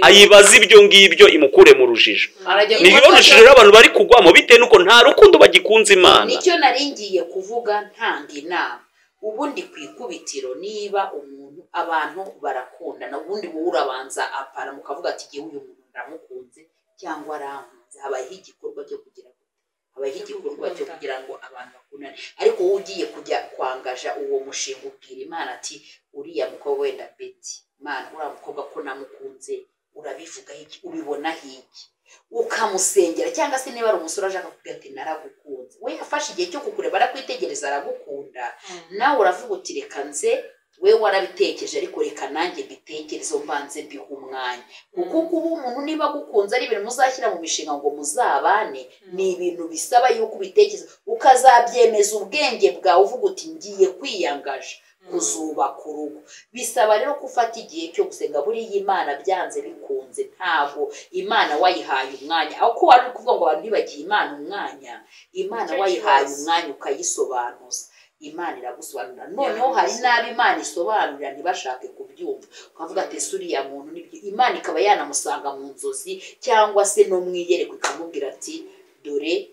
ayibaze ibyo ngibyo imukure mu rujijo Arajya ni ryo gufata- rujijo rero abantu bari kugwamo bitewe n'uko nta rukundo bagikunze imana nicyo nari ngiye kuvuga ntanga inama ubundi ku ikubitiro niba umuntu abantu barakundana ubundi wowe urabanza apana mukavuga ati igihe uyu muntu ndamukunze cyangwa arankunze habayeho igikorwa cyo kugira ngo habayeho igikorwa cyo kugira ngo abantu bakundane ariko wowe ugiye kujya kwangaja uwo mushinga ubwira imana ati uriya mukobwa wenda beti imana uriya mukobwa ko namukunze urabivugaho iki ubibonaho iki ukamusengera cyangwa se niba ari umusore ashaka kuvuga ati naragukunze we yafashe igihe cyo kukureba arakwitegereza aragukunda nawe uravuga uti reka nze we warabitekereje ariko reka nanjye mbitekerezeho mbanze mbihe umwanya kuko kuba umuntu niba agukunze ari ibintu muzashyira mu mishinga ngo muzabane ni ibintu bisaba yuko ubitekereza ukazabyemeza ubwenge bwawe uvuga uti ngiye kwiyangaje kuzubaka urugo bisaba rero ko ufata igihe cyo gusenga buriya imana byanze bikunze ntabwo imana wayihaye umwanya aho ko wari uri kuvuga ngo abantu ntibagiye imana umwanya imana Nicyo wayihaye kibazo. umwanya ukayisobanuza imana iragusobanurira noneho Yaragusobanurira. hari n'abo imana isobanurira ntibashake kubyumva ukavuga ati "Ese uriya muntu nibyo imana ikaba yanamusanga mu nzozi cyangwa se no mu iyerekwa ikamubwira ati dore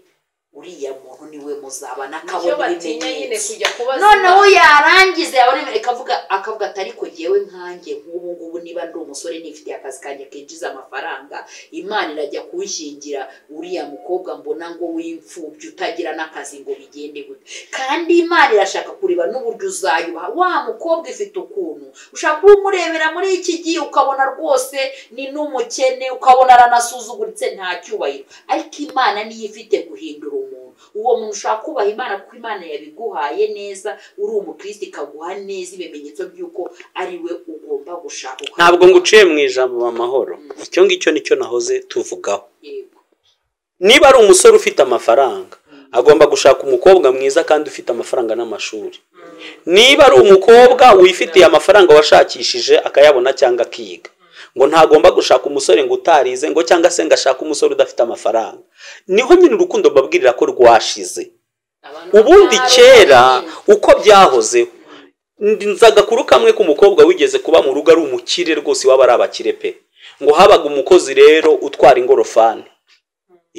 uriya muntu niwe muzabana icyo akabona batinya nyine ibimenyetso kujya kubaza noneho yarangiza yabona imbere akavuga akavuga ati ariko jyewe nkanjye nk'ubu ngubu niba ndi umusore nifitiye akazi kanjye kinjiza amafaranga imana irajya kunshingira uriya mukobwa mbona ngo w'imfubyi utagira n'akazi ngo bigende gute kandi imana irashaka kureba n'uburyo uzayuha wa mukobwa ifite ukuntu ushaka kuba umurebera muri iki gihe ukabona rwose ni n'umukene ukabona aranasuzuguritse nta cyubahiro ariko imana niyo ifite guhindura umuntu uwo muntu ushaka kubaha imana kuko imana yabiguhaye neza uri umukristo ikaguha neza ibimenyetso by'uko ari we ugomba gushaka ntabwo nguciye mu ijambo amahoro icyo ngicyo nicyo nahoze tuvugaho Yego. niba ari umusore ufite amafaranga agomba gushaka umukobwa mwiza kandi ufite amafaranga n'amashuri niba ari umukobwa wifitiye amafaranga washakishije akayabona cyangwa akiga ngo ntagomba gushaka umusore ngo utarize ngo cyangwa se ngo ashake umusore udafite amafaranga niho nyine urukundo mbabwirira ko rwashize ubundi kera uko byahozeho ndi- nzi agakuru kamwe k'umukobwa wigeze kuba mu rugo ari umukire rwose iwaba ari abakire pe ngo habaga umukozi rero utwara ingorofani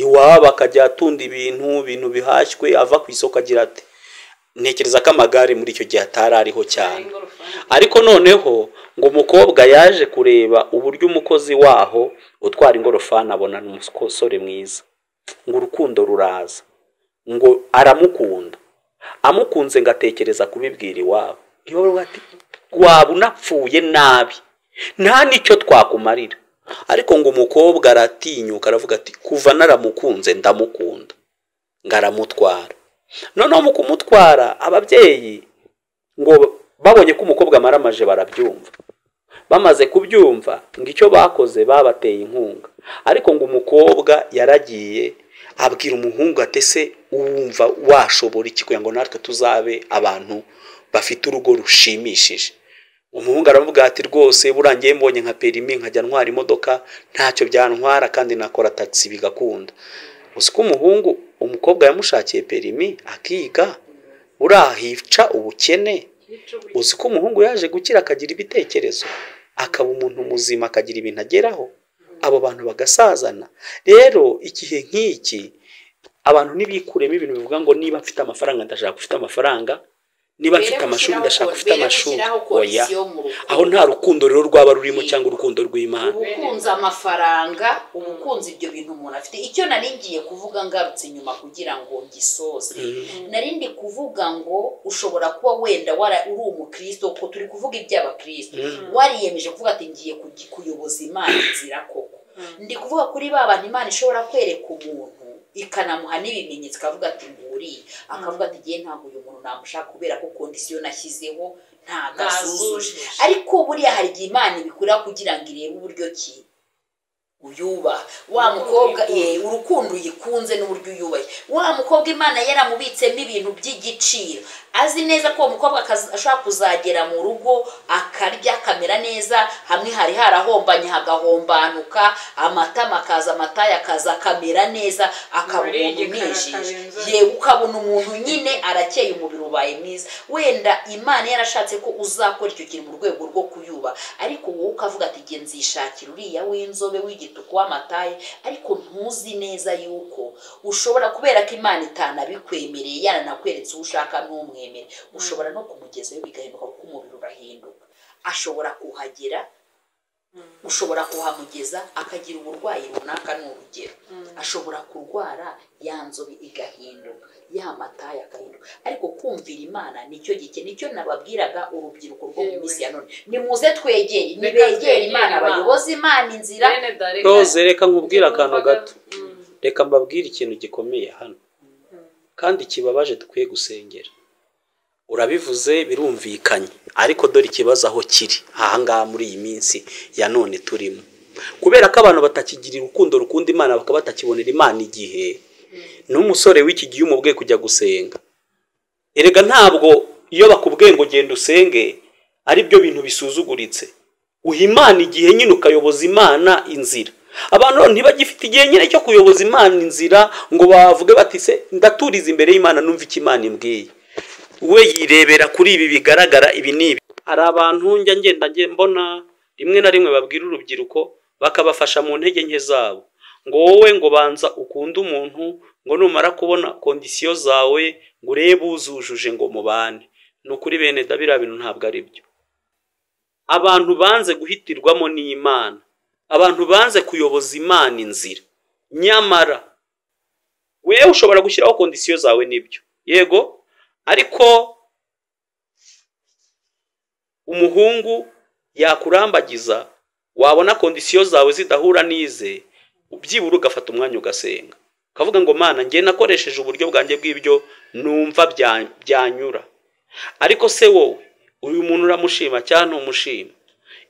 iwabo akajya atunda ibintu ibintu bihashywe ava ku isoko agira ati ntekereza ko amagare muri icyo gihe atari ariho cyane ariko noneho ngo umukobwa yaje kureba uburyo umukozi waho utwara ingorofani abona umusore mwiza ngo urukundo ruraza ngo aramukunda amukunze ngo atekereza kubibwira iwabo iwabo ati waba unapfuye nabi nta n'icyo twakumarira ariko ngo umukobwa aratinyuka aravuga ati kuva naramukunze ndamukunda ngo aramutwara noneho mu kumutwara ababyeyi ngo babonye ko umukobwa amaramaje barabyumva bamaze kubyumva ngo icyo bakoze babateye inkunga ariko ngo umukobwa yaragiye abwira umuhungu ati ese wumva washobora iki kugira ngo natwe tuzabe abantu bafite urugo rushimishije umuhungu aravuga ati rwose burangiye mbonye nka perimi nkajya ntwara imodoka ntacyo byantwara kandi nakora tagisi bigakunda gusa ko umuhungu umukobwa yamushakiye perimi akiga urahica ubukene uzi ko umuhungu yaje gukira akagira ibitekerezo akaba umuntu muzima akagira ibintu ageraho abo bantu bagasazana rero igihe nk'iki abantu ntibikuremo ibintu bivuga ngo niba mfite amafaranga ndashaka gufite amafaranga niba mfite amashuri ndashaka gufite amashuri oya aho nta rukundo rero rwaba rurimo cyangwa urukundo rw'imana ubukunze amafaranga ubukunze ibyo bintu umuntu afite icyo nari ngiye kuvuga ngarutse inyuma kugira ngo ngisoze nari ndi kuvuga ngo ushobora kuba wenda wara- uri umukristo kuko turi kuvuga iby'abakristo wariyemeje kuvuga ati ngiye kugi- kuyoboza imana inzira koko ndi kuvuga kuri ba bantu imana ishobora kwereka umuntu ikanamuha n'ibimenyetso ikavuga ati nguriye akavuga ati ngiye ntabwo uyu muntu namushaka kubera ko kondisiyo nashyizeho ntabwo azujuje ariko buriya hari igihe imana ibikora kugira ngo irebe uburyo ki uyubaha wa mukobwa ye urukundo uyikunze n'uburyo uyubaye wa mukobwa imana yaramubitsemo ibintu by'igiciro azi neza ko uwo mukobwa akaza- ashobora kuzagera mu rugo akarya akamera neza hamwe hari harahombanye hagahombanuka amatama akaza amataye akaza akamera neza akaba Muri umuntu igikara umwijije akarenza. ye ukabona umuntu nyine arakeye umubiri ubaye mwiza wenda imana yarashatse ko uzakora icyo kintu mu rwego rwo kuyuba ariko wowe ukavuga ati "Jye nzishakira uriya w'inzobe w'igituku w'amataye ariko ntuzi neza yuko ushobora kubera ko imana itanabikwemereye yaranakweretse uwo ushaka ntumwemere ushobora no kumugezayo bigahinduka kuko umubiri urahinduka ashobora kuhagera ushobora kuhamugeza akagira uburwayi runaka ni urugero ashobora kurwara ya nzobe igahinduka ya mataye agahinduka ariko kumvira imana nicyo gike nicyo nababwiraga urubyiruko rwo mu minsi ya none nimuze twegere Reka nibegere twegere imana Imana. bayoboze imana inzira bene Darina, roze reka nkubwire akantu numvaga- gato Mm. reka mbabwire ikintu gikomeye hano kandi kibabaje dukwiye gusengera urabivuze birumvikanye ariko dore ikibazo aho kiri ahangaha muri iyi minsi ya none turimo kubera ko abantu batakigirira urukundo rukunda imana bakaba batakibonera imana igihe n'umusore w'iki gihe umubwiye kujya gusenga erega ntabwo iyo bakubwiye ngo genda usenge ari byo bintu bisuzuguritse uha imana igihe nyine ukayoboza imana inzira abantu ntibagifite igihe nyine cyo kuyoboza imana inzira ngo bavuge bati se ndaturiza imbere y'imana numva icyo imana imbwiye we yirebera kuri ibi bigaragara ibi ni ibi hari abantu njya ngenda nge- mbona rimwe na rimwe babwira urubyiruko bakabafasha mu ntege nke zabo ngo wowe ngo banza ukunde umuntu ngo numara kubona kondisiyo zawe ngo urebe uzujuje ngo mubane ni ukuri bene da biriya bintu ntabwo ari byo abantu banze guhitirwamo n'imana abantu banze kuyoboza imana inzira nyamara wewe ushobora gushyiraho kondisiyo zawe nibyo yego ariko umuhungu yakurambagiza wabona kondisiyo zawe zidahura n'ize byibura ugafata umwanya ugasenga ukavuga ngo mana njye nakoresheje uburyo bwanjye bw'ibyo numva bya- byanyura ariko se wowe uyu muntu uramushima cyangwa ntumushima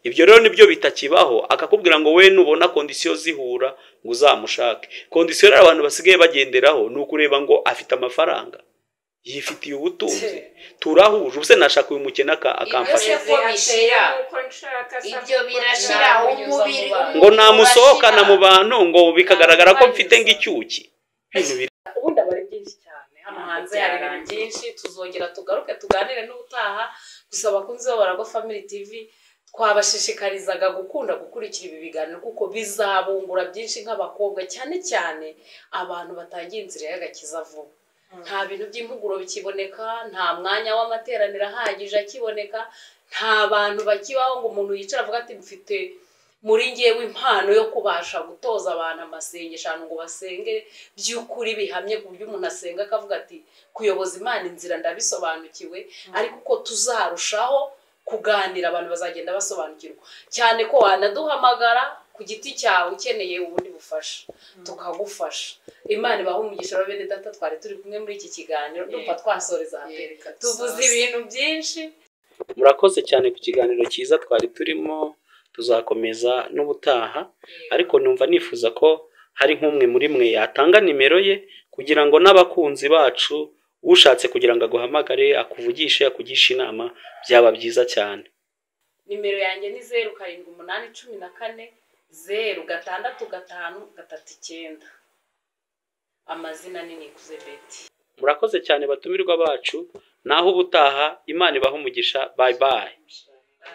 ibyo rero nibyo bitakibaho akakubwira ngo we nubona kondisiyo zihura ngo uzamushake kondisiyo rero abantu basigaye bagenderaho ni ukureba ngo afite amafaranga yifitiye ubutunzi turahuje ubuse nashaka uyu mukene aka- akamfasha Ese ko bishira ibyo birashira umubiri ngo namusohokana mu bantu ngo bikagaragara ko mfite nk'icyuki Ibintu biri- ubundi aba ari byinshi cyane hano hanze hari ibintu byinshi tuzongera tugaruke tuganire n'ubutaha gusa abakunzi b'abarago family tv twabashishikarizaga gukunda gukurikira ibi biganiro kuko bizabungura byinshi nk'abakobwa cyane cyane abantu batangiye inzira y'agakiza vuba nta bintu by'impuguro bikiboneka nta mwanya w'amateraniro ahagije akiboneka nta bantu bakibaho ngo umuntu yicara avuga ati mfite muri ngewe impano yo kubasha gutoza abantu amasengesho ahantu ngo basenge by'ukuri bihamye ku buryo umuntu asenga akavuga ati kuyoboza imana inzira ndabisobanukiwe ariko uko tuzarushaho kuganira abantu bazagenda basobanukirwa cyane ko wanaduhamagara ku giti cyawe ukeneye ubundi bufasha tukagufasha imana ibaha umugisha wa bene data twari turi kumwe muri iki kiganiro ndumva twasoreza hambere tuvuze ibintu byinshi murakoze cyane ku kiganiro cyiza twari turimo tuzakomeza n'ubutaha ariko numva nifuza ko hari nk'umwe muri mwe yatanga nimero ye kugira ngo n'abakunzi bacu ushatse kugira ngo aguhamagare akuvugishe akugishe inama byaba byiza cyane nimero yanjye ni zeru karindwi umunani cumi na kane zeru gatandatu gatanu gatatu icyenda amazina ni nikuze beti murakoze cyane batumirwa bacu naho ubutaha imana ibaha umugisha bayi bayi